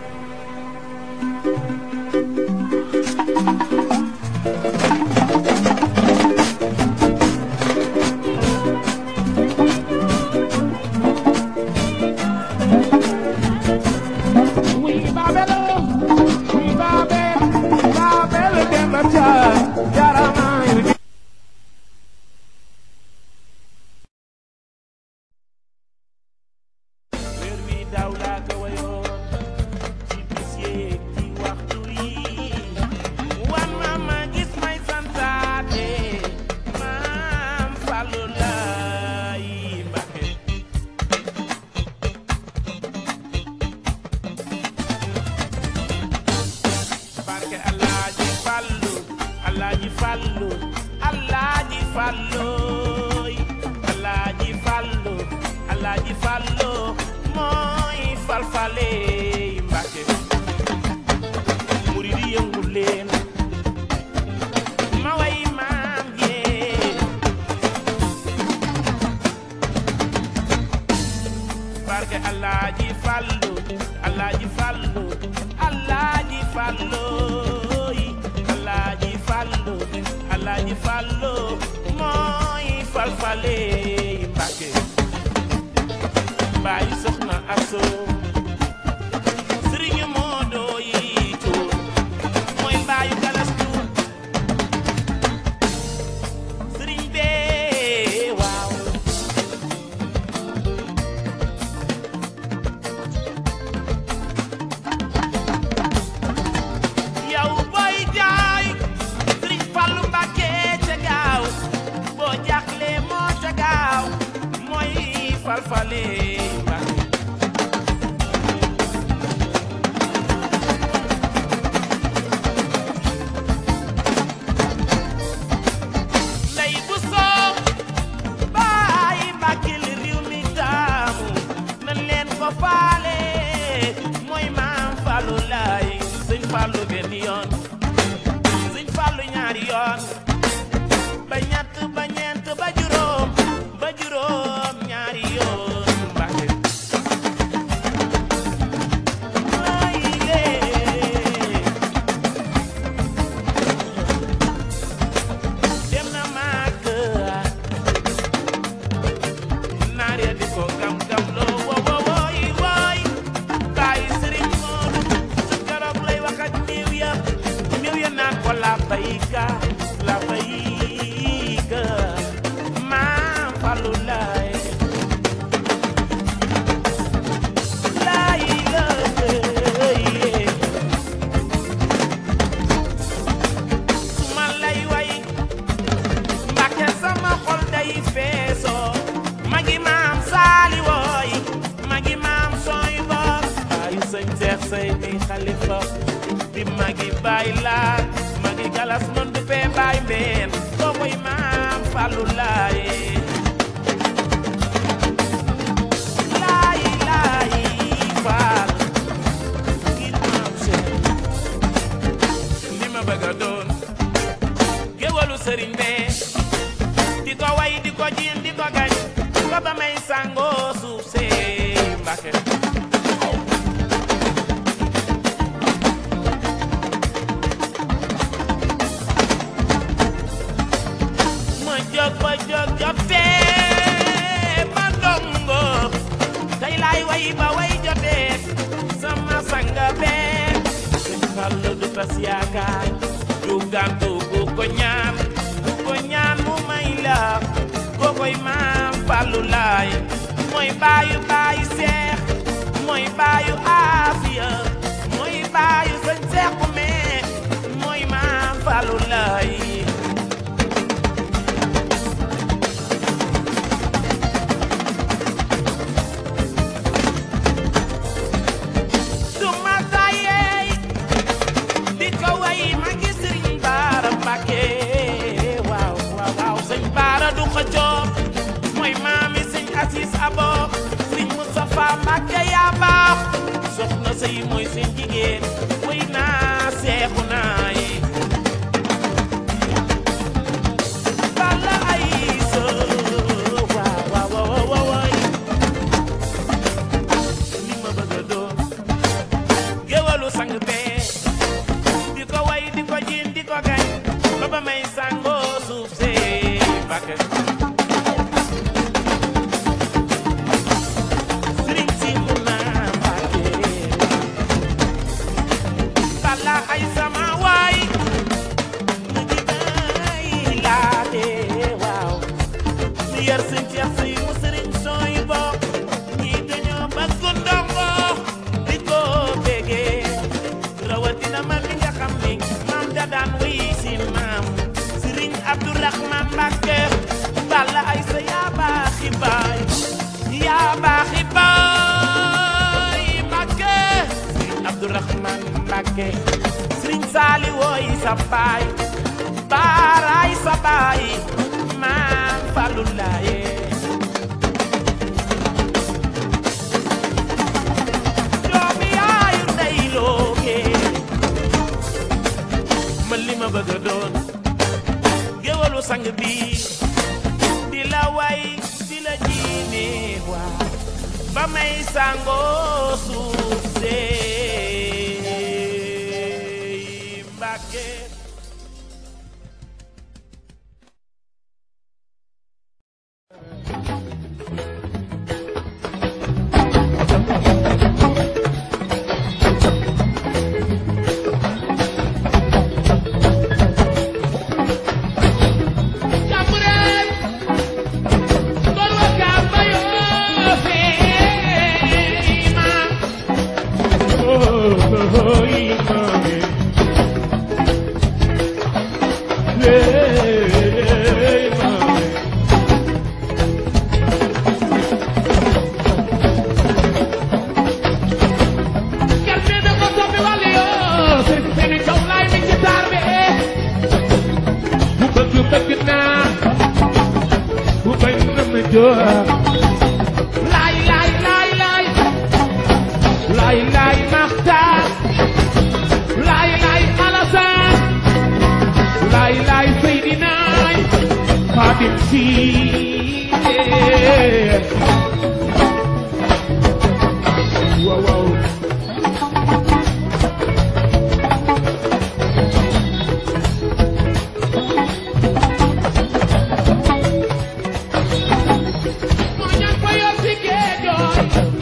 [SPEAKER 5] Oui, Babel, oui, Babel, Babel, Demba Cha, Jarama,
[SPEAKER 7] weer wi daaw laa ko wayoon ci bis yeeg ci waxtu yi wan ma ma gis may santaate maam Fallu laay Mbàkke barke Alaaji Fallu Alaaji Fallu Alaaji Fallu Alaaji Fallu Alaaji Fallu mooy falfale Mbàkke murid yi yëngu leen ma way maam yee barke Alaaji Fallu Alaaji Fallu Alaaji Fallu Alaaji Fallu Alaaji Fallu mooy falfale Mbàkke bàyyi soxna aso sëriñ Moodo yi cuur mooy bàyyi galas cuur sëriñ bee waaw yow booy jaay sëriñ Fallu Mbàkke ca gaaw boo jaaxle moo ca gaaw mooy falfale Mbàkke ndey bu soob baay Mbàkke li réew mi taamu nan leen ko faale mooy maam Fallu laay sëñ Fallu benn yoon sëñ Fallu ñaari yoon ba ñett ba ñeent ba juróom ba juróom ñaari yoon Mbàkke ay lee dem na màgg naar ya di ko gam gam loo wo wo wooy wooy bàyyi sëriñ Moodu su keroog lay wax ak néew ya néew ya naan ko la bayka la bayka maam Fallu laay laay la su ma lay way Mbàkke sama xol day feesoo magi maam saali wooy magi maam sooy boog baayu sëñ Seex say di xalifa di magi baay laat magi galas mën du fee baay mbeen koo koy maam Fallu laay laay laay faal ngir maam Seex li ma bëgg a doon
[SPEAKER 1] tas yaakaar du gàntu ku ko ñaan ku ko ñaan mu may la ko koy maam Fallu Laay mooy baayu baayu seex mooy baayu aafiya mooy baayu sëñ seexu mee mooy maam Fallu Laay du ma tàyyeey di ko way ma gis sëriñ Baara Mbàkke waaw waaw waaw sëñ Baara du ko jox mooy maami sëñ Asis Abo sëñ Moustapha Mbàkke yaa baax soxna sëy mooy seen jigéen way naa seexu naa yi Balla ay sa waaw waaw waaw waaw waay li ma bëgg a doon géwalu sang bee di ko way di ko jiin di ko gañ ba ba may sangoo suuf see bakk sëriñ si mun naa mbàkke bala ay sama waay mu ji bay laate waaw mu yar sëñ Ceex si mu sëriñ sooy bokk ñii dañoo bëgg ndongo di ko bégee rawatina man mi nga xam ni maam da daan wuy si maam sëriñ Abdourahman Mbàkke balla ay sa yaa baaxi baay yaa baaxi baay Mbàkke sëriñ Abdourahman Mbàkke sëriñ Saali wooy sa baay baaraay sa baay maam Fallu Laaye doomi yaayu ndey looke man li ma bëgg a doon géwalu sang bi di la way di la jiine waa ba may sangoo suuf see Mbàkke
[SPEAKER 8] Laay laay laay laay laay laay Maxtaar laay laay Alasaan laay laay Seydinaay Xaadim Siise waaw waaw moo ñaan ko yor ci géejooy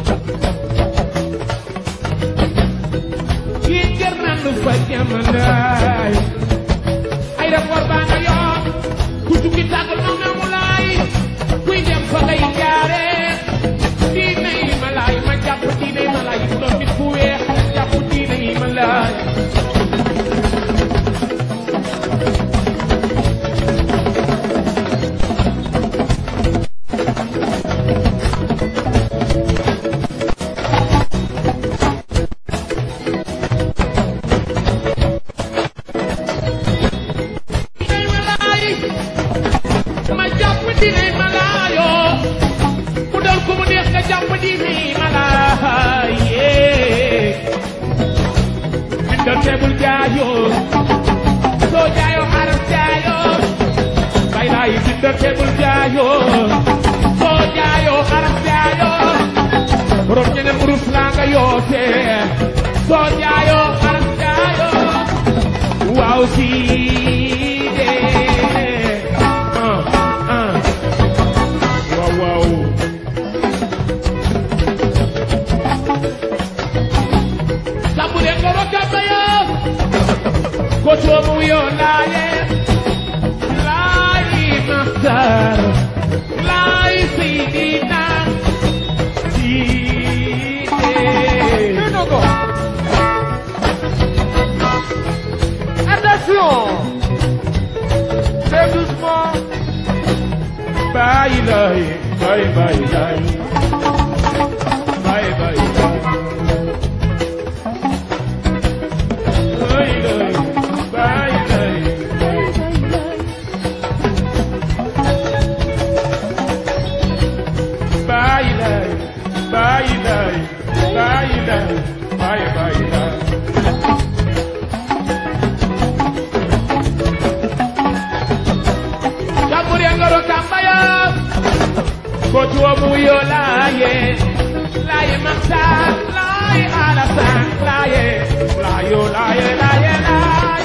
[SPEAKER 8] kii jër nan lu fa jamalaay ay rapport baa nga yor ku tukki tàggal ma nga mu laay kuy dem fa ngay jaare diine yi ma laay ma jàpp diine yi ma laay bu doon nit ku weex jàpp diine yi ma laay diine ma laay ma jàpp diine ma laayoo ku doon ku mu neex nga jàpp diine ma laay yee bindal teebul jaayoo soo jaayoo xaram jaayoo bay laay bindal teebul jaayoo soo jaayoo xaram jaayoo borom ñeneen urus laa nga yootee soo jaayoo xaram jaayoo waaw sii dee ah ah waaw waaw Sambu leen ko rokkam na yow
[SPEAKER 5] bye bye bye bye bye Bye bye bye bye bye bye bye bye bye bye bye Tamburi angoro kambaya Kotu omuyo laye Laye maksa Laye alasa Laye Layo laye laye laye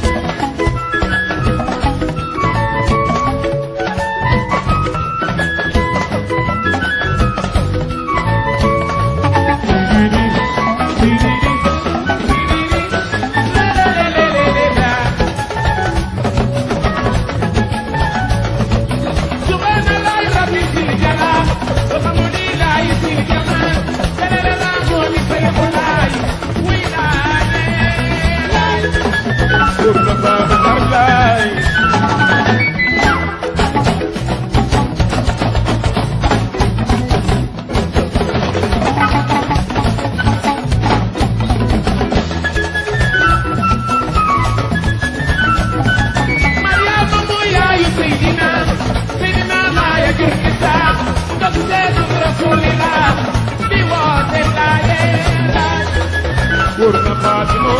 [SPEAKER 5] Purna Fatima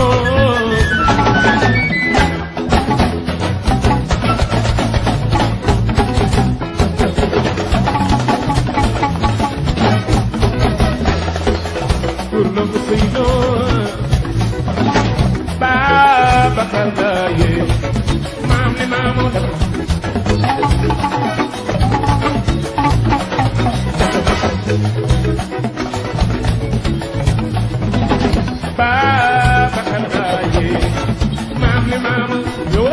[SPEAKER 5] Purna Musino Baba Kaldaye Mamni Mamu Baba Kaldaye Mamni Mamu Yo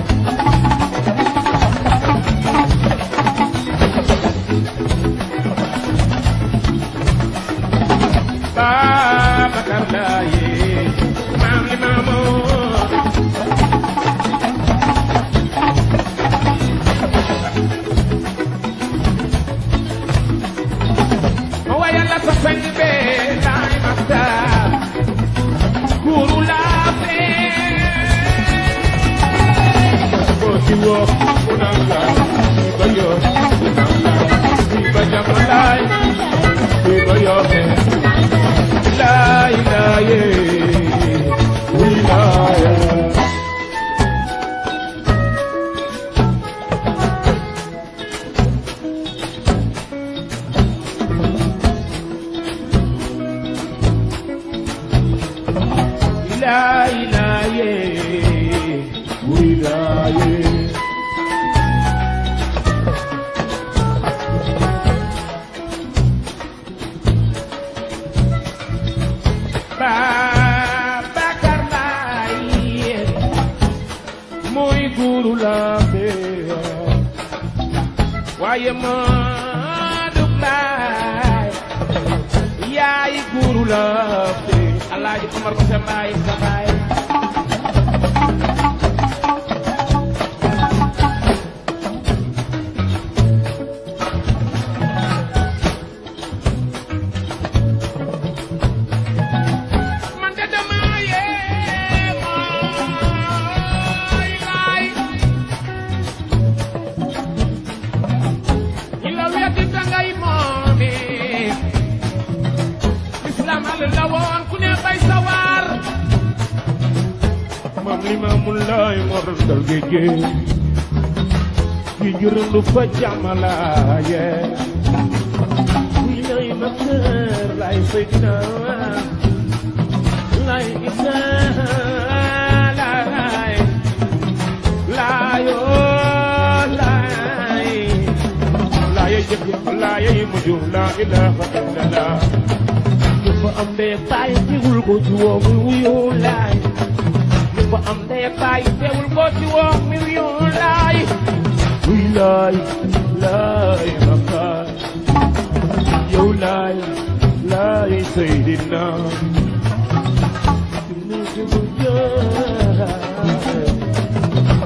[SPEAKER 5] Baba Kaldaye Mamni Mamu Waya la sa sang be lai masta Guru la pe Boti wo unanga Iba yo unanga Iba jamalai Iba yo he Lai lai Wilaya La ilahe wilaye Babakar Laye Muy guru lambe Waaye Madu Laye yaay guru la te alaaji Umar ko sa baay sa baay man de dama yee mooy laay ñi la weddi dangay moomi islam al la woon ku ne bay sawar mam li ma mun lay mor dal géej gi jërëndu fa jàmmalaaye wi lay ma kër lay seydina lay isa lay layo lay laye jëkk laye mujj la ilaha illallah dafa am ndey baay teewul ko ci woo muy wuyoo laay dafa am ndey baay teewul ko ci woo muy wuyoo laay wuy laay laay makaay yow laay laay seydina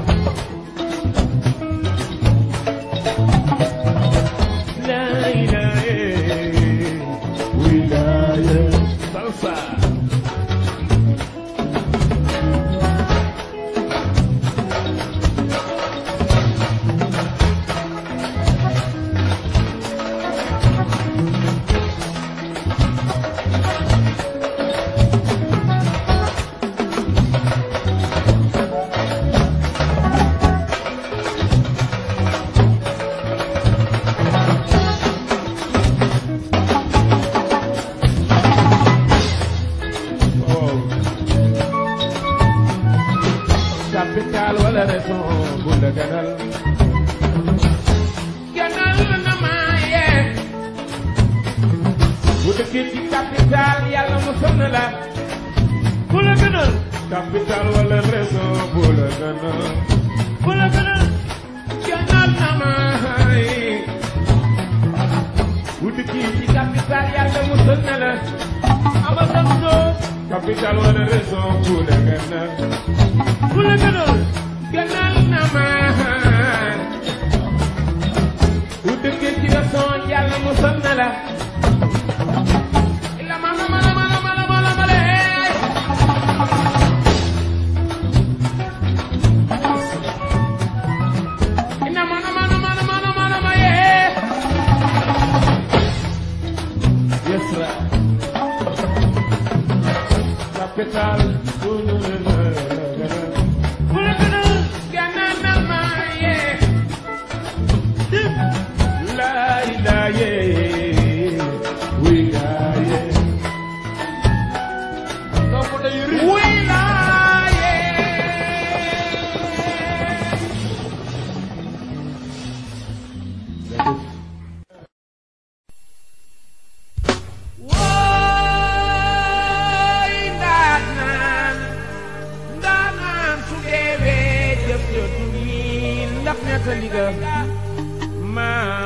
[SPEAKER 5] La ilaha Moussa oh capital wala raison bu la gënal gënal na ma yee bu dëkkee ci capital yàlla mu sonn la bu la gënal capital wala raison bu la gënal bu la gënal gënal na ma yee bu dëkkee ci capital yàlla mu sonn la Amadou capital wala raison bu la gënal bu la gënal gënal na ma bu dëkkee ci raison yàlla mu sonn la la ma la ma la ma la ma la ma la ma lee ina ma na ma na ma na ma na ma na ma yee yes right capital bu la gënal bu la gënal gënal na ma yee lay la yee wi la yee
[SPEAKER 3] donc day ri
[SPEAKER 5] wi la yee wooy ndaanaan ndaanaan su deewee jëf jëtu yi ndax nettali ga maa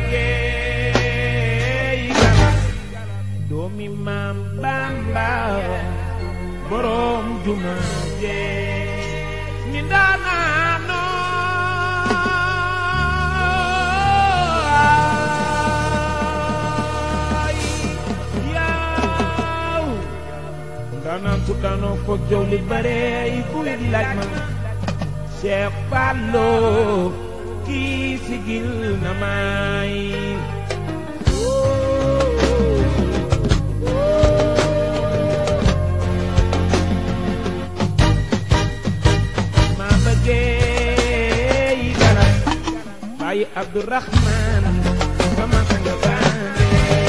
[SPEAKER 5] bëggee yi gana doomi maam Bamba borom juma jee ni ndaanaanoo yaw ndaanaan su daanoo foog jow li bare yi kuy di laaj ma Cheikh Fallo kii sigil na may ma bëggee yi dara bàyyi Abdourahman sama sang bande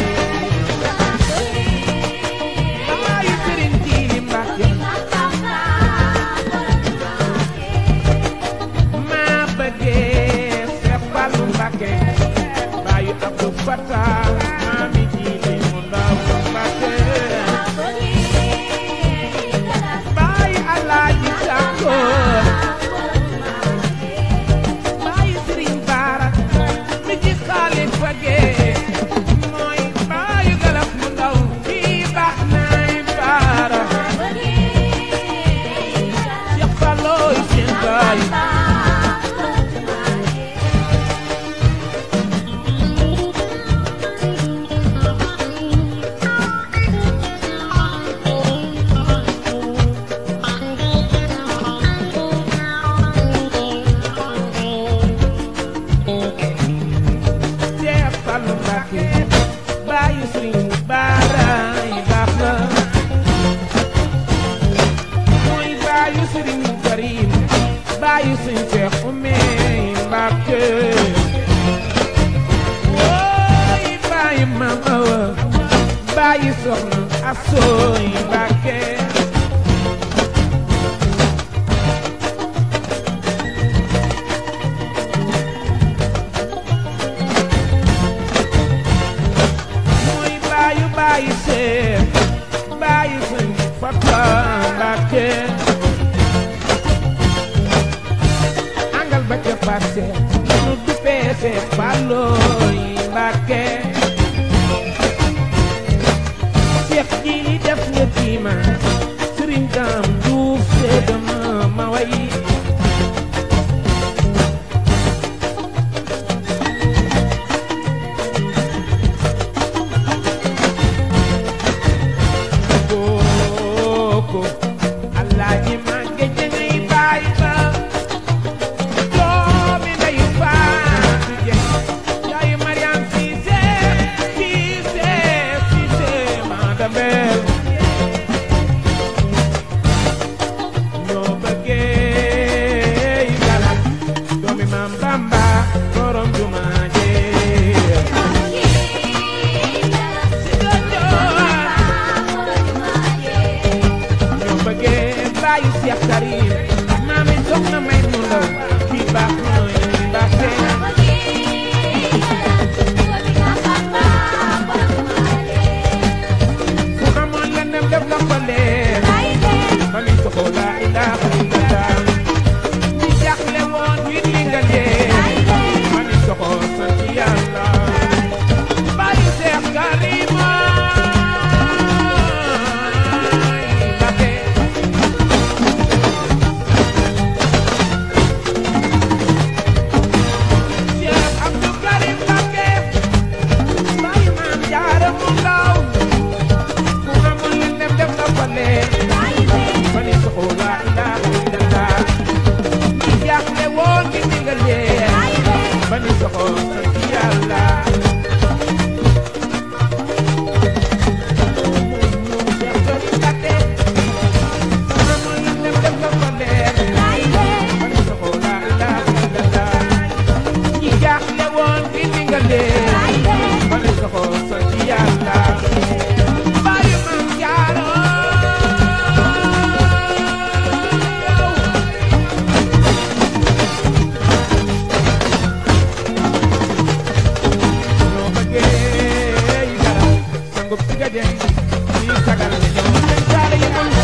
[SPEAKER 5] bàyyi Sëriñ Jiili Mbàkke ma bëggee Seex Fallu Mbàkke bàyyi Abdou Fatah maami Jiili mu ndaw Mbàkke bàyyi Alaaji Sàkko bàyyi Sëriñ Baara mi ci xaalifa gee mooy bàyyi galaf mu ndaw kii baax naay baara Seex Fallooy seen baay Seex Fallu Mbàkke bàyyi Sëriñ Baara yi baax na mooy bàyyi Sëriñ Karim bàyyi Sëriñ Seex Ume Mbàkke wooy bàyyi Maam Awa bàyyi Soxna Asooy Mbàkke mooy baayu baayu seet baayu sëñ Fata Mbàkke angal ba ca paase nu duppee seet Fallooy Mbàkke Seex ji li def nga tiima
[SPEAKER 8] noppalee mami soxo la ilaha illallah ñi jaaxle woon wit li nga lee mami soxo sant yàlla bàyyi Seex Karima Mbakke Cheikh Abdou Karim Mbakke bàyyi maam jaara mu ndaw ku amul li dem dem na fa leen mani soxo la ilaha illallah ñi jaaxle woon ngi ndigal yee mani soxo sant yàlla Cheikh Karim Mbakke ku amul li dem dem na fa leen mani soxo la ilaha illallah ñi jaaxle woon ngi ndigal yee mani soxo sant yàlla bàyyi maam jaara ñoo bëggee yi dara sangub ci ga den ñi sagal la ñoo seen jaara yi mun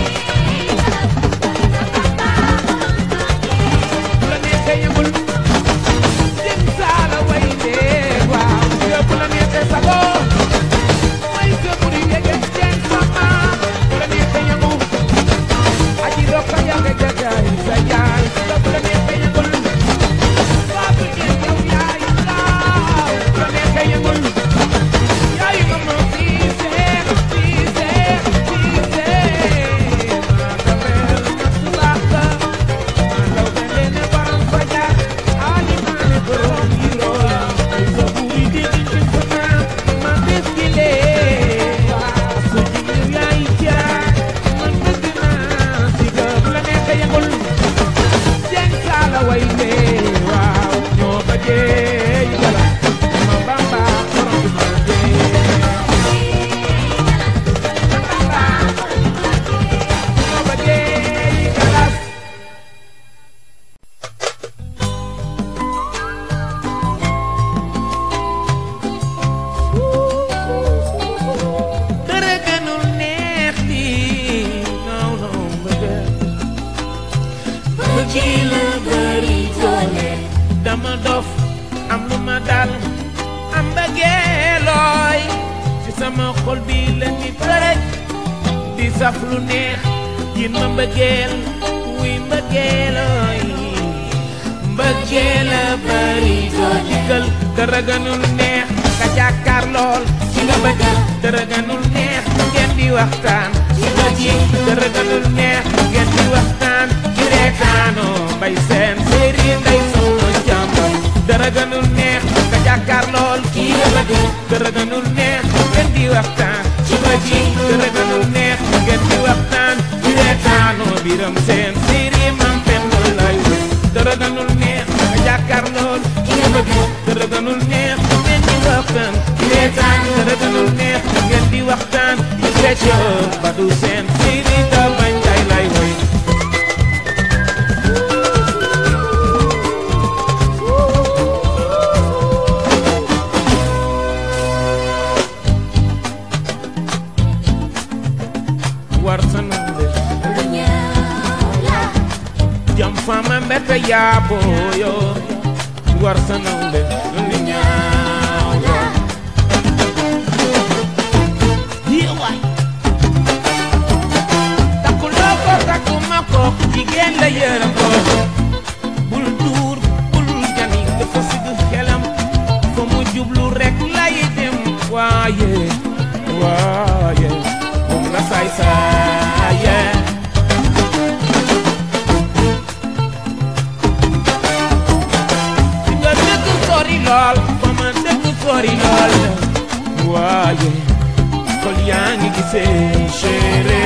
[SPEAKER 8] bu la neexee yëngul jëm saala way dee waaw yow bu la neexee sagoo way sa buri yege jëm sama bu la neexee yëngu aji rokka yàgg jagaay sa yaay yow bu la neexee yëngul Fatou Dieng yow yaay laaw bu la neexee yëngul yaay ma ma siise siise siise maa kamel ma sulaaka maa law be leene baram faja ali maane borom yiroo sa buri di di ci sama ma deskile waa su jigéen yaay jaay man bëgg naa si ga bu la neexee yëngul Jeng saala way lee waaw ñoo bëggee yi dara ma bamba borom bi ma dee ñoo bëggee yi dara dara gënul neex lii non non bëgg ci la bëri doole dama dof am lu ma dal am bëggeelooy ci sama xol bi la ni përëj di saf lu neex yin ma mbëggeel wuy mbëggeelooy mbëggeel a bëri doole dikkal dara gënul neex ka jàkkaar lool ci nga bëgg dara gënul neex ngeen di waxtaan ci nga ji dara gënul neex ngeen di waxtaan ci reetaanoo mbay seen séeri ngay soxna jàmbam dara gënul neex ka jàkkaar lool kii nga bëgg dara gënul neex ngeen di waxtaan ci nga ji dara gënul neex ngeen di waxtaan ci reetaanoo biram seen séeri mam pen lay dara gënul neex ka jàkkaar lool kii nga bëgg dara gënul neex ngeen di waxtaan ci reetaan dara gënul neex ngeen di waxtaan ci fecco ba du seen séeri da bañ tay lay woy war sa nande jam fama mbete yaaboyo war sa nande lu ñaaw la yiwaay takkuloo ko takkuma ko jigéen la yërëm ko bul duur bul jani dafa sigg xelam fa mu jublu rek lay dem waaye waaye moom la saay saaye fi nga dëkk sori lool fa ma dëkk sori lool waaye xol yaa ngi gisee chéri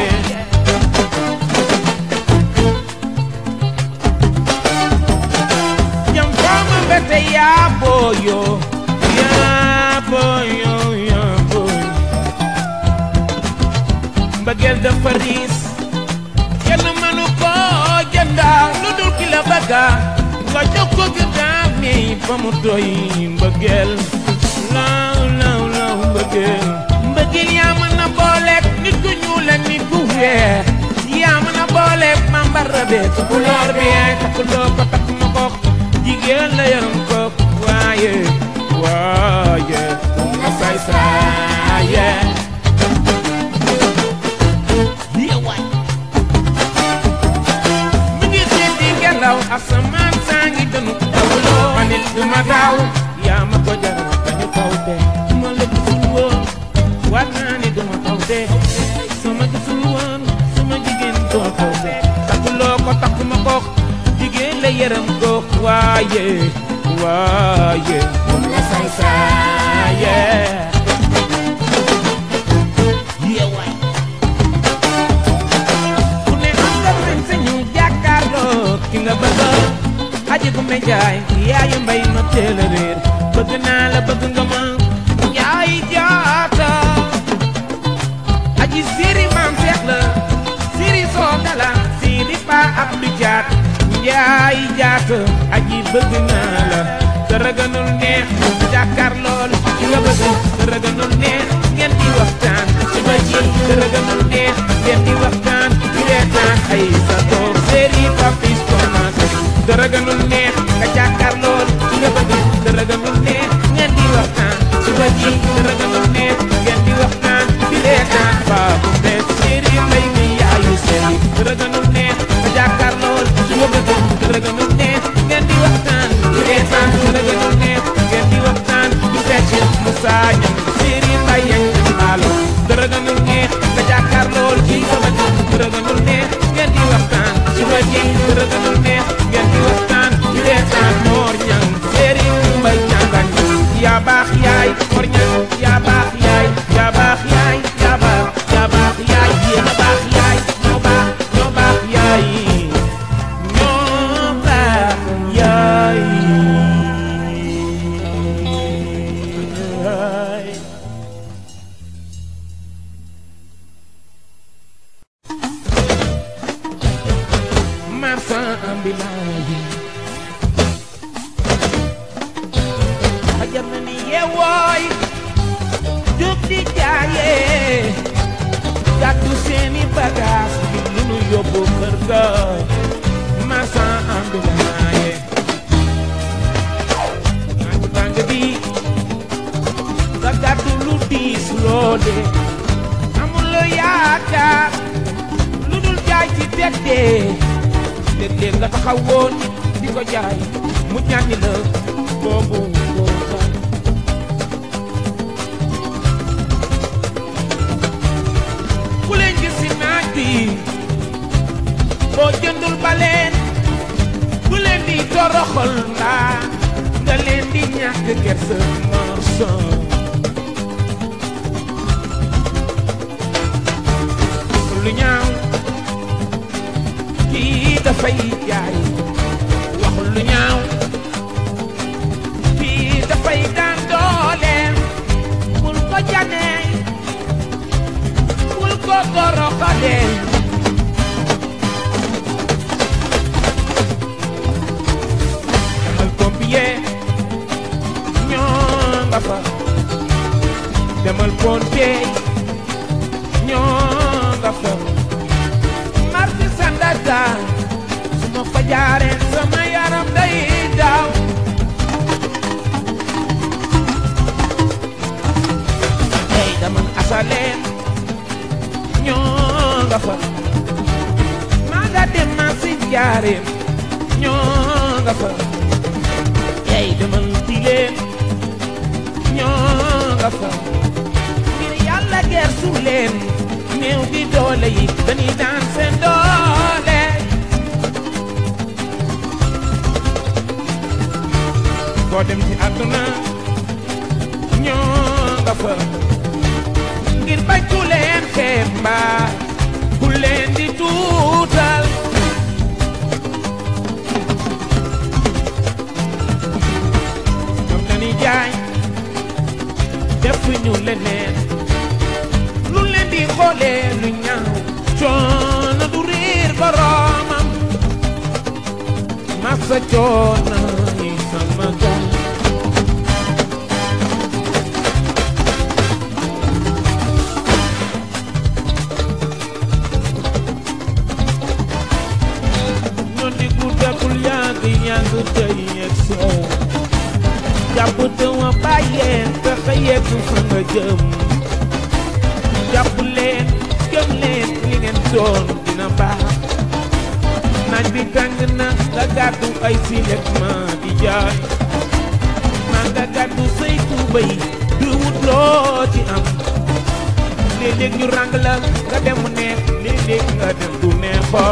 [SPEAKER 8] jam fama mbete yaa booyo yaa booyo yaa booyo mbëggeel dafa riis kenn mënu ko jënda lu dul ki la bëgga nga jox ko gëddaam ni ba mu doy mbëggeel law law law mbëggeel mbëggeel yaa mën na booleeg nit ku ñuul ak nit tukulóor bi yaay takkuloo ko takk ma ko jigéen la yaram ko waaye waaye ma say saaye yeewaay mi ngi xiit di ngelaw asamaan saa ngi dënu tawuloo ma nit du ma daaw yaa ma ko jaral dañu taw de su ma la gisul woon war naa ni du ma taw de sama gisul woon sama jigéen doo taw de takkuloo ko takk ma ko jigéen la yaram ko waaye waaye moom la say saaye yeewaay ku ne am nga sañ-sañu jàkkaarloo ki nga bëgg aji ku me jaay yaayu mbay ma teel a réer bëgg naa la bëgg nga ma yaay jaata aji siri maam seex la siri soo dala siri pa ab du jaat yaay jaata aji bëgg naa la dara gënul neex jàkkaar lool ki nga bëgg dara gënul neex ngeen di waxtaan suba ji dara gënul neex ngeen di waxtaan di reetaan ay sa toog séri papis tomate dara gënul neex nga jàkkaar lool ki nga bëgg dara gënul neex ngeen di waxtaan suba ji dara gënul neex ngeen di waxtaan di reetaan baabu neex séri mbay mi yaayu séri dara gënul neex nga jàkkaar lool ki nga bëgg dara gënul neex ngeen di waxtaan di reetaan dara gënul neex ngeen di waxtaan di fecc Moussa ñam séri mbay yañ maalo dara gënul neex nga jàkkaar lool ki nga bëgg dara gënul neex ngeen di waxtaan suba ji dara gënul neex ngeen di waxtaan di reetaan moor ñang séri mbay ñangan yaa baax yaay moor ñang yaa baax yaay yaa baax yaay yaa baax yaa baax yaay yéen a baax yaay ñoo baax ñoo baax yaay ñoo baax yaay marchand ambulant yi xajam na ni yeewooy jóg di jaayee gàddu seeni bagaas bi lu nu yóbbu kër ga marchand ambulant yi naaju tàng bi nga gàddu lu diis loole amuloo yaakaar lu dul jaay ci teddee léeg-léeg nga taxawoo nit di ko jaay mu ñàññi la boobu boo jaay ku leen gis si naaj bi boo jëndul ba leen bu leen di toroxal mbaa nga leen di ñàkk kersa marsan lu ñaaw kii dafay jaay waxul lu ñaaw kii dafay daan dooleem bul ko janee bul ko toroxalee demal pompier ñoo nga fa demal pompier ñoo nga fa marti sandaga su ma fa jaaree sama yaram day daw hey dama asaleen ñoo nga fa maa nga dem ma si jaareem ñoo nga fa hey dama tileen ñoo nga fa ngir yàlla gersu leen néew di doole yi dañuy daan seen doole boo dem ci àdduna ñoo nga fa ngir bañ ku leen xeeb mbaa ku leen di tuutal ñoom dañuy jaay def ñu leneen lu leen di xoolee lu ñaaw coono du riir boroomam masa coono yi sama gaal jàpp te wa bàyyee fexe yegg fa nga jëm jàpp leen gëm leen li ngeen doon dina baax naaj bi tàng na nga gàddu ay silet ma di jaay maa nga gàddu say tuubay du wut loo ci am léeg-léeg ñu ràng la nga dem mu neex léeg-léeg nga dem du neex ba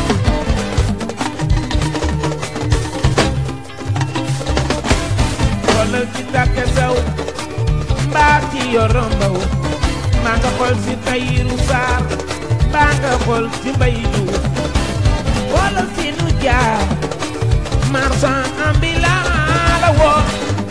[SPEAKER 8] xoolal ci tàkke saw mbaa ci yorombaw maa nga xool si tayiru saar mbaa nga xool si mbay juuf wala si nu jaar marchand ambulant la woon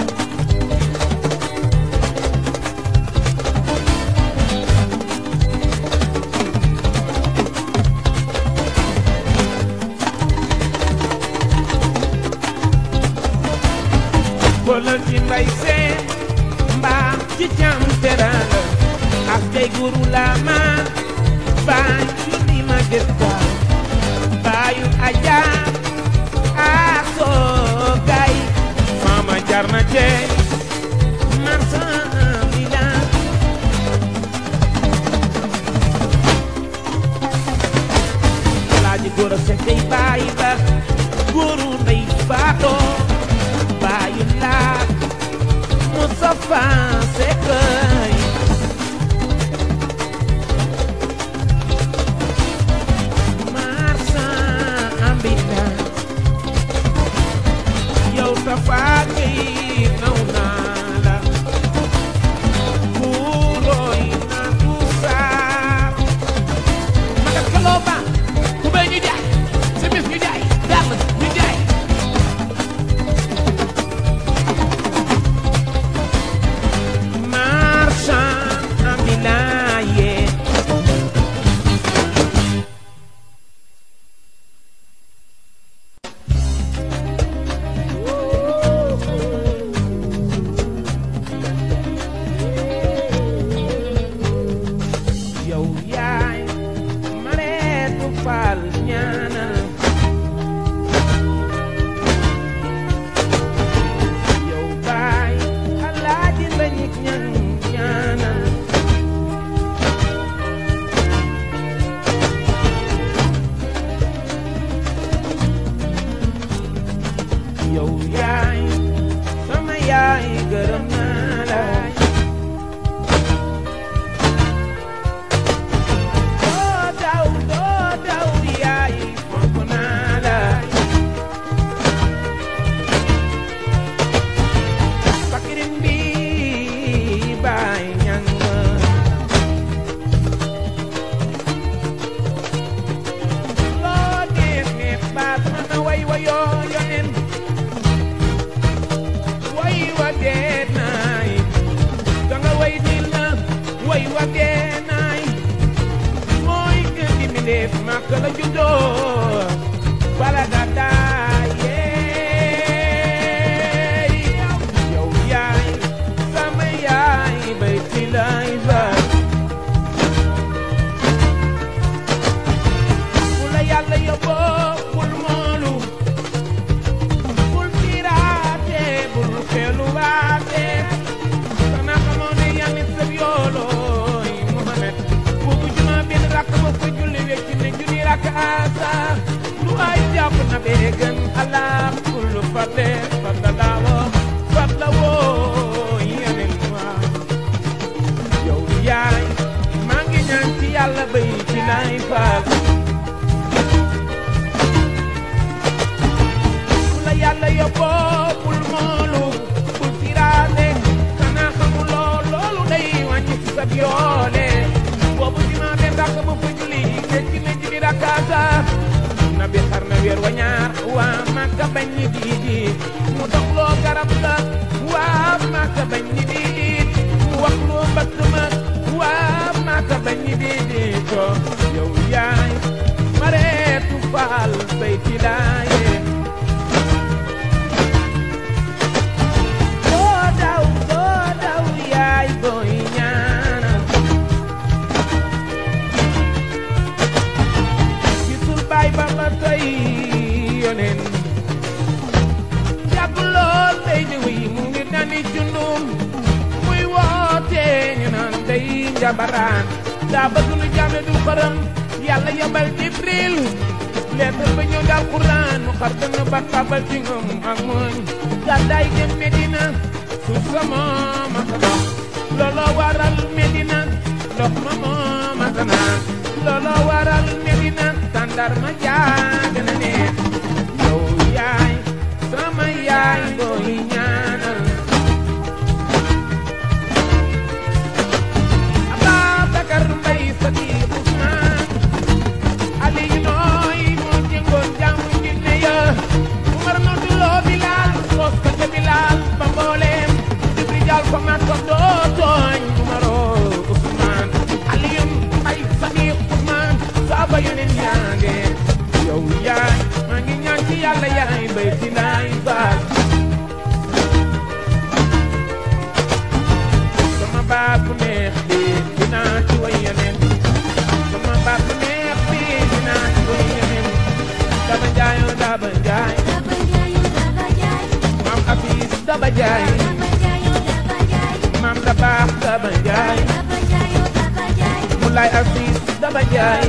[SPEAKER 8] wala ci mbay seen mbaa ci cam teranga ak tey guru la ma baay yu ni ma gësta baayu aja ak soo gay mama jar na cey marchand ambulant alaaji góor a sekkay baay ba góoru ndey faatoo baayu laat Mustafa Sekay marchand ambulant yow Tafa Gueye naw naa la kuulooy na du saar magat kaloo ba ku bay ñu jaay simis ñu jaay dàll ñu jaay marchand ambulant yeah. yow yaay mareetu faal ñaanal yow baay alaaji lañik ñan ñaanal yow yaay sama yaay gërëm naa la doo daw doo daw yaay fonk naa la fakirin bi baay ñang ma loo neex neex baat ma na way wayoo yonen way wa dee naay danga way nil na way wa dee naay mooy gën di mbindéef màkk la juddoo bala nga daayee yow yaay sama yaay bay ci lay fa bu la yàlla yóbboo bul moolu bul piraate bul xeeluwaate xanaa xamoo ne yàlla sëb yoolooy Muhammad boobu juma benn rakk ba fa julli wecc ne junni rakk asa lu ay jàpp na bee gën Allah kullu fadle fadla laawo fadla woo yeneen waa yow yaay maa ngi ñaan ci yàlla bay ci lay faal bu la yàlla yóbboo bul moolu bul firaate xanaa xamuloo loolu day wàññi ci sa yoole boobu dinaa benn rakk bu fa julli fekk na ji di rakkaasa na bi xar na weer wa ñaar waa Makka bañ ñi diidi mu doxloo garab la waa Makka bañ ñi diidi mu wax loo mbëkk ma waa Makka bañ ñi diidi ko yow yaay mareetu faal say tilaaye doo daw doo daw yaay booy ñaanal gisul baay ba ba tey yoneen yàgg lool day di wuy mu ngi nani baraan daa bëgg lu jaame du xërëm yàlla yabal jibril leetal ba ñëw daal quraan mu xar dënn ba tabal ci ngëm ak mooñ gàddaay dem medina suuf sa moom ak ndox looloo waral medina ndox ma moom ak naan looloo waral medina tàndar ma jaag na neex yow yaay sama yaay booy ñaanal Ababakar Mbay Sadiq Usmaan Aliyu nooy moo jëngoon jàmm jinne ya Umar nodduloo Bilaal sos ko ca Bilaal ba mbooleem Jibril jaal ko mat ko doo tooñ Umaroo Usmaan Aliyu Mbay Sadiq Usmaan saaba yoneen yaa nge yow yaay maa ngi ñaan ci yàlla yaay mbay ci laay baal sama baat bu neex bi dinaa ci way yeneen sama baat bu neex bi dinaa ci way yeneen daba njaayoo daba njaay maam afis daba njaay maam da baax daba njaay mulaay afis daba njaay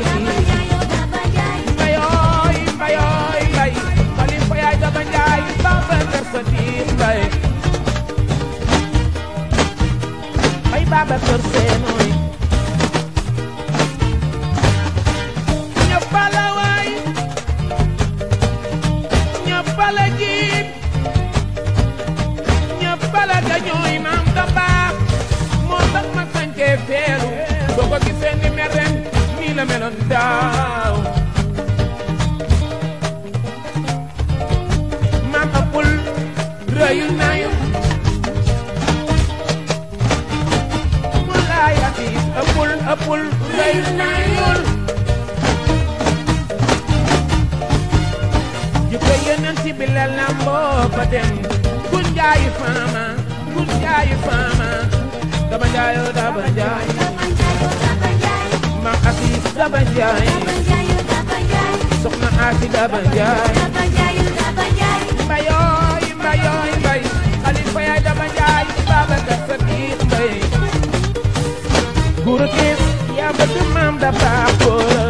[SPEAKER 8] mbayooy mbayooy mbay xalifa yaay daba njaay baba kër sa diir mbay mbay baba kër seenooy ñëppala waay ñëppala jiib ñëppala gañooy maam da baax moo tax ma sañcee feelu boo ko gisee ni mel ren nii la meloon daaw maam ëppul rëyul nayu mu laay afiis ëppul ëppul rëyul nayul jikko yeneen ci bi la lamboo ba dem kun jaayi faama kun jaayi faama daba njaayoo daba njaay maam afiis daba njaay soxna aasi daba njaay mbayooy mbayooy mbay xalifa yaay daba njaay Babacar Sadiq mbay guru kiis yaa bëgg maam da baax góora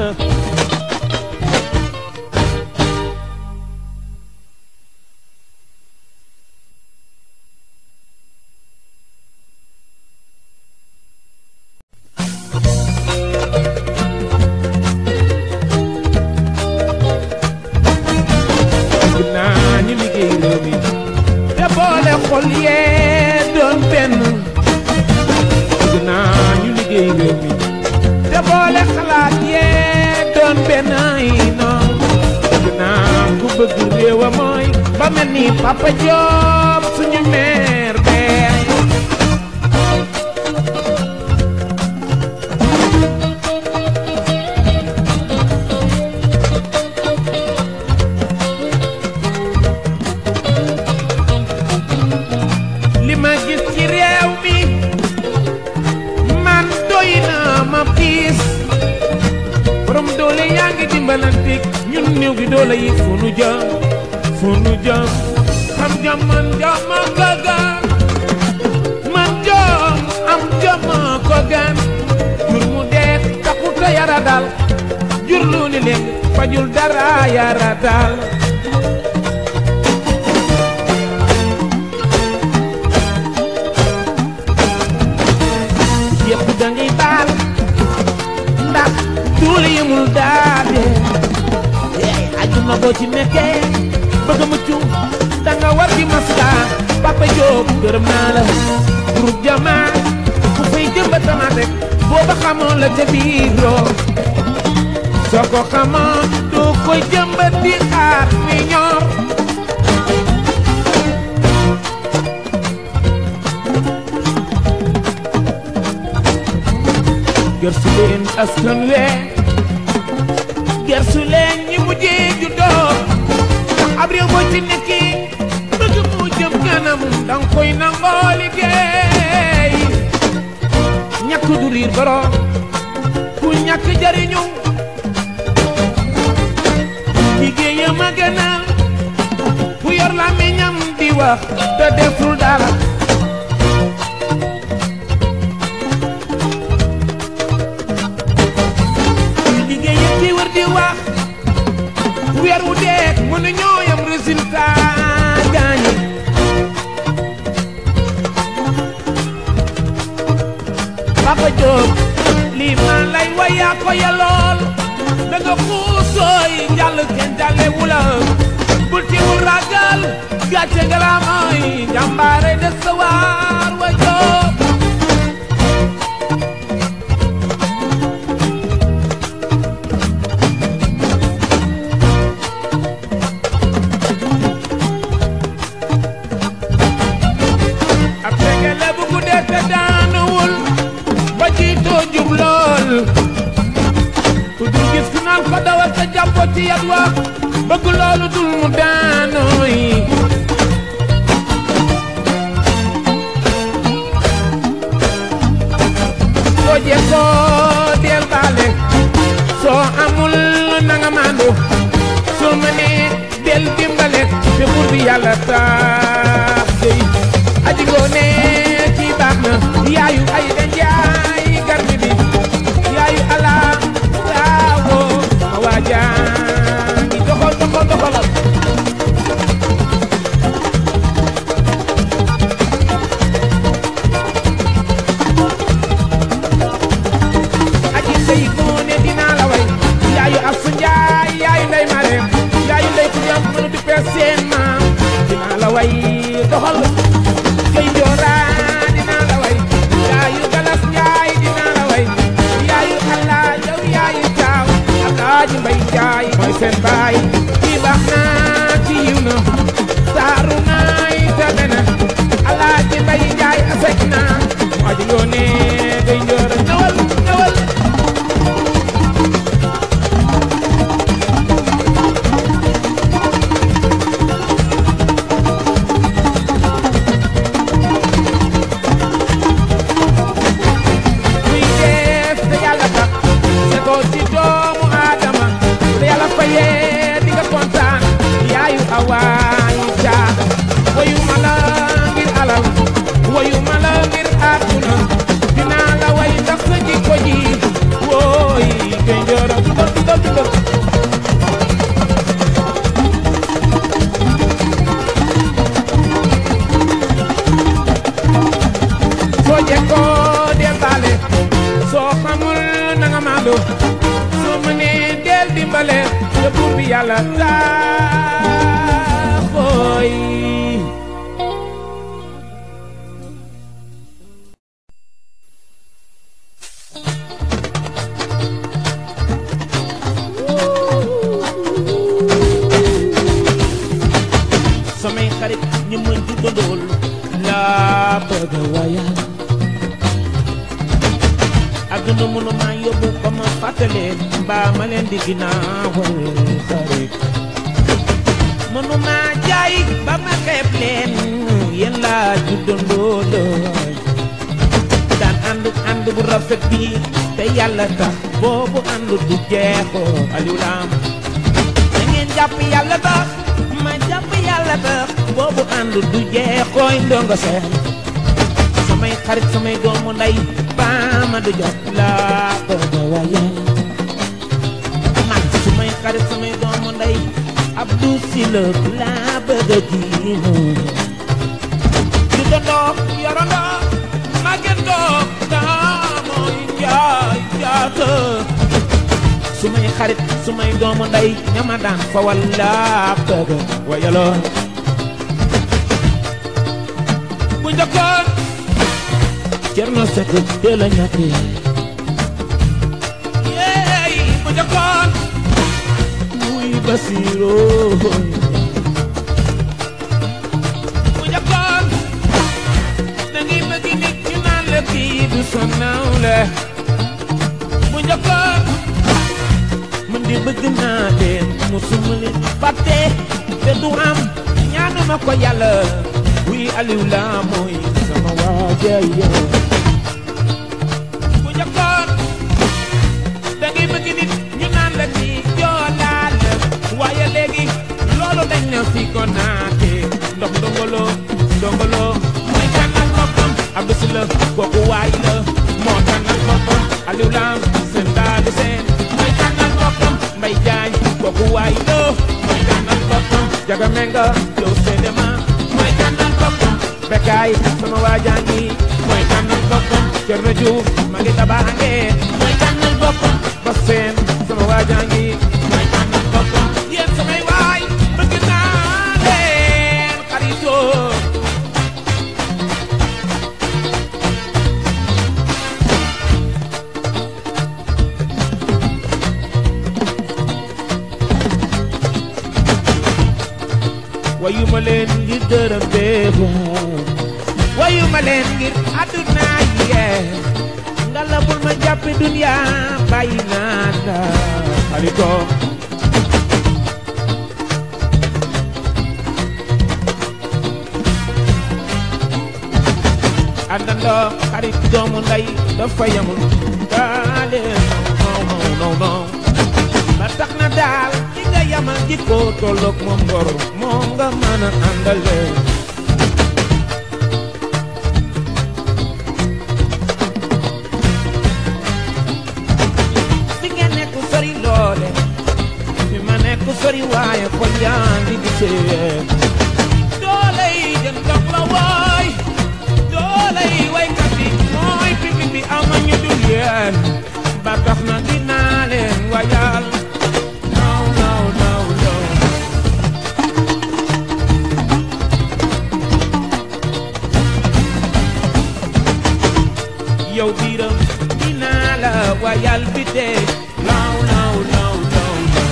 [SPEAKER 8] bëgg naa ñu liggéey réew mi te boole xol yee doon benn bëgg naa ñu liggéey réew mi te boole xalaat yee doon benn ay noonu bëgg naa ku bëgg réewa mooy ba mel ni Papa Diop suñu meer bee li ma gis ci réew mi man doy na ma piis borom doole yaa ngi dimbalantik ñun néew gi doole yi fu nu jëm fu nu jëm xam jom man jom ma ko gan man jom am jom ma ko gan jur mu dee taxuta yara dal jur lu ni leen fajul dara yara dal yëpp da ngay baal ndax tuuli yëmul daade ey ajuma boo ci nekkee bëgg a mucc da nga war di maska Papa Diop gërëm naa la groupe jamaa ku fay jëmba tamaate booba xamoon la ca biiroo soo ko xamoon du koy jëmbat di xaar mi ñor gersu leen askan we gersu leen ñi mujjee juddoo ndax ab réew boo ci nekki bëgg mu jëm kanam danga koy nangoo liggéey ñàkk du riir borom ku ñàkk jariñu liggéeyam a gën a ku yor làmmiñam di wax te deful dara weer wu deeg mën a ñoo yam résultat gaañi Papa Diop lii man lay wayaa ko yalool da nga xuusooy njàll kenn jàlle wula bul ti wul ragal gàcce nga la mooy jàmbaare de sa waar wa Diop ab tegele bu guddee te daanuwul ba jiitoo jub lool ku dul gis ku naan ko dawal te jàppoo ci yat wa bëgg loolu dul mu daanooy soo jekkoo del baale soo amul nanga maandu soo mënee del dimbale te buur bi yàlla tax dey aji ngoone ci baax na yaayu ay da njaay garmi bi yaayu ala waawo ma waajaa ngi doxal doxal doxalal aji sey ngoone dinaa la way yaayu asu njaay yaayu ndey mareem yaayu ndey ku ñam mënu di pees seen maam dinaa la way doxal kay njoora dinaa la way yaayu galas njaay dinaa la way yaayu allah yow yaayu taaw alaaji mbay njaay mooy seen baay kii baax naa ci yiw na saaru naay tabe na alaaji mbay njaay asek naa mu aji ngoone kay njoora ñëwal ñëwal kuy def te yàlla tax setoo ci doomu aadama te yàlla fayee di nga kontaan yaayu awaay caa wayu ma la ngir alal wayu ma la ngir àdduna dinaa la way ndax sa jikko ji wooy kay njooro dundal dundal dundal soo jekkoo del baale soo xamul na nga maandu soo mënee del dimbale te buur bi yàlla taxooy
[SPEAKER 7] samay xarit ñu ma juddandool laa bëgg a wayal ak na mënu maa yóbbu ba ma fàttaleen mbaa ma leen di ginnaawal xarit mënu maa jaay ba ma xeeb leen yéen laa juddandool daan ànd ànd bu rafet bi te yàlla tax boobu ànd du jeexoo Aliou Lam da ngeen jàpp yàlla tax ma jàpp yàlla tax boobu ànd du jeexooy ndongo seen samay xarit samay doomu ndey baama du jot laa bëgg a waye man sumay xarit samay doomu ndey Abdou Sylla laa bëgg a jiinu ju dondoo yorondoo màggendoo daamoy njaay jaata sumay xarit sumay doomu ndey ñama daan fa walla bëgg wayaloo bu njëkkoon Cerno Sekk de la ñàkke yeey bu njëkkoon muy Basiiroo bu njëkkoon da ngay bëgg nit ñu naan la kii du sa nawle bu njëkkoon man di bëgg naa leen musuma leen fàtte te du am ñaanuma ko yàlla wuy Aliou la mooy sama waaja yow bu njëkkoon da ngay bëgg nit ñu naan la ci joolaal waaye léegi loolu dañ na fi ko naate ndox ndongolo ndongolo mooy tànnal boppam Abdou Sylla kooku waay la moo tànnal boppam Aliou Lam seen daadu seen mooy tànnal boppam Mbay Jaañ kooku waay la
[SPEAKER 8] Ndiaga Menga yow seede ma mooy tànnal boppam Bekkaay sama waajaa ngi mooy tànnal boppam Cerno Juuf ma ngi tabaange mooy tànnal boppam ba seen sama waajaa ngi mooy tànnal boppam yéen samay waay bëgg naa leen xaritoo wayu ma leen ngir dërëm beeku wayu ma leen ngir àdduna yee nga la bul ma jàppe dunya bàyyi naa la xarito àndandoo xarit doomu ndey dafa yamul daale non non non non ba tax na daal ki nga yamal jikko tolloog moom ngor moom nga mën a àndale fi nga nekk sori loole fi ma nekk sori waaye xol yaa ngi gisee doole yi jën dox la waay doole yi waykat yi mooy pipi bi ama ñu dul yeen ba tax na dinaa leen wayal no no no no yow biiram dinaa la wayal bi dee no no no no no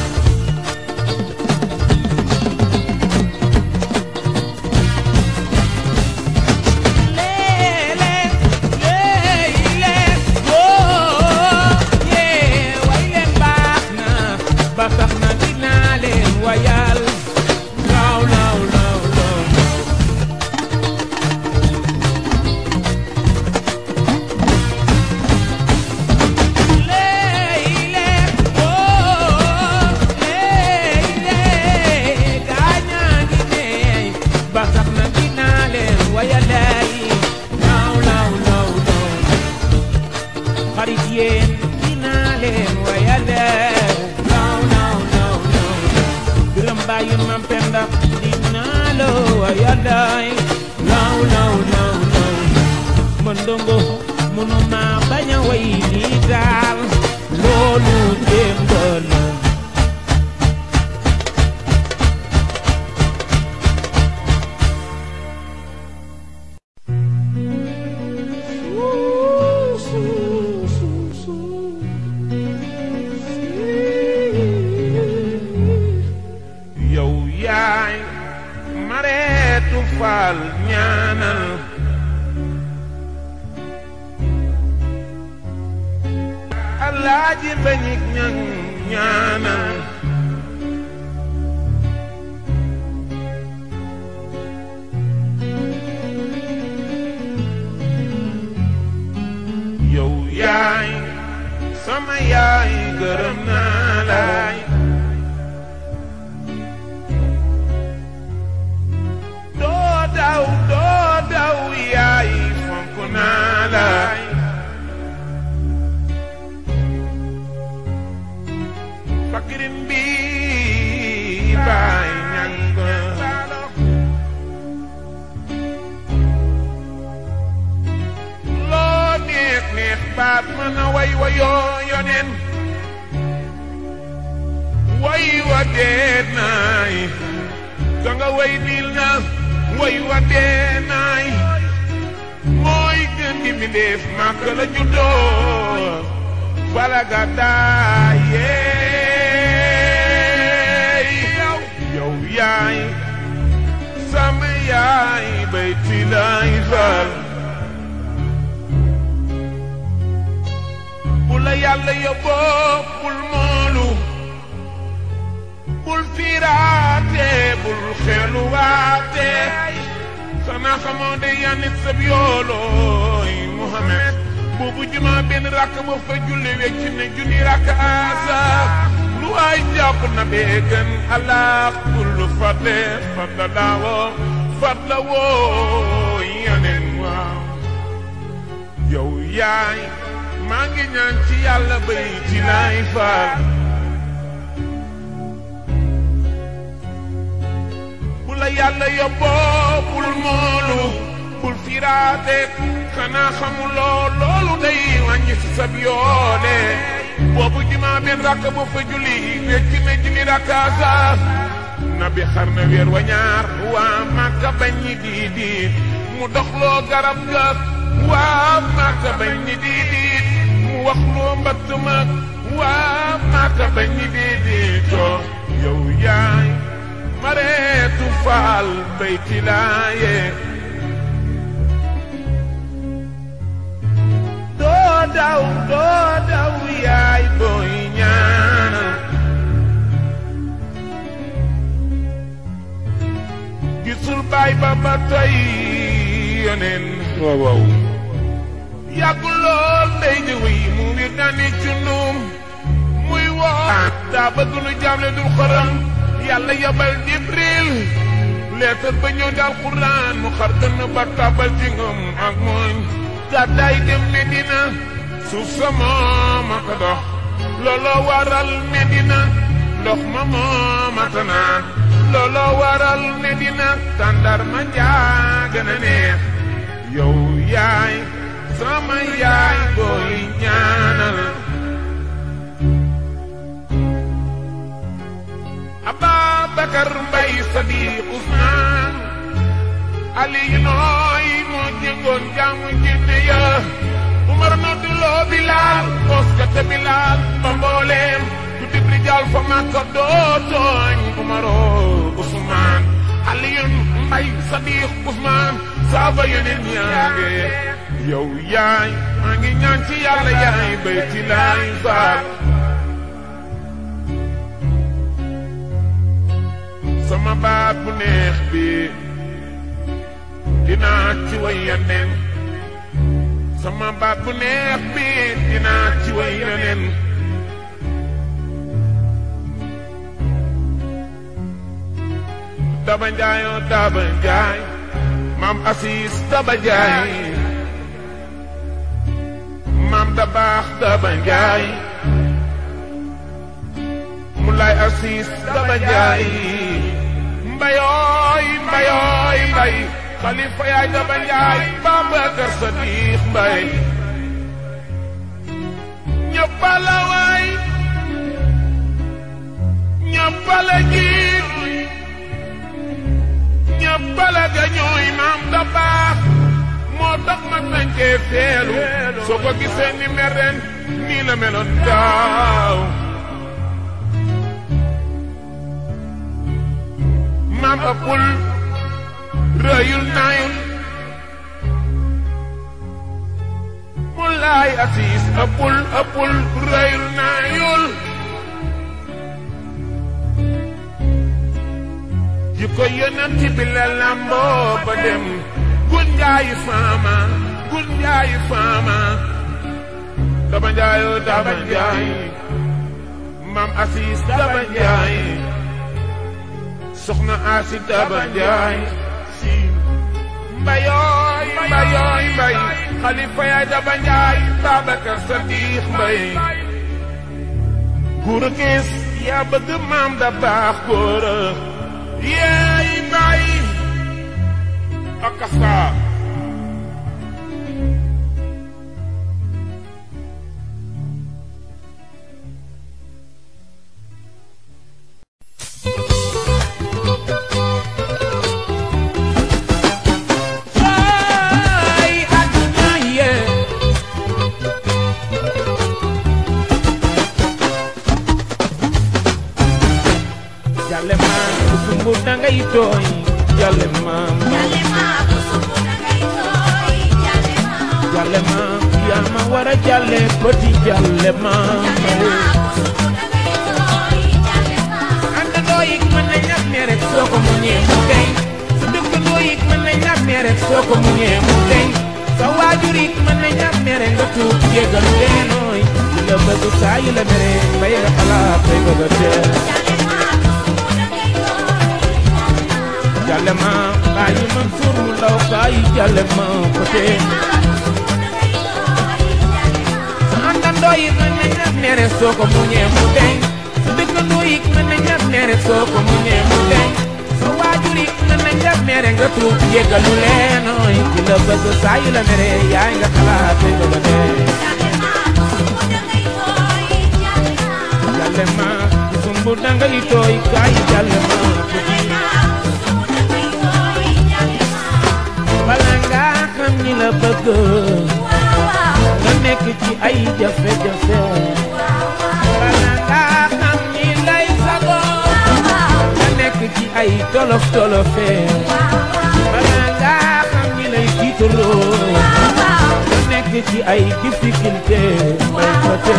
[SPEAKER 8] ba tax na dinaa leen wayal law law law law leyle oo leyle gaañaa ngi neey ba tax na dinaa leen wayalay law law law law xarit yéen dinaa leen wayale law law law law biram bàyyi mam penda dinaa la wayalay law law law law man ndongo mënuma bañ a way lii daal loolu démb la yow yaay mareetu faal ñaanal alaaji bañik ñan ñaanal yow yaay sama yaay gërëm naa laay doo daw doo daw yaay fonk naa laay fakirin bi baay ñang loo neex neex baat mën a way wayoo yonen way wa dee naay ka nga way niil na way wa dee naay mooy gën gi mi def màkk la juddoo bala ga daayee yow yaay sama yaay bay ti lay fal bu la yàlla yóbboo bul moolu bul fiiraate bul xeeluwaate xanaa xamoo de yanit sab yoolooy Muhammad boobu juma benn rakk ba fa julli wecc ne junni rakk asa lu ay jàpp na bee gën allah kullu fadle fadla laawoo fadla woo yanen waaw yow yaay maa ngi ñaan ci yàlla bay ci laay faal
[SPEAKER 5] yàlla yóbboo bul moolu bul firaate xanaa xamuloo loolu day wàññi si sab yoole boobu jumaa benn rakk bu fa julli wecci na junni rakkaasa nabi xar na weer wa ñaar waa màkka bañ ñi diidiit mu doxloo garab ga waa màkka bañ ñi diidiit mu wax loo mbatt ma waa màkka bañ ñi diidiitoo yow yaay mareetu faal bayti laaye doo daw doo daw yaay booy ñaana gisul baay ba ba tey yoneen waaw waaw yàggul lool ndey di wéy mu wir dani cundum muy woo daa bëgg nu jaamle dul xoram yàlla yabal jibril leetar ba ñëw daal quraan mu xar dënn ba tabal ci ngëm ak mooñ gàddaay dem medina suuf sa mooma ko dox looloo waral medina ndox ma mooma ta naan looloo waral medina tàndar ma njaa gën a neex yow yaay sama yaay booy ñaanal Ababakar Mbay Sadiq Usmaan Ali nooy moo jëngoon jaamu jinne ya Umar nodduloo Bilaal moskate Bilaal ba mbooleem du dib rijaal fa Makka doo tooñ Umaroo Usmaan Aliyun Mbay Sadiq Usmaan saaba yeneen ñaange yow yaay maa ngi ñaan ci yàlla yaay bayti laay faal sama baat bu neex bi dinaa ci way yeneen sama baat bu neex bi dinaa ci way yeneen daba njaayoo daba njaay maam asiis daba njaay maam da baax daba njaay mu lay asiis daba njaay mbayooy mbayooy mbay xalifa yaay daba njaay Babakar Sadiq mbay ñëppala waay ñëppala jiit ñëppala ga ñooy maam da baax moo tax ma sañcee feelu soo ko gisee ni mel ren nii la meloon daaw maam ëppul rëyul naayul mu laay asiis ëppul ëppul rëyul naayul ji ko yonent bi la lamboo ba dem gun njaayi faama gun njaayi faama daba njaayoo daba njaayi maam asiis daba njaayi soxna asi daba njaay si mbayooy mbayooy mbay xalifa yaay daba njaay Babakar Sadiq mbay góor a gis yaa bëgg maam da baax góor a yeey mbay akasa
[SPEAKER 8] Ay, àdduna yee. Jàlle maam ku sumbu dangay tooy jàlle maam jàlle maam yaa ma war a jàlle bëti jàlle maam àndandoo yi mën nañ la ne rek soo ko muñee mu deñ sa dëkkandoo yi mën nañ la ne rek soo ko muñee mu deñ sa waajur yi mën nañ la ne rek nga tuub jéggal leenooy li la bëgg saa yi la mere bay nga xalaat bay bëgg a teel jàlle ma bàyyi man suur mu ndaw bàyyi jàlle ma ko tee sa àndandoo yi mën nañ la ne rek soo ko muñee mu deñ sa dëkkandoo yi mën nañ la ne rek soo ko muñee mu deñ sa waajur yi mën nañ tuub jéggalu leen ooy ki la bëgg saa yu la mere yaay nga xalaat te nga dee jàlle ma sumbu dangay tooy kaay jàlle ma bala nga xam ni la bëgg nga nekk ci ay jafe-jafe bala nga xam ni lay sago nga nekk ci ay tolof tolofe bala nga xam ni lay tiitaloo nga nekk ci ay difficulté may côté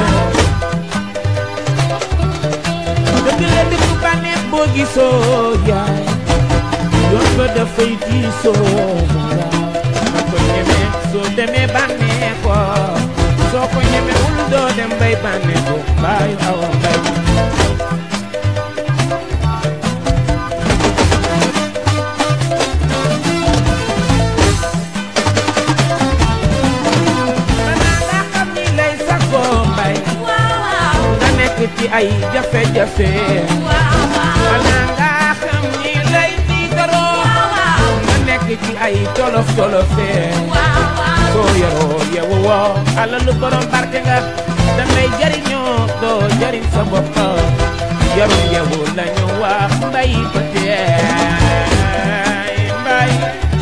[SPEAKER 8] dëgg la dëgg bànneex boo gisoo yaay yoon ba dafay diisoo nga ko ñemee soo demee bànnee ko soo ko ñemewul doo dem bay bànnee ko bàyyi awa mbay balaa nga xam ni lay sagoo mbay nga nekk ci ay jafe-jafe balaa nga xam ni lay tiitaroo nga nekk ci ay tolof tolofe soo yoroo yewu woo alalu borom barke nga dangay jariñoo doo jariñ sa bopp yarul yewu lañu wax mbay ba teey mbay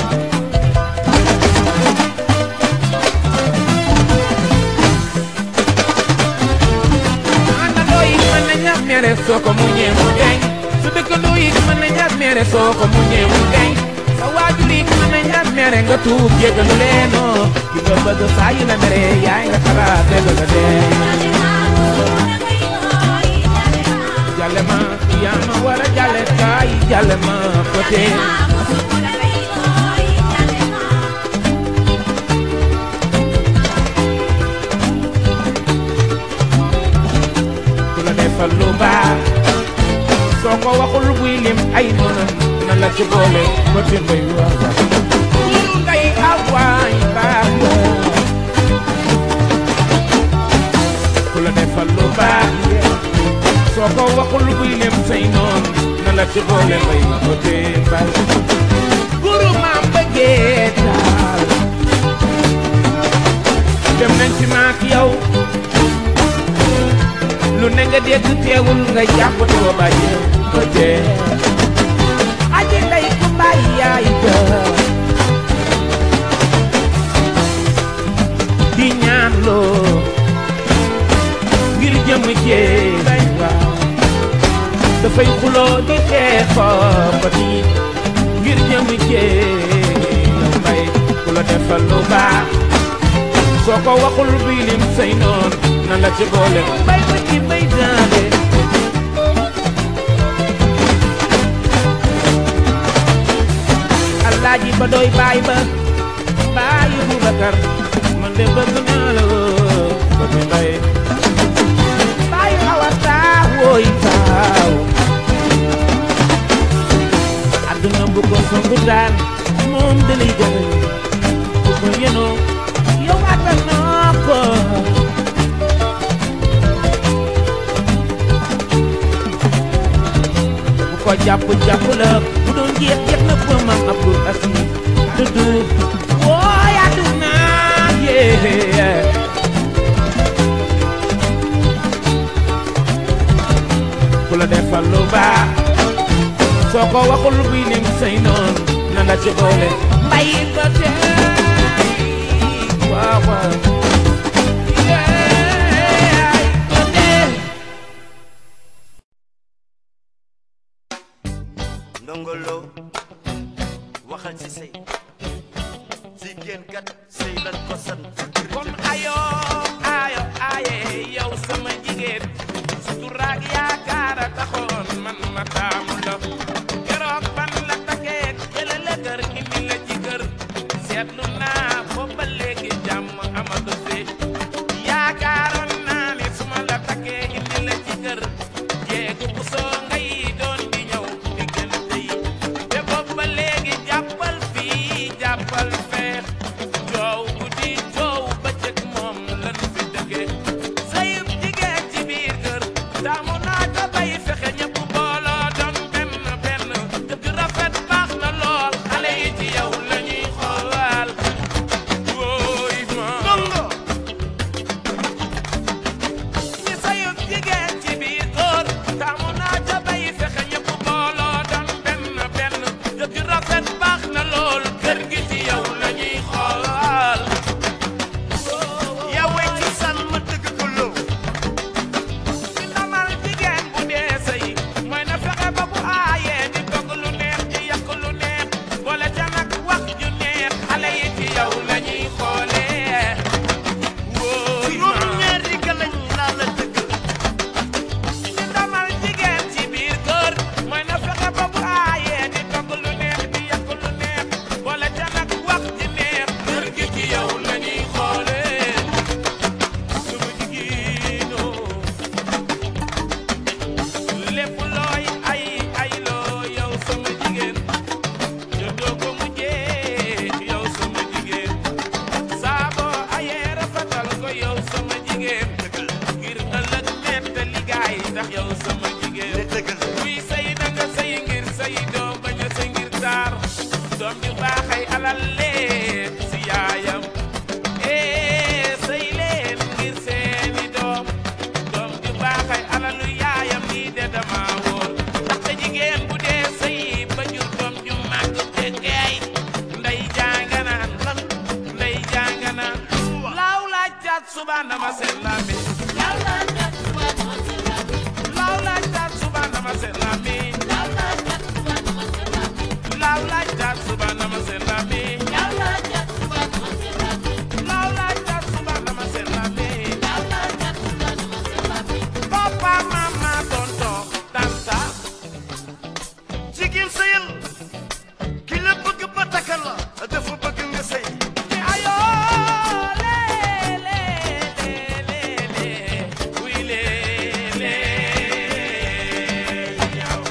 [SPEAKER 8] àndandoo yi mën na ñàkk mere soo ko muñee mu deñ su dëkkandoo yi mën na ñàkk mere soo ko muñee mu deñ sa waajur yi mën na ñàkk mere nga tuub jéggalu leenoo ki nga bëgg saa yu la mere yaay nga xalaat te bëgg a dee jàlle ma yaa ma war a jàlle kaay jàlle ma côté ku la defal lu baax soo ko waxul buy lim ay noonam na la ci boole côté mbay wax lu ngay awaay baax la ku la defal lu baax soo ko waxul buy lim say noon na la ci boole mbay côté mbay guru maam bëggee taal dem nañ ci maak yow lu ne nga dégg teewul nga jàpp doo bàyyi ko dee aji ndey ku bàyyi yaay ja di ñaan loo ngir jëm jee waaw dafay xuloo di xeexoo ba di ngir jëm jee yow mbay ku la defal lu baax soo ko waxul bii lim say noon na la ci boole mbay ma ci mbay daale alaaji ba doy baay ba baay Bubakar man de bëgg naa la ba mi mbay baay awa taa wooy taaw adduna bu ko songu daan moom dalay jagal bu ko yenoo yow attanoo ko bu ko jàpp jàpp la bu doon jeex jeex na ba mam abdul asis dudd wooy àdduna yee ku la defal lu baax soo ko waxul buy lim say noon na la ci boole mbay ba tey waaw waaw yeey ba tey
[SPEAKER 9] ndongolo waxal ci sëy jigéen kat sëy lan ko sant
[SPEAKER 1] kon ayo ayo aye yow sama jigéen suturaak yaakaar a taxoon man ma taamu la keroog ban la takkee jële la kër indi la ci kër seetlu naa boobu ba léegi jàmm amatu fi yaakaaroon naa ne su ma la takkee indi la ci kër jéegu bu soo ngay doon di ñëw diggante yi te boobu ba léegi jàppal fii jàppal fee coow guddi coow bëccëg moom lan fi dëggee sayub jigéen ci biir kër taamu naa ko bay fexe seen lami laaw laaj taat suba nama seen lami laaw laaj taat suba nama seen lami papa mama tonton tanta
[SPEAKER 9] jigéen sëyal ki la bëgg ba takkal la dafa bëgg nga sëy
[SPEAKER 1] ni ayo le le le le le oui le le yow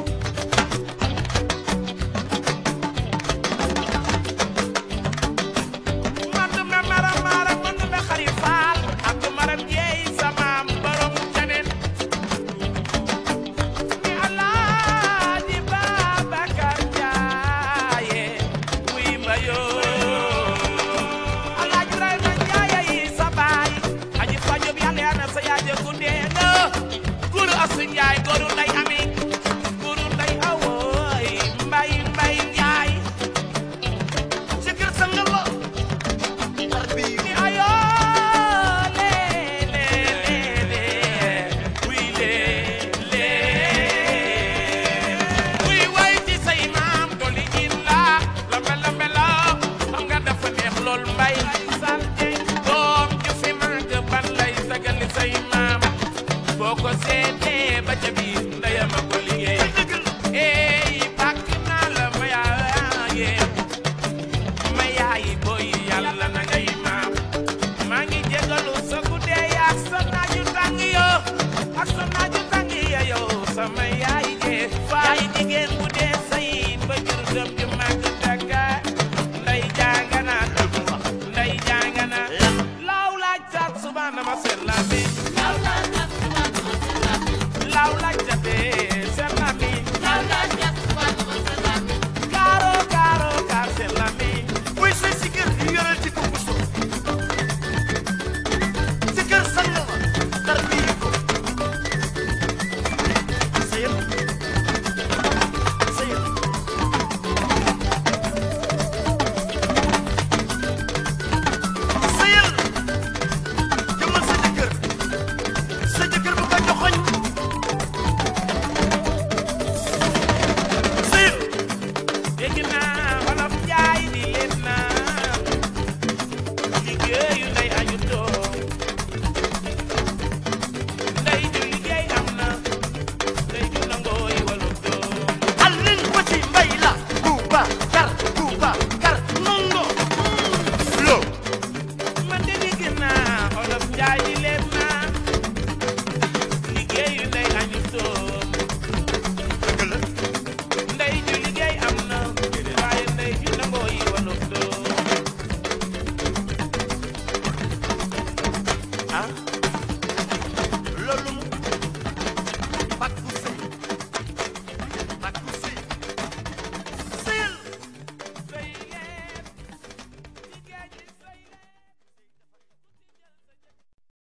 [SPEAKER 1] man du me maram maram man du me xari faal ak du maram jeey sama borom caneen ni Alaaji Babacar Njaaye wuy ma yoo Alaaji Ibrahima Njaaye yi sa baay aji fajob yàlla yaa na sa yaaje gundee nga góoru asu njaay góoru nday ami